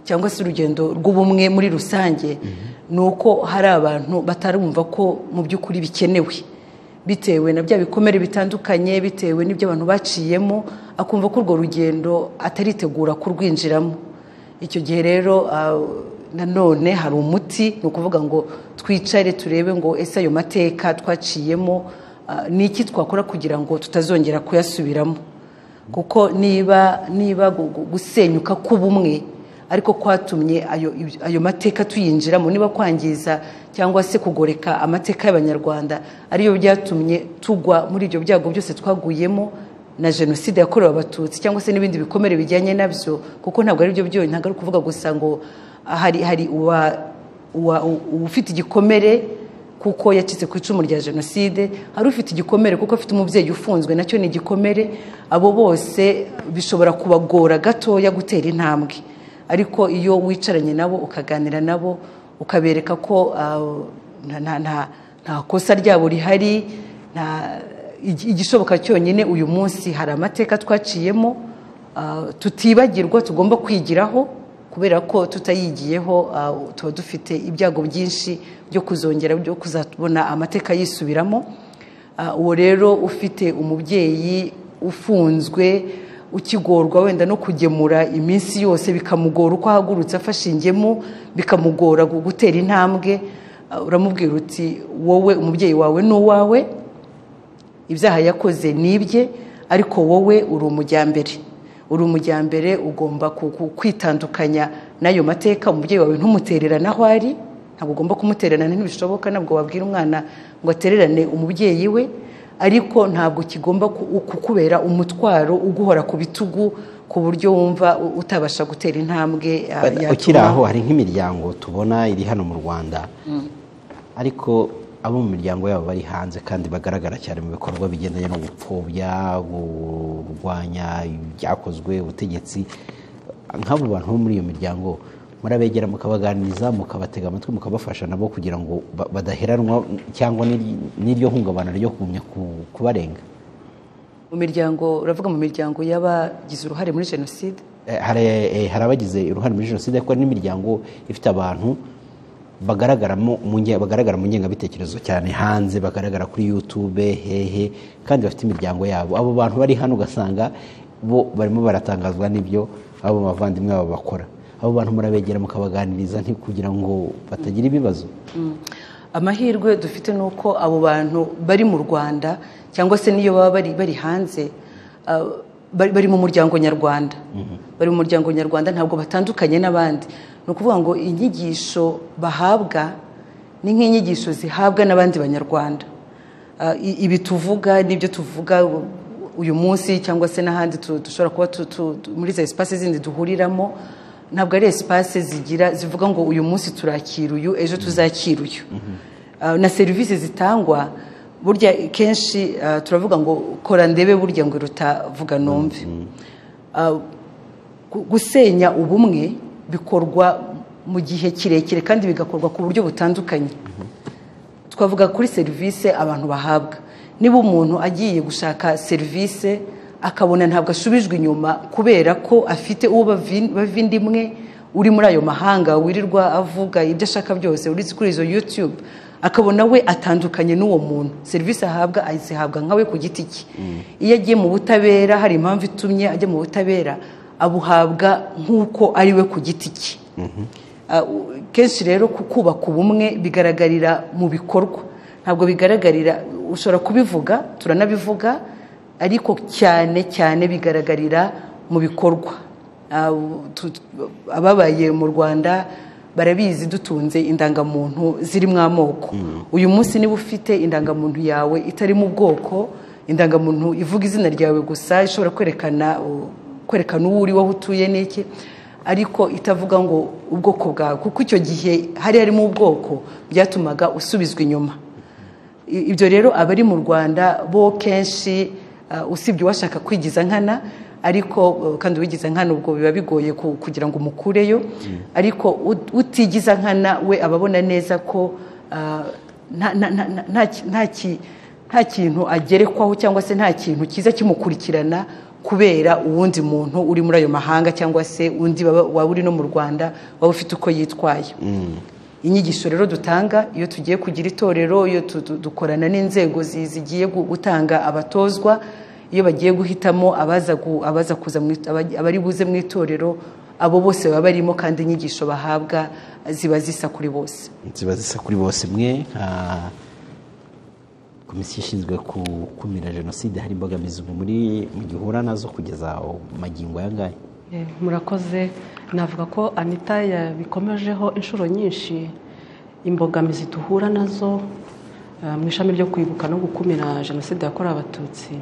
cyangwa se urugendo rw'ubumwe muri rusange ni uko hari abantu batarumva ko mu by'ukuri bikenewe bitewe na bya bikomere bitandukanye bitewe n'ibyo abantu baciyemo akumva ko urwo rugendo ataritegura kurwinjiramo icyo gihe rero ah, nanone hari umuti ni ukuvuga ngo twicare turebe ngo ese ayo mateka twaciyemo ah, ni iki twakora kugira ngo tutazongera kuyasubiramo kuko niba niba gu- gu- gusenyuka k'ubumwe ariko kwatumye ayo, ayo mateka tuyinjiramo niba kwangiza cyangwa se kugoreka amateka y'abanyarwanda ariyo byatumye tugwa muri ibyo byago byose twaguyemo na jenoside yakorewe abatutsi cyangwa se n'ibindi bikomere bijyanye nabyo kuko ntabwo ari byo byonyine ntabwo ari ukuvuga gusa ngo ah, hari hari uwa- uwa- u- ufite igikomere kuko yacitse ku icumu rya jenoside hari ufite igikomere kuko afite umubyeyi ufunzwe nacyo ni igikomere abo bose bishobora kubagora gatoya gutera intambwe ariko iyo wicaranye nabo ukaganira nabo ukabereka ko ah, nta- nta- nta- nta kosa ryabo rihari nta igi- igishoboka cyonyine uyu munsi hari amateka twaciyemo ah, tutibagirwa tugomba kwigiraho kubera ko tutayigiyeho ah, tuba dufite ibyago byinshi byo kuzongera byo kuzabona amateka yisubiramo Ah, uwo rero ufite umubyeyi ufunzwe ukigorwa wenda no kugemura iminsi yose bikamugora uko ahagurutse afashe ingemu bikamugora gu- gutera intambwe ah, uramubwira uti wowe umubyeyi wawe ni uwawe ibyaha yakoze ni ibye ariko wowe uri umujyambere uri umujyambere ugomba ku- ku- kwitandukanya n'ayo mateka umubyeyi wawe ntumutererane aho ari ntabwo ugomba kumutererana ntibishoboka ntabwo wabwira umwana ngo atererane umubyeyi we ariko ntabwo kigomba ku- kukubera umutwaro uguhora ku bitugu ku buryo wumva u- utabasha gutera intambwe ah, ukiri yatuma- aho hari nk'imiryango tubona iri hano mu rwanda ariko abo mu miryango yabo bari hanze kandi bagaragara cyane mu bikorwa bigendanye no gupfobya kurwanya ibyakozwe ubutegetsi nk'abo bantu bo muri iyo miryango murabegera mukabaganiriza mukabatega amatwi mukabafasha nabo kugira ngo ba- badaheranwa cyangwa n'iri- n'iryo hungabana ryo kugumya ku- kubarenga mu miryango uravuga mu miryango y'abagize uruhare muri jenoside Eh, hari eh, hari abagize uruhare muri jenoside ariko hari n'imiryango ifite abantu bagaragaramo mu nge- bagaragara mu ngengabitekerezo cyane hanze bagaragara kuri youtube hehe kandi bafite imiryango yabo abo bantu bari hano ugasanga bo barimo baratangazwa n'ibyo abo bavandimwe babo bakora abo bantu murabegera mukabaganiriza nti kugira ngo batagira ibibazo amahirwe dufite ni uko abo bantu bari mu rwanda cyangwa se n'iyo baba bari bari hanze ah, bari bari mu muryango nyarwanda bari mu muryango nyarwanda ntabwo batandukanye n'abandi ni ukuvuga ngo inyigisho bahabwa ni nk'inyigisho zihabwa n'abandi banyarwanda Ah, i- ibi tuvuga n'ibyo tuvuga u- uyu munsi cyangwa se n'ahandi tu- dushobora kuba tu- tu- tu- muri za esipasi zindi duhuriramo ntabwo ari esipasi zigira zivuga ngo uyu munsi turakira uyu ejo tuzakira uyu Ah, na serivisi zitangwa burya kenshi ah, turavuga ngo kora ndebe burya ngo iruta vuga numve Ah, gu- gusenya ubumwe bikorwa mu gihe kirekire kandi bigakorwa ku buryo butandukanye twavuga kuri serivisi abantu bahabwa niba umuntu agiye gushaka serivisi akabona ntabwo asubijwe inyuma kubera ko afite uwo bavi- bavindimwe uri muri ayo mahanga wirirwa avuga ibyo ashaka byose uretse kuri izo yutube akabona we atandukanye n'uwo muntu serivisi ahabwa azihabwa nkawe ku giti cye iyo agiye mu butabera hari impamvu itumye ajya mu butabera abuhabwa nk'uko ari we ku giti cye Ah, u- kenshi rero ku- kubaka ubumwe bigaragarira mu bikorwa ntabwo bigaragarira ushobora kubivuga turanabivuga ariko cyane cyane bigaragarira mu bikorwa Ah, u- tu- tu- ababaye mu rwanda barabizi dutunze indangamuntu zirimo amoko uyu munsi niba ufite indangamuntu yawe itarimo ubwoko indangamuntu ivuga izina ryawe gusa ishobora kwerekana u- kwerekana uwo uri wowe utuye n'iki ariko itavuga ngo ubwoko bwawe kuko icyo gihe hari harimo ubwoko byatumaga usubizwa inyuma I- ibyo rero abari mu rwanda bo kenshi ah, usibye uwashaka kwigiza nkana ariko eh, kandi uwigiza nkana ubwo biba bigoye ku- kugira ngo umukureyo ariko ut- utigiza nkana we aba abona neza ko ah, nta- nta- nta- nta- nta ki- nta ki- nta kintu agerekwaho cyangwa se nta kintu cyiza kimukurikirana kubera uwundi muntu uri muri ayo mahanga cyangwa se undi baba- waba uri no mu rwanda waba ufite uko yitwaye inyigisho rero dutanga iyo tugiye kugira itorero iyo tu- tu- dukorana n'inzego zi- zigiye gu- gutanga abatozwa iyo bagiye guhitamo abaza gu- abaza kuza mu it- aba- abari buze mu itorero abo bose baba barimo kandi inyigisho bahabwa ziba zisa kuri bose ziba zisa kuri bose mwe nka komisiyo ishinzwe gukumira jenoside hari imbogamizi muri mu gihura nazo kugeza magingo aya ngaya Eh, murakoze navuga ko anita yabikomejeho inshuro nyinshi imbogamizi duhura nazo eh, mu ishami ryo kwibuka no gukumira jenoside yakorewe abatutsi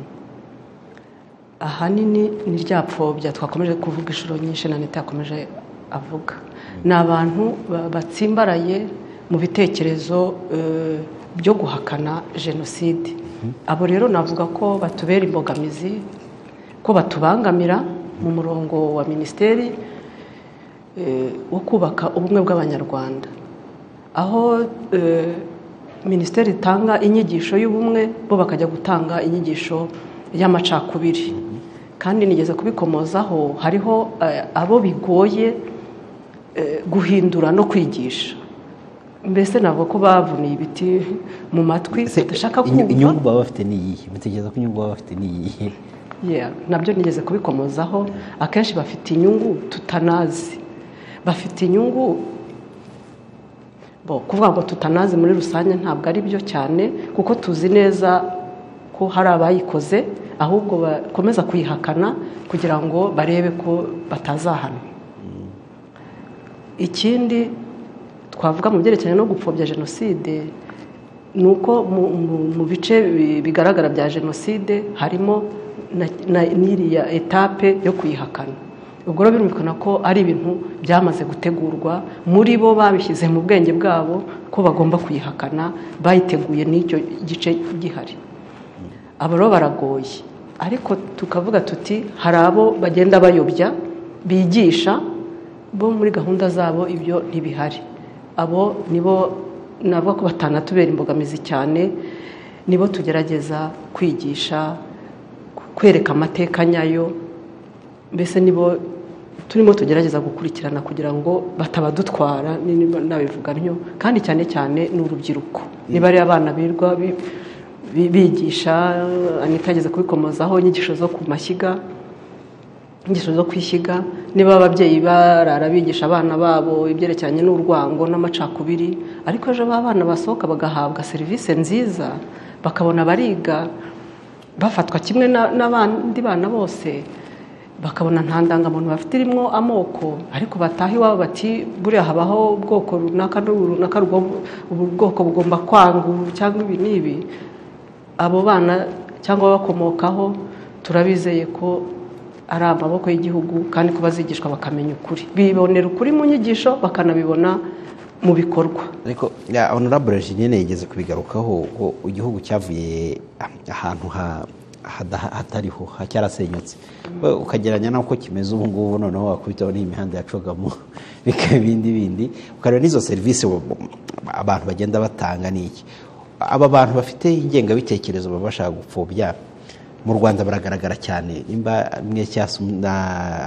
ahanini ni rya pfobya twakomeje kuvuga inshuro nyinshi na leta yakomeje avuga ni abantu ba- batsimbaraye mu bitekerezo eh, byo guhakana jenoside abo rero navuga ko batubera imbogamizi ko batubangamira mu murongo wa minisiteri eh, wo kubaka ubumwe bw'abanyarwanda aho eh, minisiteri itanga inyigisho y'ubumwe bo bakajya gutanga inyigisho y'amacakubiri kandi nigeze kubikomozaho hariho eh, abo bigoye eh, guhindura no kwigisha mbese ntabwo ko bavuniye ibiti mu matwi badashaka Inyu- kumva inyungu baba bafite ni iyihe mutekereza ko inyungu baba bafite ni iyihe Yeah, nabyo nigeze kubikomozaho akenshi bafite inyungu tutanazi bafite inyungu bo kuvuga ngo tutanazi muri rusange ntabwo ari byo cyane kuko tuzi neza ko hari abayikoze ahubwo bakomeza kuyihakana kugira ngo barebe ko batazahana ikindi twavuga mu byerekeranye no gupfobya jenoside ni uko mu- mu- mu bice bi- bigaragara bya jenoside harimo na- na- n'iriya etape yo kuyihakana ubwo rero birumvikana ko ari ibintu byamaze gutegurwa muri bo babishyize mu bwenge bwabo ko bagomba kuyihakana bayiteguye n'icyo gice gihari aba rero baragoye ariko tukavuga tuti hari abo bagenda bayobya bigisha bo muri gahunda zabo ibyo ntibihari abo nibo navuga ko batanatubera imbogamizi cyane nibo tugerageza kwigisha kwereka amateka nyayo mbese nibo turimo tugerageza gukurikirana kugira ngo batabadutwara ni- niba nabivuga ntyo kandi cyane cyane ni urubyiruko niba ari abana birwa bi- bi- bigisha anita yageze kubikomozaho inyigisho zo ku mashyiga ingeso zo kwishyiga niba ababyeyi barara bigisha abana babo ibyerekeranye n'urwango n'amacakubiri ariko ejo ba bana basohoka bagahabwa serivisi nziza bakabona bariga bafatwa kimwe na- n'abandi bana bose bakabona nta ndangamuntu bafite irimo amoko ariko bataha iwabo bati buriya habaho ubwoko runaka n'ubu runaka ubu bwoko bugomba kwanga cyangwa ibi n'ibi abo bana cyangwa bakomokaho turabizeye ko ari amaboko y'igihugu kandi ko bazigishwa bakamenya ukuri bibonera ukuri mu nyigisho bakanabibona mu bikorwa ariko ya honorable nyine yigeze kubigarukaho ubwo igihugu cyavuye ahantu hatariho cyarasenyutse ukagereranya n'uko kimeze ubu ngubu noneho wakubitaho n'imihanda yacogamo bikaba ibindi bindi ukareba n'izo serivisi abantu bagenda batanga n'iki aba bantu bafite ingengabitekerezo baba bashaka gupfobya mu rwanda baragaragara cyane nimba mwe cyangwa na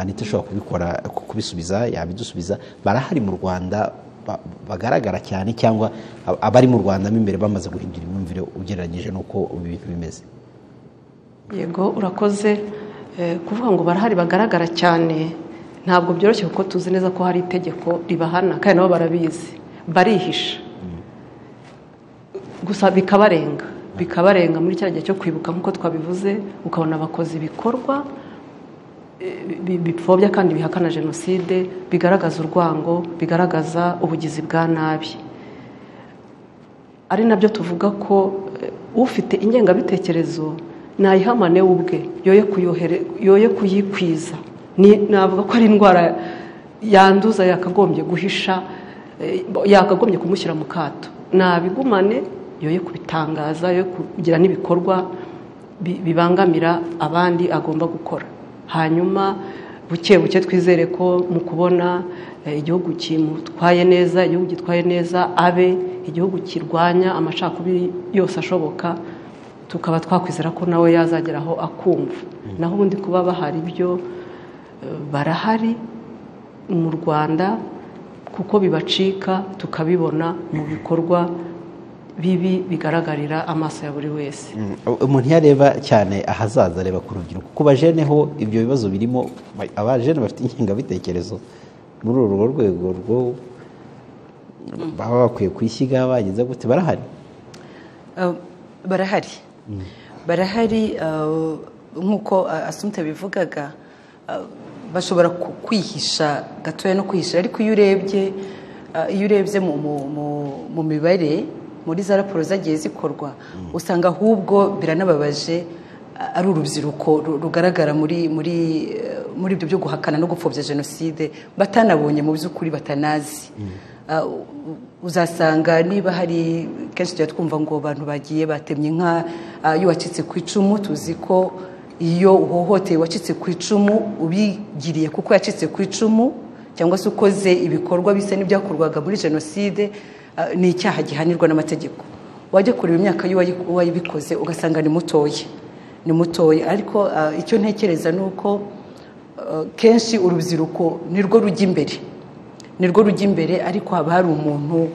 anita ushobora kubikora kubisubiza yabidusubiza barahari mu rwanda bagaragara cyane cyangwa abari mu rwanda mo imbere bamaze guhindura imyumvire ugereranyije n'uko ibintu bimeze yego urakoze kuvuga ngo barahari bagaragara cyane ntabwo byoroshye kuko tuzi neza ko hari itegeko ribahana kandi nabo barabizi barihisha gusa bikabarenga bikabarenga muri cya gihe cyo kwibuka nk'uko twabivuze ukabona bakoze ibikorwa bipfobya kandi bihakana jenoside bigaragaza urwango bigaragaza ubugizi bwa nabi ari nabyo tuvuga ko ufite ingengabitekerezo nayihamane we ubwe yoye kuyikwiza navuga ko ari indwara yanduza yakagombye guhisha yakagombye kumushyira mu kato nabigumane yoye kubitangaza yoye kugira n'ibikorwa bibangamira abandi agomba gukora hanyuma buke buke twizere ko mu kubona igihugu kimutwaye neza igihugu gitwaye neza abe igihugu kirwanya amacakubiri yose ashoboka tukaba twakwizera ko nawe yazageraho akumva naho ubundi kuba bahari byo barahari mu rwanda kuko bibacika tukabibona mu bikorwa bibi bigaragarira amaso ya buri wese umuntu iyo areba cyane ahazaza areba ku rubyiruko ku bajene ho ibyo bibazo birimo abajene bafite ingengabitekerezo muri urwo rwego rwo baba bakwiye kwishyira bageze gute barahari barahari barahari nk'uko asumute bivugaga bashobora kwihisha gatoya no kwihisha ariko iyo urebye iyo urebye mu mibare muri za raporo zagiye zikorwa usanga ahubwo biranababaje ari urubyiruko rugaragara muri muri muri ibyo byo guhakana no gupfobya jenoside batanabonye mu by'ukuri batanazi uzasanga niba hari kenshi tujya twumva ngo abantu bagiye batemye inka iyo wacitse ku icumu tuzi ko iyo uhohoteye wacitse ku icumu ubigiriye kuko yacitse ku icumu cyangwa se ukoze ibikorwa bisa n'ibyakorwaga muri jenoside ni icyaha gihanirwa n'amategeko wajya kureba imyaka y'uwayibikoze ugasanga ni mutoya ni mutoya ariko icyo ntekereza ni uko kenshi urubyiruko nirwo rujya imbere nirwo rujya imbere ariko haba hari umuntu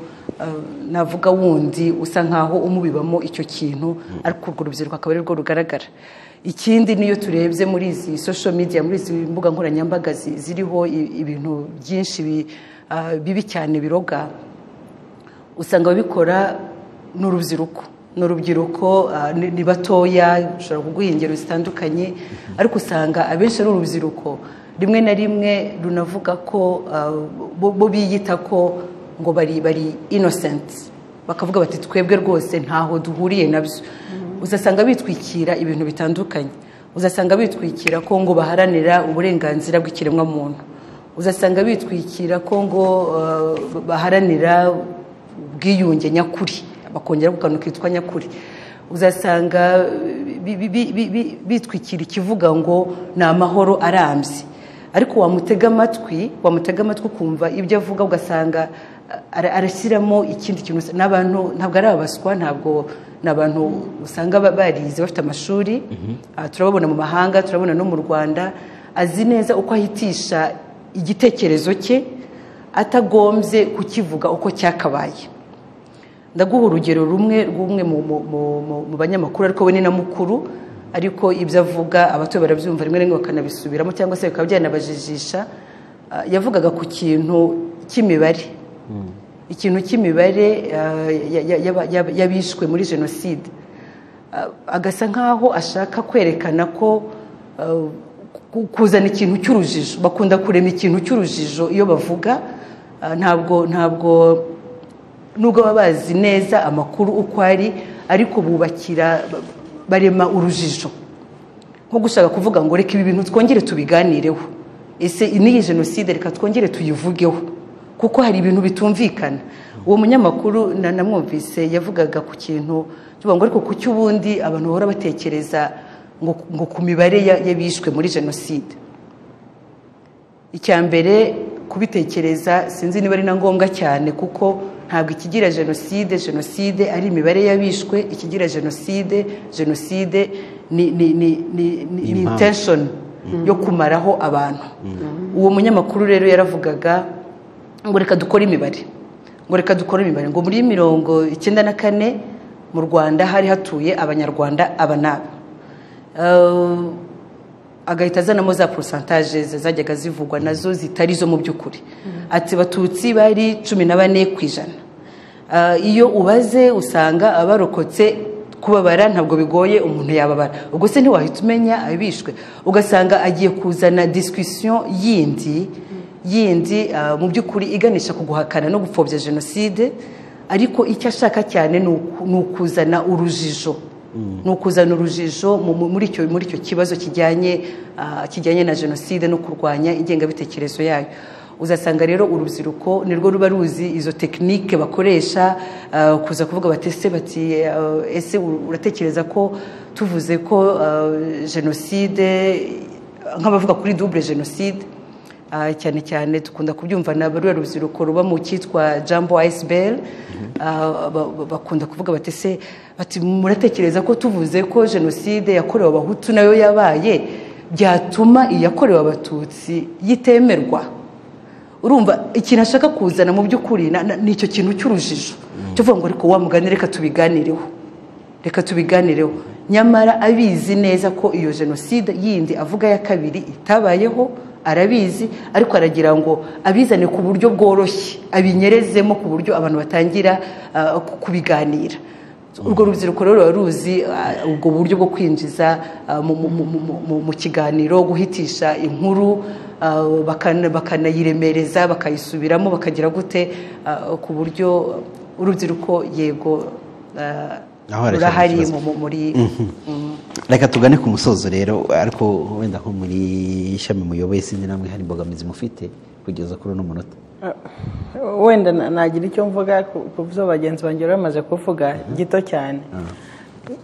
navuga wundi usa nkaho umubibamo icyo kintu ariko urwo rubyiruko akaba arirwo rugaragara ikindi niyo turebye muri izi social media muri izi mbuga nkoranyambaga ziriho ibintu byinshi bibi cyane biroga usanga ababikora ni urubyiruko ni urubyiruko ni batoya ushobora kuguha ingero zitandukanye ariko usanga abenshi ari urubyiruko rimwe na rimwe runavuga ko bo biyita ko ngo bari bari inosenti bakavuga bati twebwe rwose ntaho duhuriye nabyo uzasanga bitwikira ibintu bitandukanye uzasanga bitwikira ko ngo baharanira uburenganzira bw'ikiremwamuntu uzasanga bitwikira ko ngo baharanira ubwiyunge nyakuri bakongera kukantu kitwa nyakuri uzasanga bitwikira ikivuga ngo ni amahoro arambye ariko wamutega amatwi wamutega amatwi ukumva ibyo avuga ugasanga arashyiramo ikindi kintu n'abantu ntabwo ari abaswa ntabwo ni abantu usanga barize bafite amashuri turababona mu mahanga turabona no mu rwanda azi neza uko ahitisha igitekerezo cye atagombye kukivuga uko cyakabaye ndaguha urugero rumwe rw'umwe mu banyamakuru ariko we ni na mukuru ariko ibyo avuga abato barabyumva rimwe rimwe bakanabisubiramo cyangwa se bikaba byanabajijisha yavugaga ku kintu cy'imibare ikintu cy'imibare y'abishwe muri jenoside agasa nk'aho ashaka kwerekana ko ku- kuzana ikintu cy'urujijo bakunda kurema ikintu cy'urujijo iyo bavuga ah, ntabwo ntabwo nubwo baba bazi neza amakuru uko ari ariko bubakira ba- barema urujijo nko gushaka kuvuga ngo reka ibi bintu twongere tubiganireho ese n'iyi jenoside reka twongere tuyivugeho kuko hari ibintu bitumvikana uwo munyamakuru na- namwumvise yavugaga ku kintu tuvuga ngo ariko kuki ubundi abantu bahora batekereza ngo ngo ku mibare ya- y'abishwe muri jenoside icya mbere kubitekereza sinzi niba ari na ngombwa cyane kuko ntabwo ikigira jenoside jenoside ari imibare y'abishwe ikigira jenoside jenoside ni ni ni ni ni ni Impamvu. intention yo kumaraho abantu uwo munyamakuru rero yaravugaga ngo reka dukore imibare ngo reka dukore imibare ngo muri mirongo icyenda na kane mu rwanda hari hatuye abanyarwanda aba n'aba Eh, agahita azanamo za porosantaje zajyaga zivugwa nazo zitari zo mu by'ukuri ati batutsi bari cumi na bane ku ijana Ah, iyo ubaze usanga abarokotse kubabara ntabwo bigoye umuntu yababara ubwo se ntiwahita umenya abishwe ugasanga agiye kuzana disikusiyo yindi yindi ah, mu by'ukuri iganisha ku guhakana no gupfobya jenoside ariko icyo ashaka cyane ni uku- ni ukuzana urujijo ni ukuzana urujijo mu- mu- muri icyo muri icyo kibazo kijyanye ah, kijyanye na jenoside no kurwanya ingengabitekerezo yayo uzasanga rero urubyiruko nirwo ruba ruzi izo tekinike bakoresha ah, kuza kuvuga batese bati ah, ese ur- uratekereza ko tuvuze ko ah, jenoside nk'abavuga kuri double jenoside Ah, cyane cyane dukunda kubyumva na barura rubyiruko ruba mu cyitwa jambo ayisiberi bakunda kuvuga bati se bati muratekereza ko tuvuze ko jenoside yakorewe abahutu nayo yabaye byatuma iyakorewe abatutsi yitemerwa urumva ikintu ashaka kuzana mu by'ukuri na- na- ni icyo kintu cy'urujijo cyo kuvuga ngo ariko wa mugani reka tubiganireho reka tubiganireho nyamara abizi neza ko iyo jenoside yindi avuga ya kabiri itabayeho arabizi ariko aragira ngo abizane ku buryo bworoshye abinyerezemo ku buryo abantu batangira ah, ku- kubiganira urwo rubyiruko rero ruba ruzi ah, ubwo buryo bwo kwinjiza ah, mu- mu- mu- mu- mu- mu kiganiro guhitisha inkuru ah, bakana- bakanayiremereza bakayisubiramo bakagira gute ah, ku buryo urubyiruko yego ah, Aho hari rurahari ikibazo. mu- mu- muri Mm. reka tugane ku musozo rero ariko wenda nko muri ishami muyoboye sinzi namwe hari imbogamizi mufite kugeza kuri uno munota wenda na- nagira icyo mvuga ku ku byo bagenzi banjye bari bamaze kuvuga gito cyane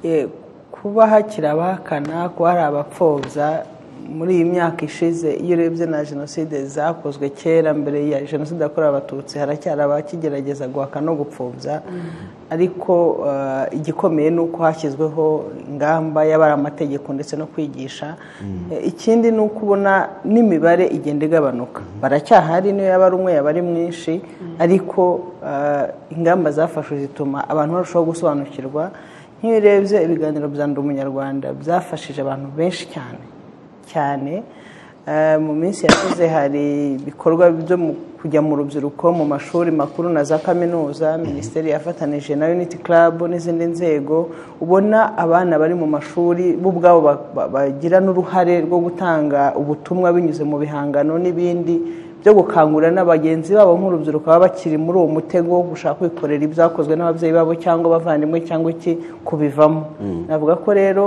Eh, kuba hakiri abahakana kuba hari abapfobya muri iyi myaka ishize iyo urebye na jenoside zakozwe kera mbere ya jenoside yakorewe abatutsi haracyari abakigerageza guhaka no gupfobya ariko eh, igikomeye ni uko hashyizweho ingamba y'abari amategeko ndetse no kwigisha Eh, ikindi ni uko ubona n'imibare igenda igabanuka baracyahari niyo yaba ari umwe yaba ari mwinshi ariko eh, ingamba zafashwe zituma abantu barushaho gusobanukirwa nk'iyo urebye ibiganiro bya ndi umunyarwanda byafashije abantu benshi cyane cyane Eh, mu minsi yashize hari ibikorwa byo mu- kujya mu rubyiruko mu mashuri makuru na za kaminuza minisiteri yafatanije na unity club n'izindi nzego ubona abana bari mu mashuri bo ubwabo ba- ba- bagira n'uruhare rwo gutanga ubutumwa binyuze mu bihangano n'ibindi byo gukangurira na bagenzi babo nk'urubyiruko baba bakiri muri uwo mutego wo gushaka kwikorera ibyakozwe n'ababyeyi babo cyangwa abavandimwe cyangwa iki kubivamo navuga ko rero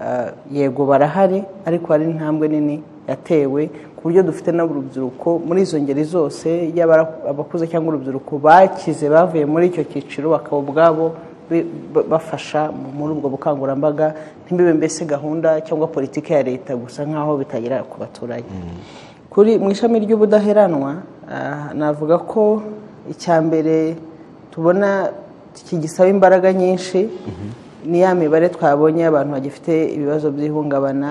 eh, yego barahari ariko hari intambwe nini yatewe ku buryo dufite n'urubyiruko muri izo ngeri zose yaba ari abakuze cyangwa urubyiruko bakize bavuye muri icyo cyiciro bakaba ubwabo bi- ba- bafasha mu- muri ubwo bukangurambaga ntibibe mbese gahunda cyangwa politiki ya leta gusa nk'aho bitagera ku baturage kuri mu ishami ry'ubudaheranwa ah, navuga ko icya mbere tubona kigisaba imbaraga nyinshi ni ya mibare twabonye y'abantu bagifite ibibazo by'ihungabana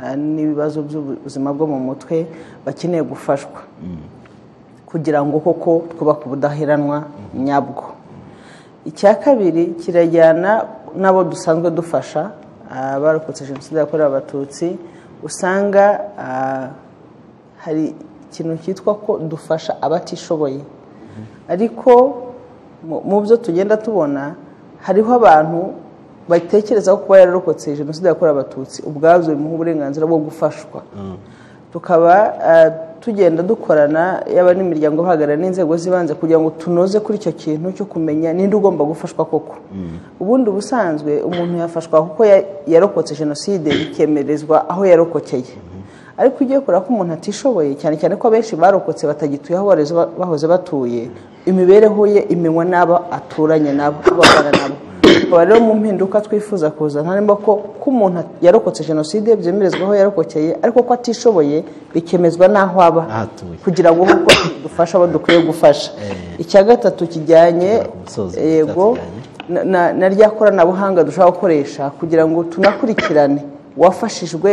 ah, n'ibibazo by'ubuzima bwo mu mutwe bakeneye gufashwa kugira ngo koko twubake ubudaheranwa nyabwo icya kabiri kirajyana n'abo dusanzwe dufasha ah, abarokotse jenoside yakorewe abatutsi usanga ah, hari ikintu cyitwa ko dufasha abatishoboye ariko mu- mu byo tugenda tubona hariho abantu batekereza ko kuba yararokotse jenoside yakorewe abatutsi ubwabyo bimuha uburenganzira bwo gufashwa tukaba eh, tugenda dukorana yaba n'imiryango ihagarariye n'inzego z'ibanze kugira ngo tunoze kuri icyo kintu cyo kumenya ninde ugomba gufashwa koko ubundi ubusanzwe umuntu yafashwa kuko ya- yarokotse jenoside bikemerezwa aho yarokokeye ariko ugiye kureba ko umuntu atishoboye cyane cyane ko abenshi barokotse batagituye aho bareze- bahoze batuye imibereho ye imenywa n'abo aturanye nabo abo abana nabo tukaba rero mu mpinduka twifuza kuzana harimo ko ko umuntu yarokotse jenoside byemerezwa aho yarokokeye ariko ko atishoboye bikemezwa n'aho aba Aho atuye. kugira ngo nk'uko dufasha abo dukwiye gufasha icya gatatu kijyanye Kugera ku musozo yego cyatujyanye. na- na na rya koranabuhanga dushobora gukoresha kugira ngo tunakurikirane uwafashijwe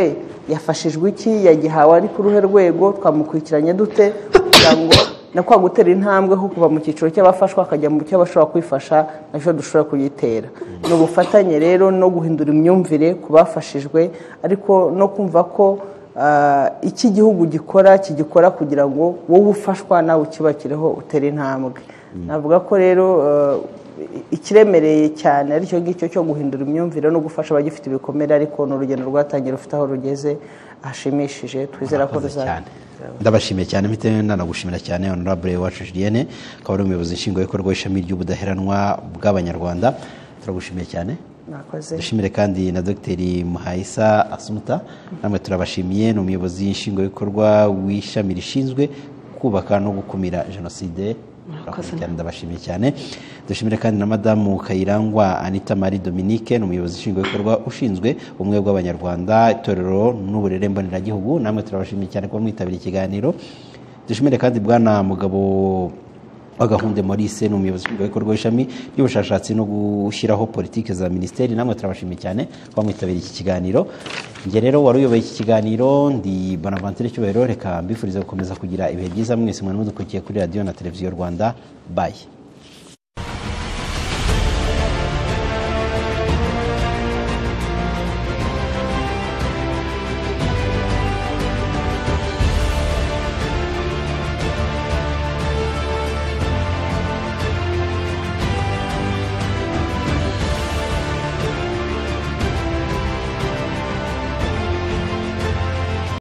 yafashijwe iki yagihawe ari ku ruhe rwego twamukurikiranye dute kugira ngo na kwa gutera intambwe ho kuva mu cyiciro cy'abafashwa akajya mu cy'abashobora kwifasha nacyo dushobora kuyitera ni ubufatanye rero no guhindura imyumvire ku bafashijwe ariko no kumva ko ah, icyo igihugu gikora kigikora kugira ngo wowe ufashwa nawe ukibakireho utere intambwe navuga ko rero ah, ikiremereye cyane aricyo ngicyo cyo guhindura imyumvire no gufasha abagifite ibikomere ariko ni urugendo rwatangiye rufite aho rugeze hashimishije twizera ko Murakoze ruzaba cyane ndabashimiye cyane mpite nanagushimira cyane honorable wacu julienne akaba ari umuyobozi nshingwabikorwa w'ishami ry'ubudaheranwa bw'abanyarwanda turagushimiye cyane mwakoze dushimire kandi na dogiteri muhayisa asumuta namwe turabashimiye ni umuyobozi nshingwabikorwa w'ishami rishinzwe kubaka no gukumira jenoside Murakoze cyane ndabashimiye cyane dushimire kandi na madamu kayirangwa anita marie dominique ni umuyobozi nshingwabikorwa ushinzwe ubumwe bw'abanyarwanda itorero n'uburere mboneragihugu namwe turabashimiye cyane kuba mwitabiriye ikiganiro dushimire kandi bwana mugabo wagahunde maurice ni umuyobozi w'ibikorwa w'ishami ry'ubushakashatsi no gushyiraho politiki za minisiteri namwe turabashimiye cyane kuba mwitabiriye iki kiganiro njye rero wari uyoboye iki kiganiro ndi bonaventure cyubahiro reka mbifuriza gukomeza kugira ibihe byiza mwese mwana mudukurikiye kuri radiyo na televiziyo rwanda bayi